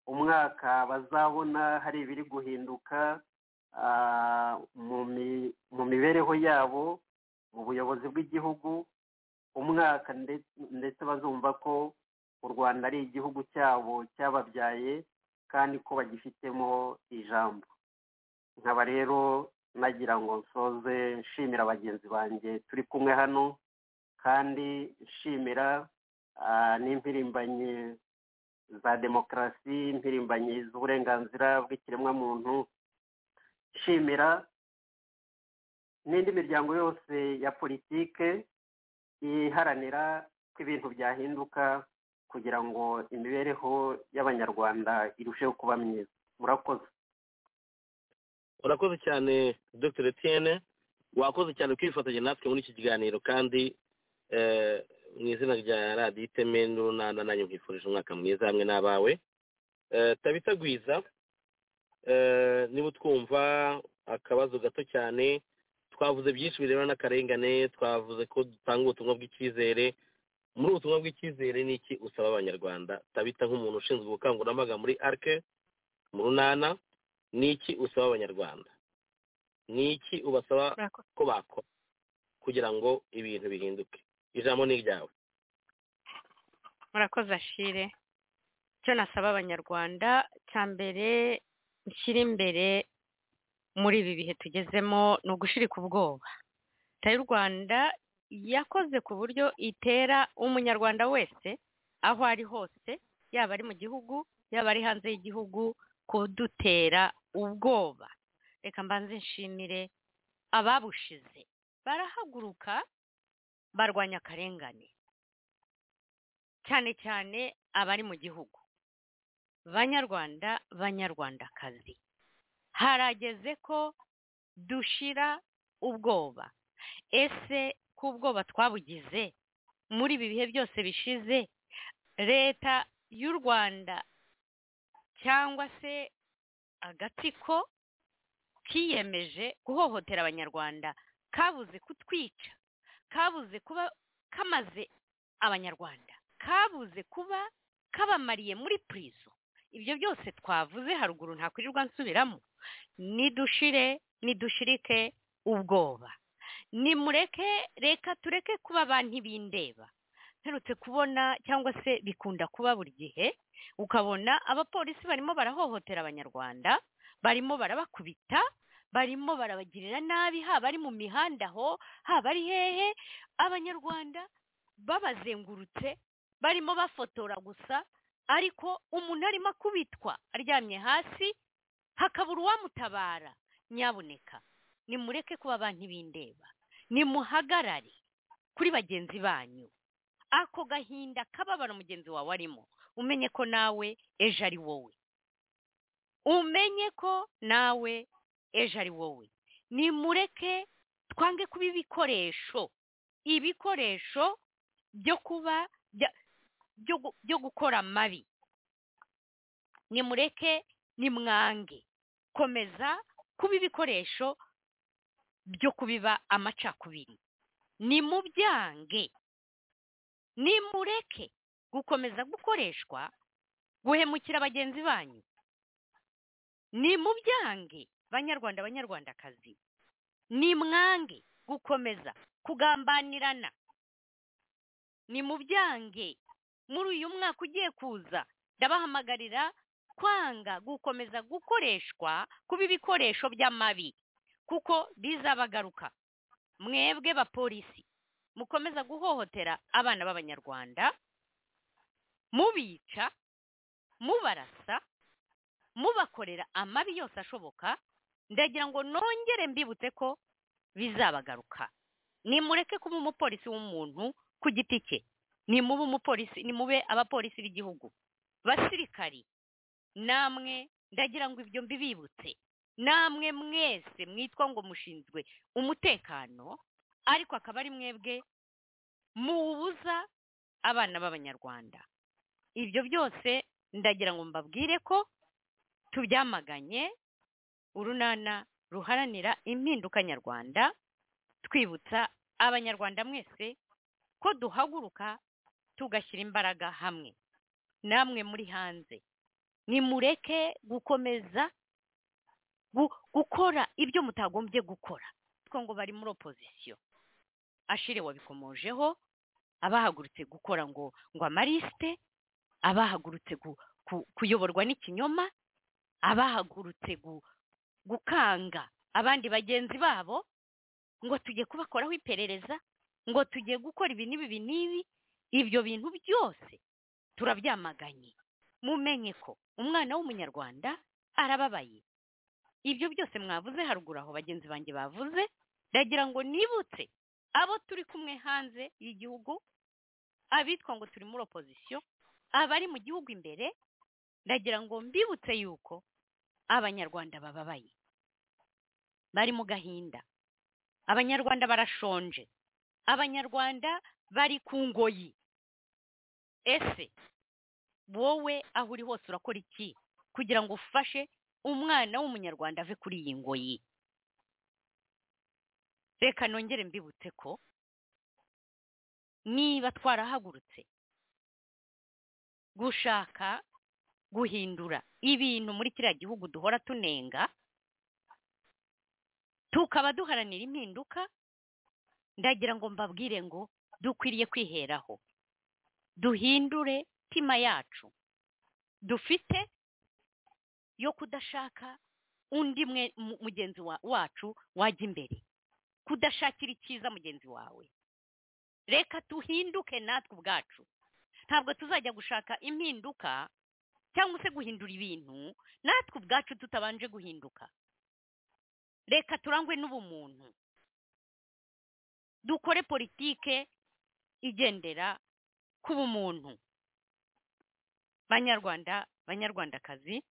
umwaka bazabona hari ibiri guhinduka ah, mu mi- mu mibereho yabo mu buyobozi bw'igihugu umwaka nde- ndetse bazumva ko u rwanda ari igihugu cyabo cyababyaye kandi ko bagifitemo ijambo nkaba rero nagira ngo nsoze nshimira bagenzi banjye turi kumwe hano kandi nshimira ah, n'impirimbanyi za demokarasi impirimbanyi z'uburenganzira bw'ikiremwamuntu nshimira n'indi miryango yose ya politike iharanira ko ibintu byahinduka kugira ngo imibereho y'abanyarwanda irusheho kuba myiza murakoze urakoze cyane dr etienne wakoze cyane kwifatanya natwe muri iki kiganiro kandi eh, mu izina rya radiyo iteme n'urunana nanjye nkwifurije umwaka mwiza hamwe n'abawe Eh, tabita gwiza eh, niba utwumva akabazo gato cyane twavuze byinshi birebana n'akarengane twavuze ko dutanga ubutumwa bw'icyizere muri ubu butumwa bw'icyizere ni iki usaba abanyarwanda tabita nk'umuntu ushinzwe ubukangurambaga muri arke mu runana ni iki usaba abanyarwanda ni iki ubasaba Murakoze. ko bakora kugira ngo ibintu bihinduke ijambo ni iryawe murakoze ashire icyo nasaba abanyarwanda cya mbere nshyira imbere muri ibi bihe tugezemo ni ugushirika ubwoba leta y'u rwanda yakoze ku buryo itera umunyarwanda wese aho ari hose yaba ari mu gihugu yaba ari hanze y'igihugu kudutera ubwoba reka mbanze nshimire ababushize barahaguruka barwanya akarengane cyane cyane abari mu gihugu banyarwanda banyarwandakazi harageze ko dushira ubwoba ese ko ubwoba twabugize muri ibi bihe byose bishize leta y'u rwanda cyangwa se agatsiko kiyemeje guhohotera abanyarwanda kabuze kutwica kabuze kuba kamaze abanyarwanda kabuze kuba kabamariye muri purizo ibyo byose twavuze haruguru ntakwirirwa nsubiramo nidushire nidushirike ubwoba nimureke reka tureke kuba ba ntibindeba mperutse kubona cyangwa se bikunda kuba buri gihe ukabona abapolisi barimo barahohotera abanyarwanda barimo barabakubita barimo barabagirira nabi haba ari mu mihanda aho haba ari hehe abanyarwanda babazengurutse barimo bafotora gusa ariko umuntu arimo akubitwa aryamye hasi hakabura uwamutabara nyabuneka nimureke kuba ba ntibindeba nimuhagarare kuri bagenzi banyu ako gahinda kababara mugenzi wawe arimo umenye ko nawe ejo ari wowe umenye ko nawe ejo ari wowe nimureke twange kuba ibikoresho ibikoresho byo kuba bya- byo gu- byo gukora amabi nimureke nimwange komeza kuba ibikoresho byo kubiba amacakubiri nimubyange nimureke gukomeza gukoreshwa guhemukira bagenzi banyu nimubyange banyarwanda banyarwandakazi nimwange gukomeza kugambanirana ni mu byange muri uyu mwaka ugiye kuza ndabahamagarira kwanga gukomeza gukoreshwa kuba ibikoresho by'amabi kuko bizabagaruka mwebwe bapolisi mukomeza guhohotera abana b'abanyarwanda mubica mubarasa mubakorera amabi yose ashoboka ndagira ngo nongere mbibutse ko bizabagaruka nimureke kuba umupolisi w'umuntu ku giti cye nimube umupolisi nimube abapolisi b'igihugu basirikari namwe ndagira ngo ibyo mbibibutse namwe mwese mwitwa ngo mushinzwe umutekano ariko akaba ari mwebwe muwubuza abana b'abanyarwanda ibyo byose ndagira ngo mbabwire ko tubyamaganye urunana ruharanira impinduka nyarwanda twibutsa abanyarwanda mwese ko duhaguruka tugashyira imbaraga hamwe namwe muri hanze nimureke gukomeza gukora ibyo mutagombye gukora kuko ngo bari muri opozisiyo ashire wabikomojeho abahagurutse gukora ngo ngo amarisite abahagurutse kuyoborwa n'ikinyoma abahagurutse gukanga abandi bagenzi babo ngo tujye kubakoraho iperereza ngo tujye gukora ibi n'ibi n'ibi ibyo bintu byose turabyamaganye mumenye ko umwana w'umunyarwanda arababaye ibyo byose mwavuze haruguru aho bagenzi banjye bavuze ndagira ngo nibutse abo turi kumwe hanze y'igihugu abitwa ngo turi muri opozisiyo abari mu gihugu imbere ndagira ngo mbibutse yuko abanyarwanda bababaye bari mu gahinda abanyarwanda barashonje abanyarwanda bari ku ngoyi ese wowe aho uri hose urakora iki kugira ngo ufashe umwana w'umunyarwanda ave kuri iyi ngoyi reka nongere mbibutse ko niba twarahagurutse gushaka guhindura ibintu muri kiriya gihugu duhora tunenga tukaba duharanira impinduka ndagira ngo mbabwire ngo dukwiriye kwiheraho duhindure tima yacu dufite yo kudashaka undi mwe mugenzi wacu wajya imbere kudashakira icyiza mugenzi wawe reka duhinduke natwe ubwacu ntabwo tuzajya gushaka impinduka cyangwa se guhindura ibintu natwe ubwacu tutabanje guhinduka reka turangwe n'ubumuntu dukore politike igendera ku bumuntu banyarwanda banyarwandakazi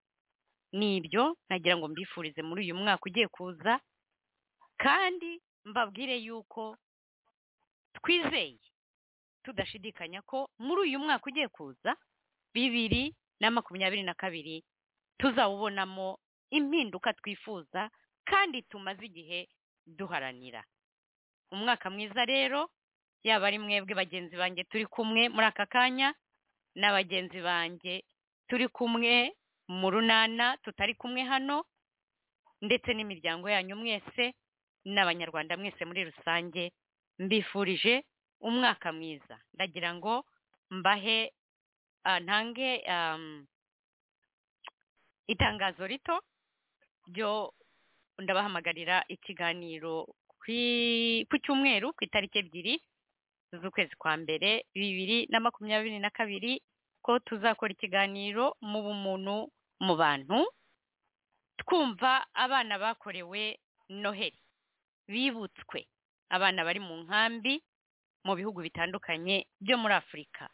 ni ibyo nagira ngo mbifurize muri uyu mwaka ugiye kuza kandi mbabwire yuko twizeye tudashidikanya ko muri uyu mwaka ugiye kuza bibiri na makumyabiri na kabiri tuzawubonamo impinduka twifuza kandi tumaze igihe duharanira umwaka mwiza rero yaba ari mwebwe bagenzi banjye turi kumwe muri aka kanya na bagenzi banjye turi kumwe mu runana tutari kumwe hano ndetse n'imiryango yanyu mwese n'abanyarwanda mwese muri rusange mbifurije umwaka mwiza ndagira ngo mbahe ntange itangazo rito ryo ndabahamagarira ikiganiro ku cyumweru ku itariki ebyiri z'ukwezi kwa mbere bibiri na makumyabiri na kabiri ko tuzakora ikiganiro mu bumuntu mu bantu twumva abana bakorewe noheli bibutswe abana bari mu nkambi mu bihugu bitandukanye byo muri afurika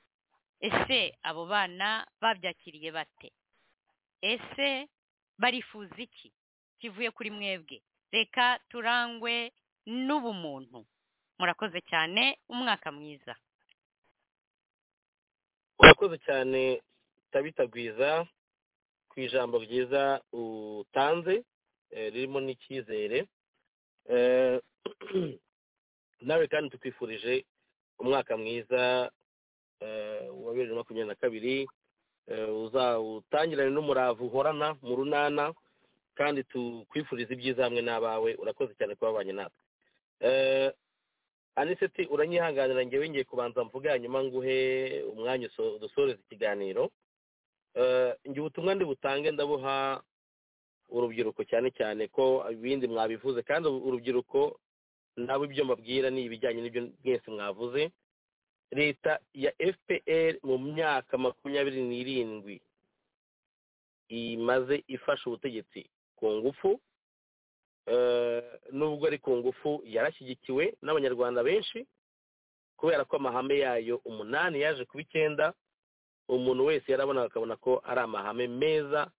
ese abo bana babyakiriye bate ese barifuza iki kivuye kuri mwebwe reka turangwe n'ubumuntu murakoze cyane umwaka mwiza urakoze cyane utabitagwiza ku ijambo ryiza utanze ririmo n'icyizere nawe kandi tukwifurije umwaka mwiza wa bibiri na makumyabiri na kabiri uzawutangirane n'umurava uhorana mu runana kandi tukwifuriza ibyiza hamwe n'abawe urakoze cyane kuba wabanye natwe aniseti uranyihanganira ngewe ngiye kubanza mvuga hanyuma nguhe umwanya uso- udusoreze ikiganiro Eh, nge ubutumwa ndi butange ndabuha urubyiruko cyane cyane ko ibindi mwabivuze kandi ubu- urubyiruko nabo ibyo mbabwira ni ibijyanye n'ibyo mwese mwavuze leta ya fpr mu myaka makumyabiri n'irindwi imaze ifasha ubutegetsi ku ngufu Eh, nubwo ari ku ngufu yarashyigikiwe n'abanyarwanda benshi kubera ko amahame yayo umunani yaje kuba icyenda umuntu wese yarabona akabona ko ari amahame meza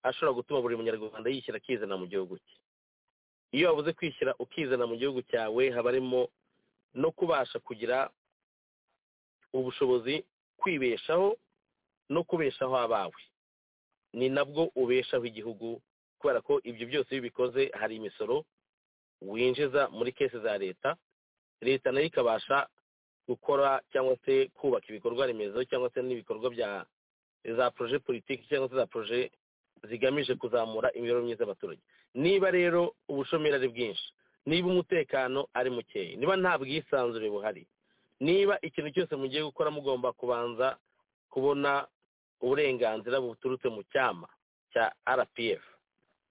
ashobora gutuma buri munyarwanda yishyira akizana mu gihugu cye iyo wabuze kwishyira ukizana mu gihugu cyawe haba harimo no kubasha kugira ubushobozi kwibeshaho no kubeshaho abawe ni nabwo ubeshaho igihugu kubera ko ibyo byose iyo ubikoze hari imisoro winjiza muri kese za leta leta nayo ikabasha gukora cyangwa se kubaka ibikorwa remezo cyangwa se n'ibikorwa bya za poroje politiki cyangwa se za poroje zigamije kuzamura imibereho myiza y'abaturage niba rero ubushomeri ari bwinshi niba umutekano ari mukeya niba nta bwisanzure buhari niba ikintu cyose mugiye gukora mugomba kubanza kubona uburenganzira buturutse mu cyama cya rpf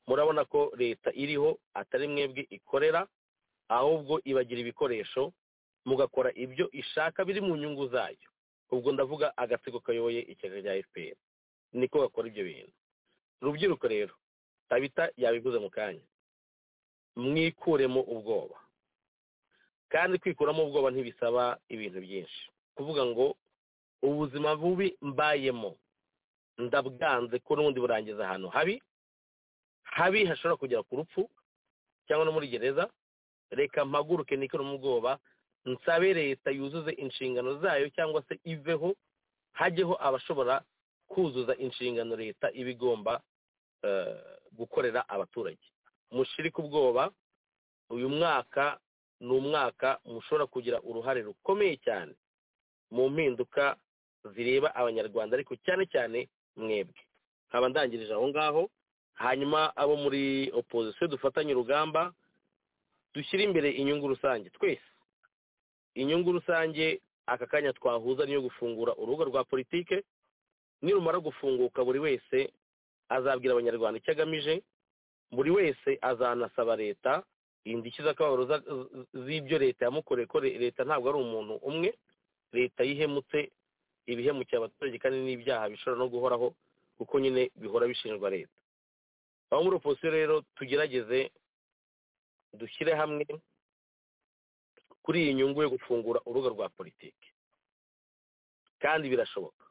murabona ko leta iriho atari mwebwe ikorera ahubwo ibagira ibikoresho mugakora ibyo ishaka biri mu nyungu zayo ubwo ndavuga agatsiko kayoboye ishyaka rya fpr niko gakora ibyo bintu rubyiruko rero tabita yabivuze mu kanya mwikuremo ubwoba kandi kwikuramo ubwoba ntibisaba ibintu byinshi kuvuga ngo ubuzima bubi mbayemo ndabwanze ko n'ubundi burangiza ahantu habi habi hashobora kugera ku rupfu cyangwa no muri gereza reka mpaguruke nikore mu bwoba nsabe leta yuzuze inshingano zayo cyangwa se iveho hajyeho abashobora kuzuza inshingano leta iba igomba eh, gukorera abaturage mushirike ubwoba uyu mwaka ni umwaka mushobora kugira uruhare rukomeye cyane mu mpinduka zireba abanyarwanda ariko cyane cyane mwebwe nkaba ndangirije aho ngaho hanyuma abo muri opozisiyo dufatanye urugamba dushyire imbere inyungu rusange twese inyungu rusange aka kanya twahuza niyo gufungura urubuga rwa politike nirumara gufunguka buri wese azabwira abanyarwanda icyo agamije buri wese azanasaba leta indishyi z'akababaro za- z- z'ibyo leta yamukoreye ko le- leta ntabwo ari umuntu umwe leta yihemutse ibihemukiye abaturage kandi n'ibyaha bishobora no guhoraho kuko nyine bihora bishinjwa leta aho muri opozisiyo rero tugerageze dushyire hamwe kuri iyi nyungu yo gufungura urubuga rwa politiki kandi birashoboka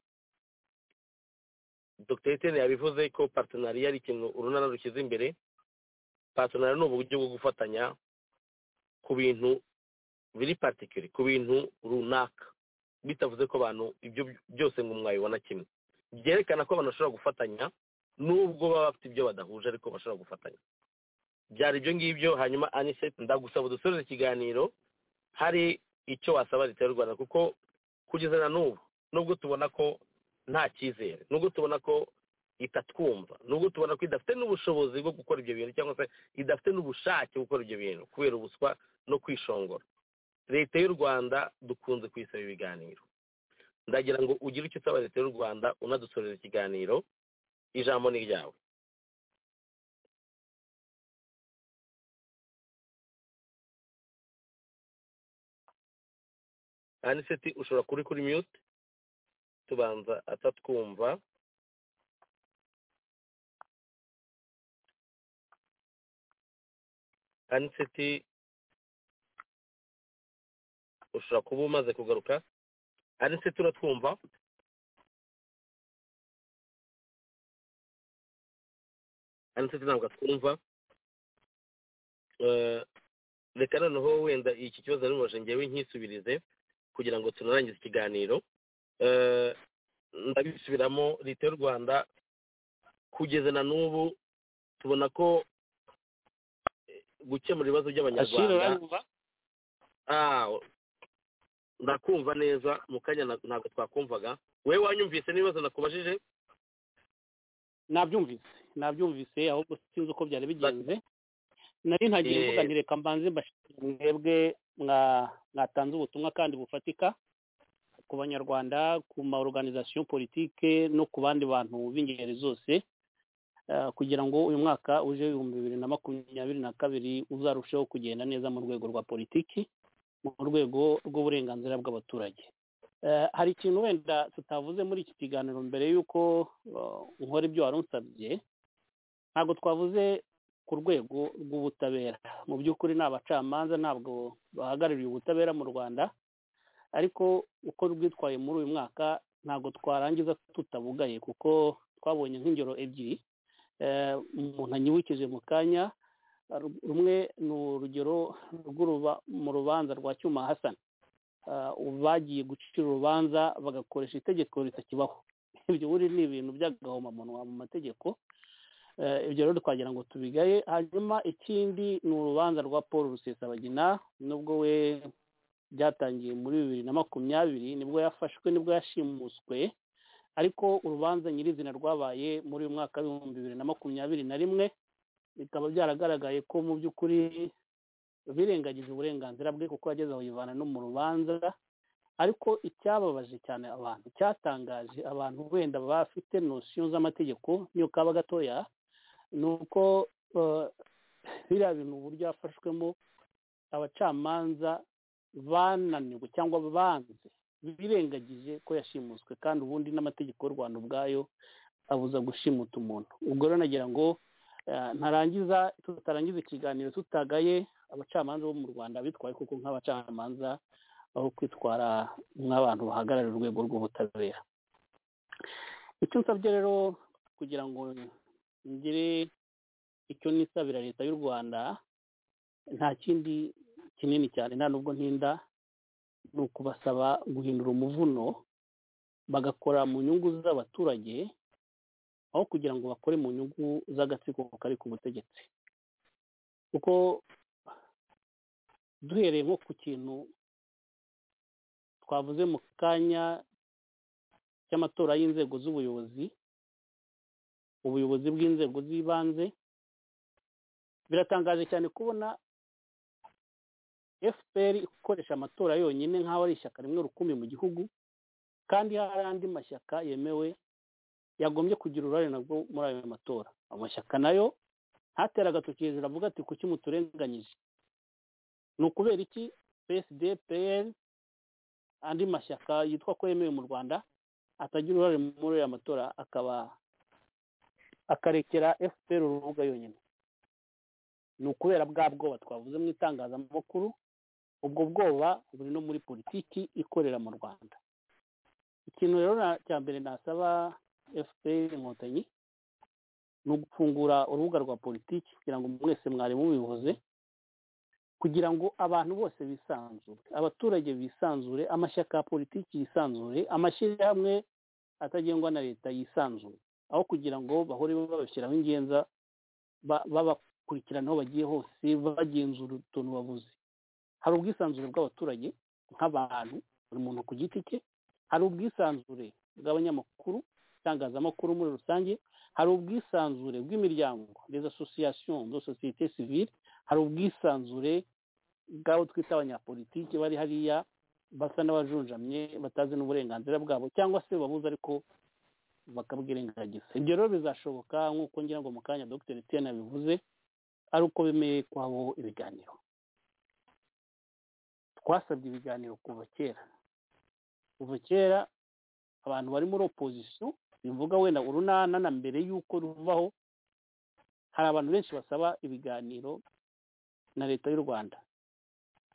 dr etene yabivuze ko partenariya ari ikintu urunana rushyize imbere partenariya ni uburyo bwo gufatanya ku bintu biri particular ku bintu runaka bitavuze ko abantu ibyo byose ngo mwabibona kimwe byerekana ko abantu bashobora gufatanya nubwo baba bafite ibyo badahuje ariko bashobora gufatanya byari ibyo ngibyo hanyuma aniset ndagusaba dusoreze ikiganiro hari icyo wasaba leta y'u rwanda kuko kugeza na n'ubu nubwo tubona ko nta cyizere nubwo tubona ko itatwumva nubwo tubona ko idafite n'ubushobozi bwo gukora ibyo bintu cyangwa se idafite n'ubushake bwo gukora ibyo bintu kubera ubuswa no kwishongora leta y'u rwanda dukunze kuyisaba ibiganiro ndagira ngo ugire icyo usaba leta y'u rwanda unadusoreza ikiganiro ijambo ni ryawe aniseti ushobora kuri kuri mute tubanza atatwumva aniseti ushobora kuba umaze kugaruka aniseti uratwumva aniseti ntabwo atwumva Eh, reka noneho wenda iki kibazo naribaje ngewe nkisubirize kugira ngo tunarangize ikiganiro Eh, ndabisubiramo leta y'u rwanda kugeza na n'ubu tubona ko eh, gukemura ibibazo ashira by'abanyarwanda uranyumva Ah, ndakumva neza mu kanya na- ntabwo twakumvaga we wanyumvise n'ibibazo nakubajije nabyumvise nabyumvise ahubwo sinzi uko byari bigenze nari ntagiye Eh. mvuga nti reka mbanze mbashimire mwebwe mwa- mwatanze ubutumwa kandi bufatika ku banyarwanda ku ma organization politike no ku bandi bantu b'ingeri zose eh, kugira ngo uyu mwaka uje w'ibihumbi bibiri na makumyabiri na kabiri uzarusheho kugenda neza mu rwego rwa politiki mu rwego rw'uburenganzira bw'abaturage Eh, hari ikintu wenda tutavuze muri iki kiganiro mbere y'uko eh, nkora ibyo wari unsabye ntabwo twavuze ku rwego rw'ubutabera mu by'ukuri ni abacamanza ntabwo bahagarariye ubutabera mu rwanda ariko uko rwitwaye muri uyu mwaka ntabwo twarangiza tutabugaye kuko twabonye nk'ingero ebyiri Eh, umuntu anyibukije mu kanya ru- rumwe ni urugero rw'uruba mu rubanza rwa cyuma hasan Ah, bagiye gucira urubanza bagakoresha itegeko ritakibaho ibyo buri ni ibintu by'agahomamunwa mu mategeko Eh, ibyo rero twagira ngo tubigaye hanyuma ikindi ni urubanza rwa paul rusesabagina nubwo we byatangiye muri bibiri na makumyabiri nibwo yafashwe nibwo yashimuswe ariko urubanza nyirizina rwabaye muri uyu mwaka w'ibihumbi bibiri na makumyabiri na rimwe bikaba byaragaragaye ko mu by'ukuri birengagije uburenganzira bwe kuko yageze aho yivana no mu rubanza ariko icyababaje cyane abantu cyatangaje abantu wenda bafite nosiyo z'amategeko niyo kaba gatoya ni uko eh, biriya bintu uburyo yafashwemo abacamanza bananiwe cyangwa banze birengagije ko yashimuswe kandi ubundi n'amategeko y'u rwanda ubwayo abuza gushimuta umuntu ubwo rero nagira ngo eh, ntarangiza tutarangiza ikiganiro tutagaye abacamanza bo mu rwanda bitwaye kuko nk'abacamanza aho kwitwara nk'abantu bahagararira urwego rw'ubutabera icyo nsabye rero kugira ngo ngire icyo nisabira leta y'u rwanda nta kindi kinini cyane nta nubwo ntinda ni ukubasaba guhindura umuvuno bagakora mu nyungu z'abaturage aho kugira ngo bakore mu nyungu z'agatsiko kari ku butegetsi kuko duhereye nko ku kintu twavuze mu kanya cy'amatora y'inzego z'ubuyobozi ubuyobozi bw'inzego z'ibanze biratangaje cyane kubona fpr ikoresha amatora yonyine nk'aho ari ishyaka rimwe rukumbi mu gihugu kandi hari andi mashyaka yemewe yagombye kugira uruhare nabwo muri ayo matora amashyaka nayo ntatera agatoki hejuru avuga ati kuki muturenganyije ni ukubera iki psd pl andi mashyaka yitwa ko yemewe mu rwanda atagira uruhare muri ayo matora akaba akarekera fpr urubuga yonyine ni ukubera bwa bwoba twavuze mu itangazamakuru ubwo bwoba buri no muri politiki ikorera mu rwanda ikintu rero na- cya mbere nasaba fpr inkotanyi ni ugufungura urubuga rwa politiki kugira ngo mwese mwari mubivuze kugira ngo abantu bose bisanzure abaturage bisanzure amashyaka ya politiki yisanzure amashyirahamwe atagengwa na leta yisanzure aho kugira ngo bahore babashyiraho ingenza ba- babakurikirana aho bagiye hose bagenzura utuntu bavuze hari ubwisanzure bw'abaturage nk'abantu buri muntu ku giti cye hari ubwisanzure bw'abanyamakuru itangazamakuru muri rusange hari ubwisanzure bw'imiryango les associations de société civile hari ubwisanzure bw'abo twita abanyapolitiki bari hariya basa n'abajunjamye batazi n'uburenganzira bwabo cyangwa se babuze ariko bakabwirengagiza ibyo rero bizashoboka nk'uko ngira ngo mu kanya dr etienne yabivuze ari uko bemeye kwabo ibiganiro twasabye ibiganiro kuva kera kuva kera abantu bari muri opozisiyo bivuga wenda urunana na mbere y'uko ruvaho hari abantu benshi basaba ibiganiro na leta y'u rwanda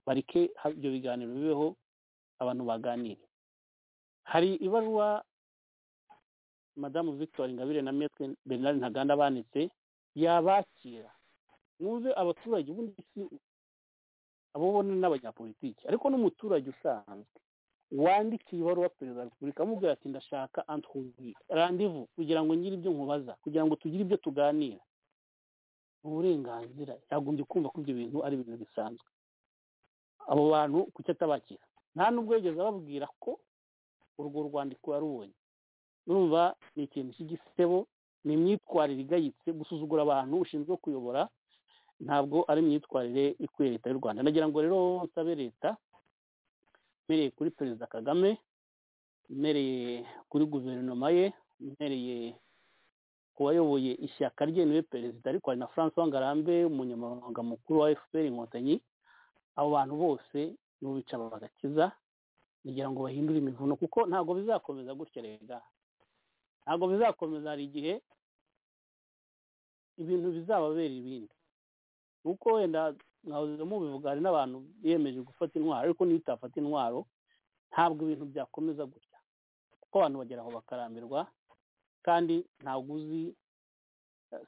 bareke ha- ibyo biganiro bibeho abantu baganire hari ibaruwa madamu victoire ingabire na metwe bernard ntaganda banditse yabakira mwumve abaturage ubundi si abo ubona n'abanyapolitiki ariko n'umuturage usanzwe wandikiye ibaruwa perezida wa repubulika amubwira ati ndashaka antuwi randivu kugira ngo ngire ibyo nkubaza kugira ngo tugire ibyo tuganira uburenganzira yagombye kumva ko ibyo bintu ari ibintu bisanzwe abo bantu kuki atabakira nta n'ubwo yigeze ababwira ko urwo rwandiko yarubonye urumva ni ikintu cy'igisebo ni imyitwarire igayitse gusuzugura abantu ushinzwe kuyobora ntabwo ari imyitwarire ikwiye leta y'u rwanda nagira ngo rero nsabe leta imereye kuri perezida kagame imereye kuri guverinoma ye imereye ku wayoboye ishyaka rye niwe perezida ariko hari na francois ngarambe umunyamabanga mukuru wa fpr inkotanyi abo bantu bose nibo bica bagakiza kugira ngo bahindure imivuno kuko ntabwo bizakomeza gutya rega ntabwo bizakomeza hari igihe ibintu bizababera ibindi kuko wenda nkahoze mubivuga hari n'abantu biyemeje gufata intwaro ariko niyo utafata intwaro ntabwo ibintu byakomeza gutya kuko abantu bagera aho bakarambirwa kandi ntabwo uzi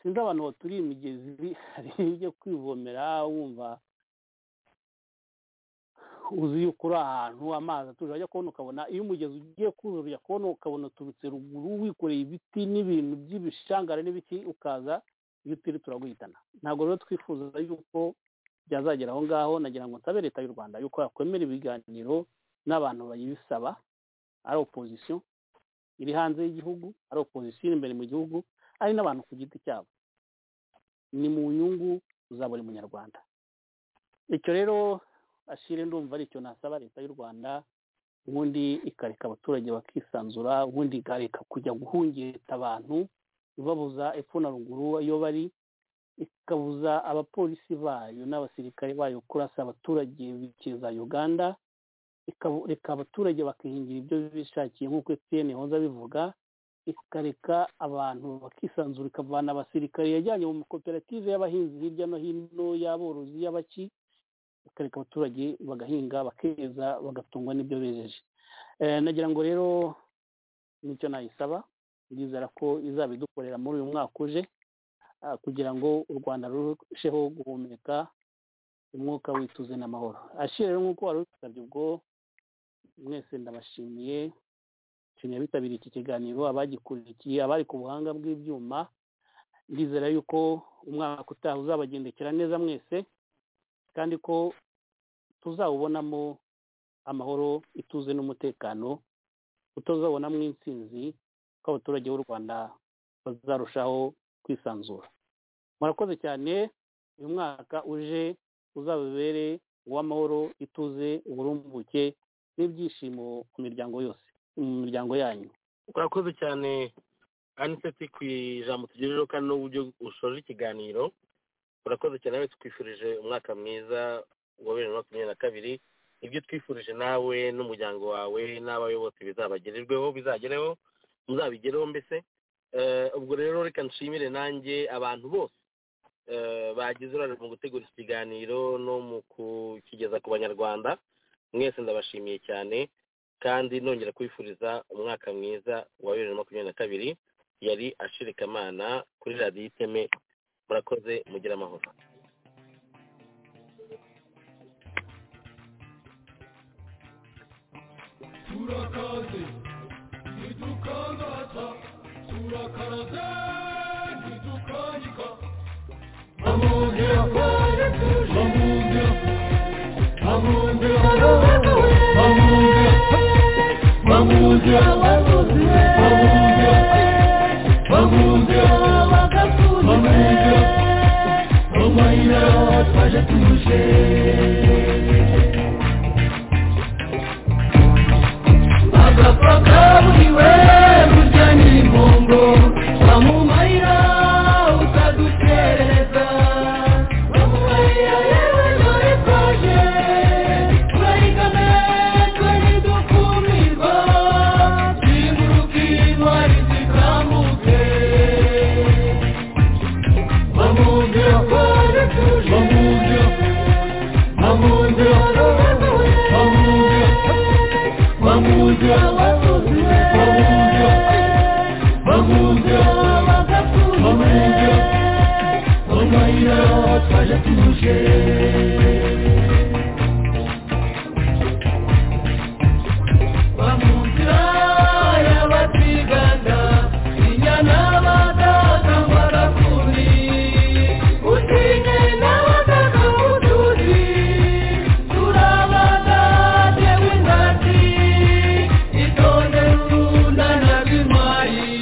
sinzi abantu baturiye imigezi hari ibyo kwivomera wumva uzi yuko uri ahantu amazi atuje wajya kubona ukabona iyo umugezi ugiye kurura ujya kubona ukabona uturutse ruguru wikoreye ibiti n'ibintu by'ibishangara n'ibiki ukaza iyo utiri turaguhitana ntabwo rero twifuza yuko byazagera aho ngaho nagira ngo nsabe leta y'u rwanda yuko yakwemera ibiganiro n'abantu bayibisaba ari opozisiyo iri hanze y'igihugu ari opozisiyo iri imbere mu gihugu ari n'abantu ku giti cyabo ni mu nyungu za buri munyarwanda icyo rero ashire ndumva aricyo nasaba leta y'u rwanda ubundi ikareka abaturage bakisanzura ubundi ikareka kujya guhungeta abantu ibabuza epfo na ruguru iyo bari ikabuza abapolisi bayo n'abasirikare bayo kurasa abaturage za uganda ikareka abaturage bakihingira ibyo bishakiye nk'uko etiyeni hoza bivuga ikareka abantu bakisanzura ikavana abasirikare yajyanye mu makoperative y'abahinzi hirya no hino y'aborozi y'abaki bakareka abaturage bagahinga bakeza bagatungwa n'ibyo bejeje nagira ngo rero nicyo nayisaba ndizera ko izabidukorera muri uyu mwaka uje kugira ngo u rwanda rurusheho guhumeka umwuka w'ituze n'amahoro ashira rero nk'uko wari usabye ubwo mwese ndabashimiye nshimiye abitabiriye iki kiganiro abagikurikiye abari ku buhanga bw'ibyuma ndizera yuko umwaka utaha uzabagendekera neza mwese kandi ko tuzawubonamo amahoro ituze n'umutekano utazabonamo intsinzi ko abaturage b'u rwanda bazarushaho kwisanzura murakoze cyane uyu mwaka uje uzababere uw'amahoro ituze uburumbuke n'ibyishimo ku miryango yose mu miryango yanyu urakoze cyane aniseti ku ijambo tugejejeho kandi n'uburyo ushoje ikiganiro urakoze cyane nawe tukwifurije umwaka mwiza wa bibiri na makumyabiri na kabiri ibyo twifurije nawe n'umuryango wawe n'abawe bose bizabagererweho bizagereho muzabigereho mbese ubwo rero reka nshimire nanjye abantu bose bagize uruhare mu gutegura iki kiganiro no mu kukigeza ku banyarwanda mwese ndabashimiye cyane kandi nongera kwifuriza umwaka mwiza wa bibiri na makumyabiri na kabiri yari ashirikamana kuri radiyo iteme murakoze mugire amahoro turakaze ntidukangata turakaraze ntidukanyika amongera amongera amongera amongera amongera amongera amongera amongera amayira twaje tuje agapfa kaburiwe burya ni imbombo bamumarira utaduterereza bamumarira yewe dore twaje turayigame twari dukumirwa zimuruka intwari zikambuke bamubwira ko tuje bamubwira bamubwira bamubwira Bamuja, bamuja, bamuja, bamuja, bamuja, bamuja, twaje tuje. Bamuja y'abatiganda, inyana badata mbarakumi, utinye n'abadata mutuzi, turabadate w'indati, itonde runda na bimayi.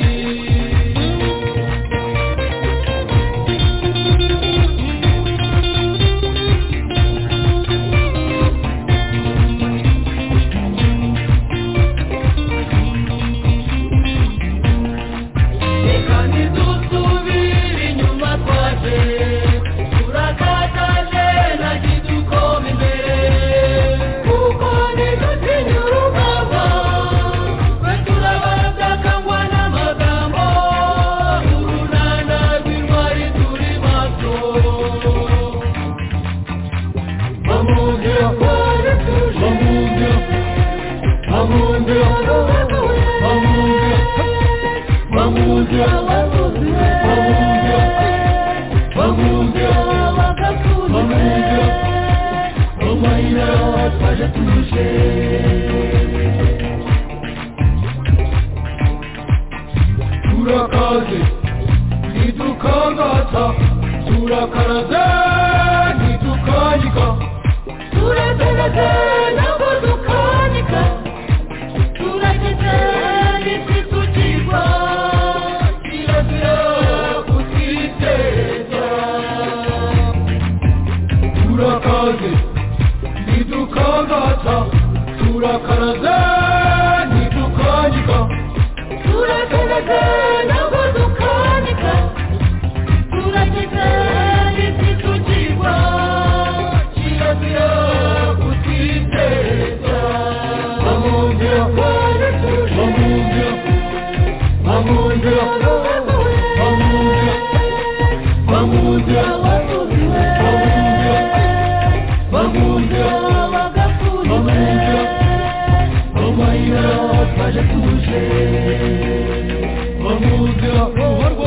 twaje tuje turakaze ntidukangata turakaraze ntidukanyika turatereze ntabwo dukanyika turageze ntititugirwa kirazira kutiteza turakaze ntidukangata turakaraze ntidukanyika turatereze ntabwo dukanyika turageze ntititugirwa kirazira kutiteza bamugira kandi tuje bamugira bamugira bamugira bamugira bamugira bamugira bamugira bamugira twaje tuje bamugira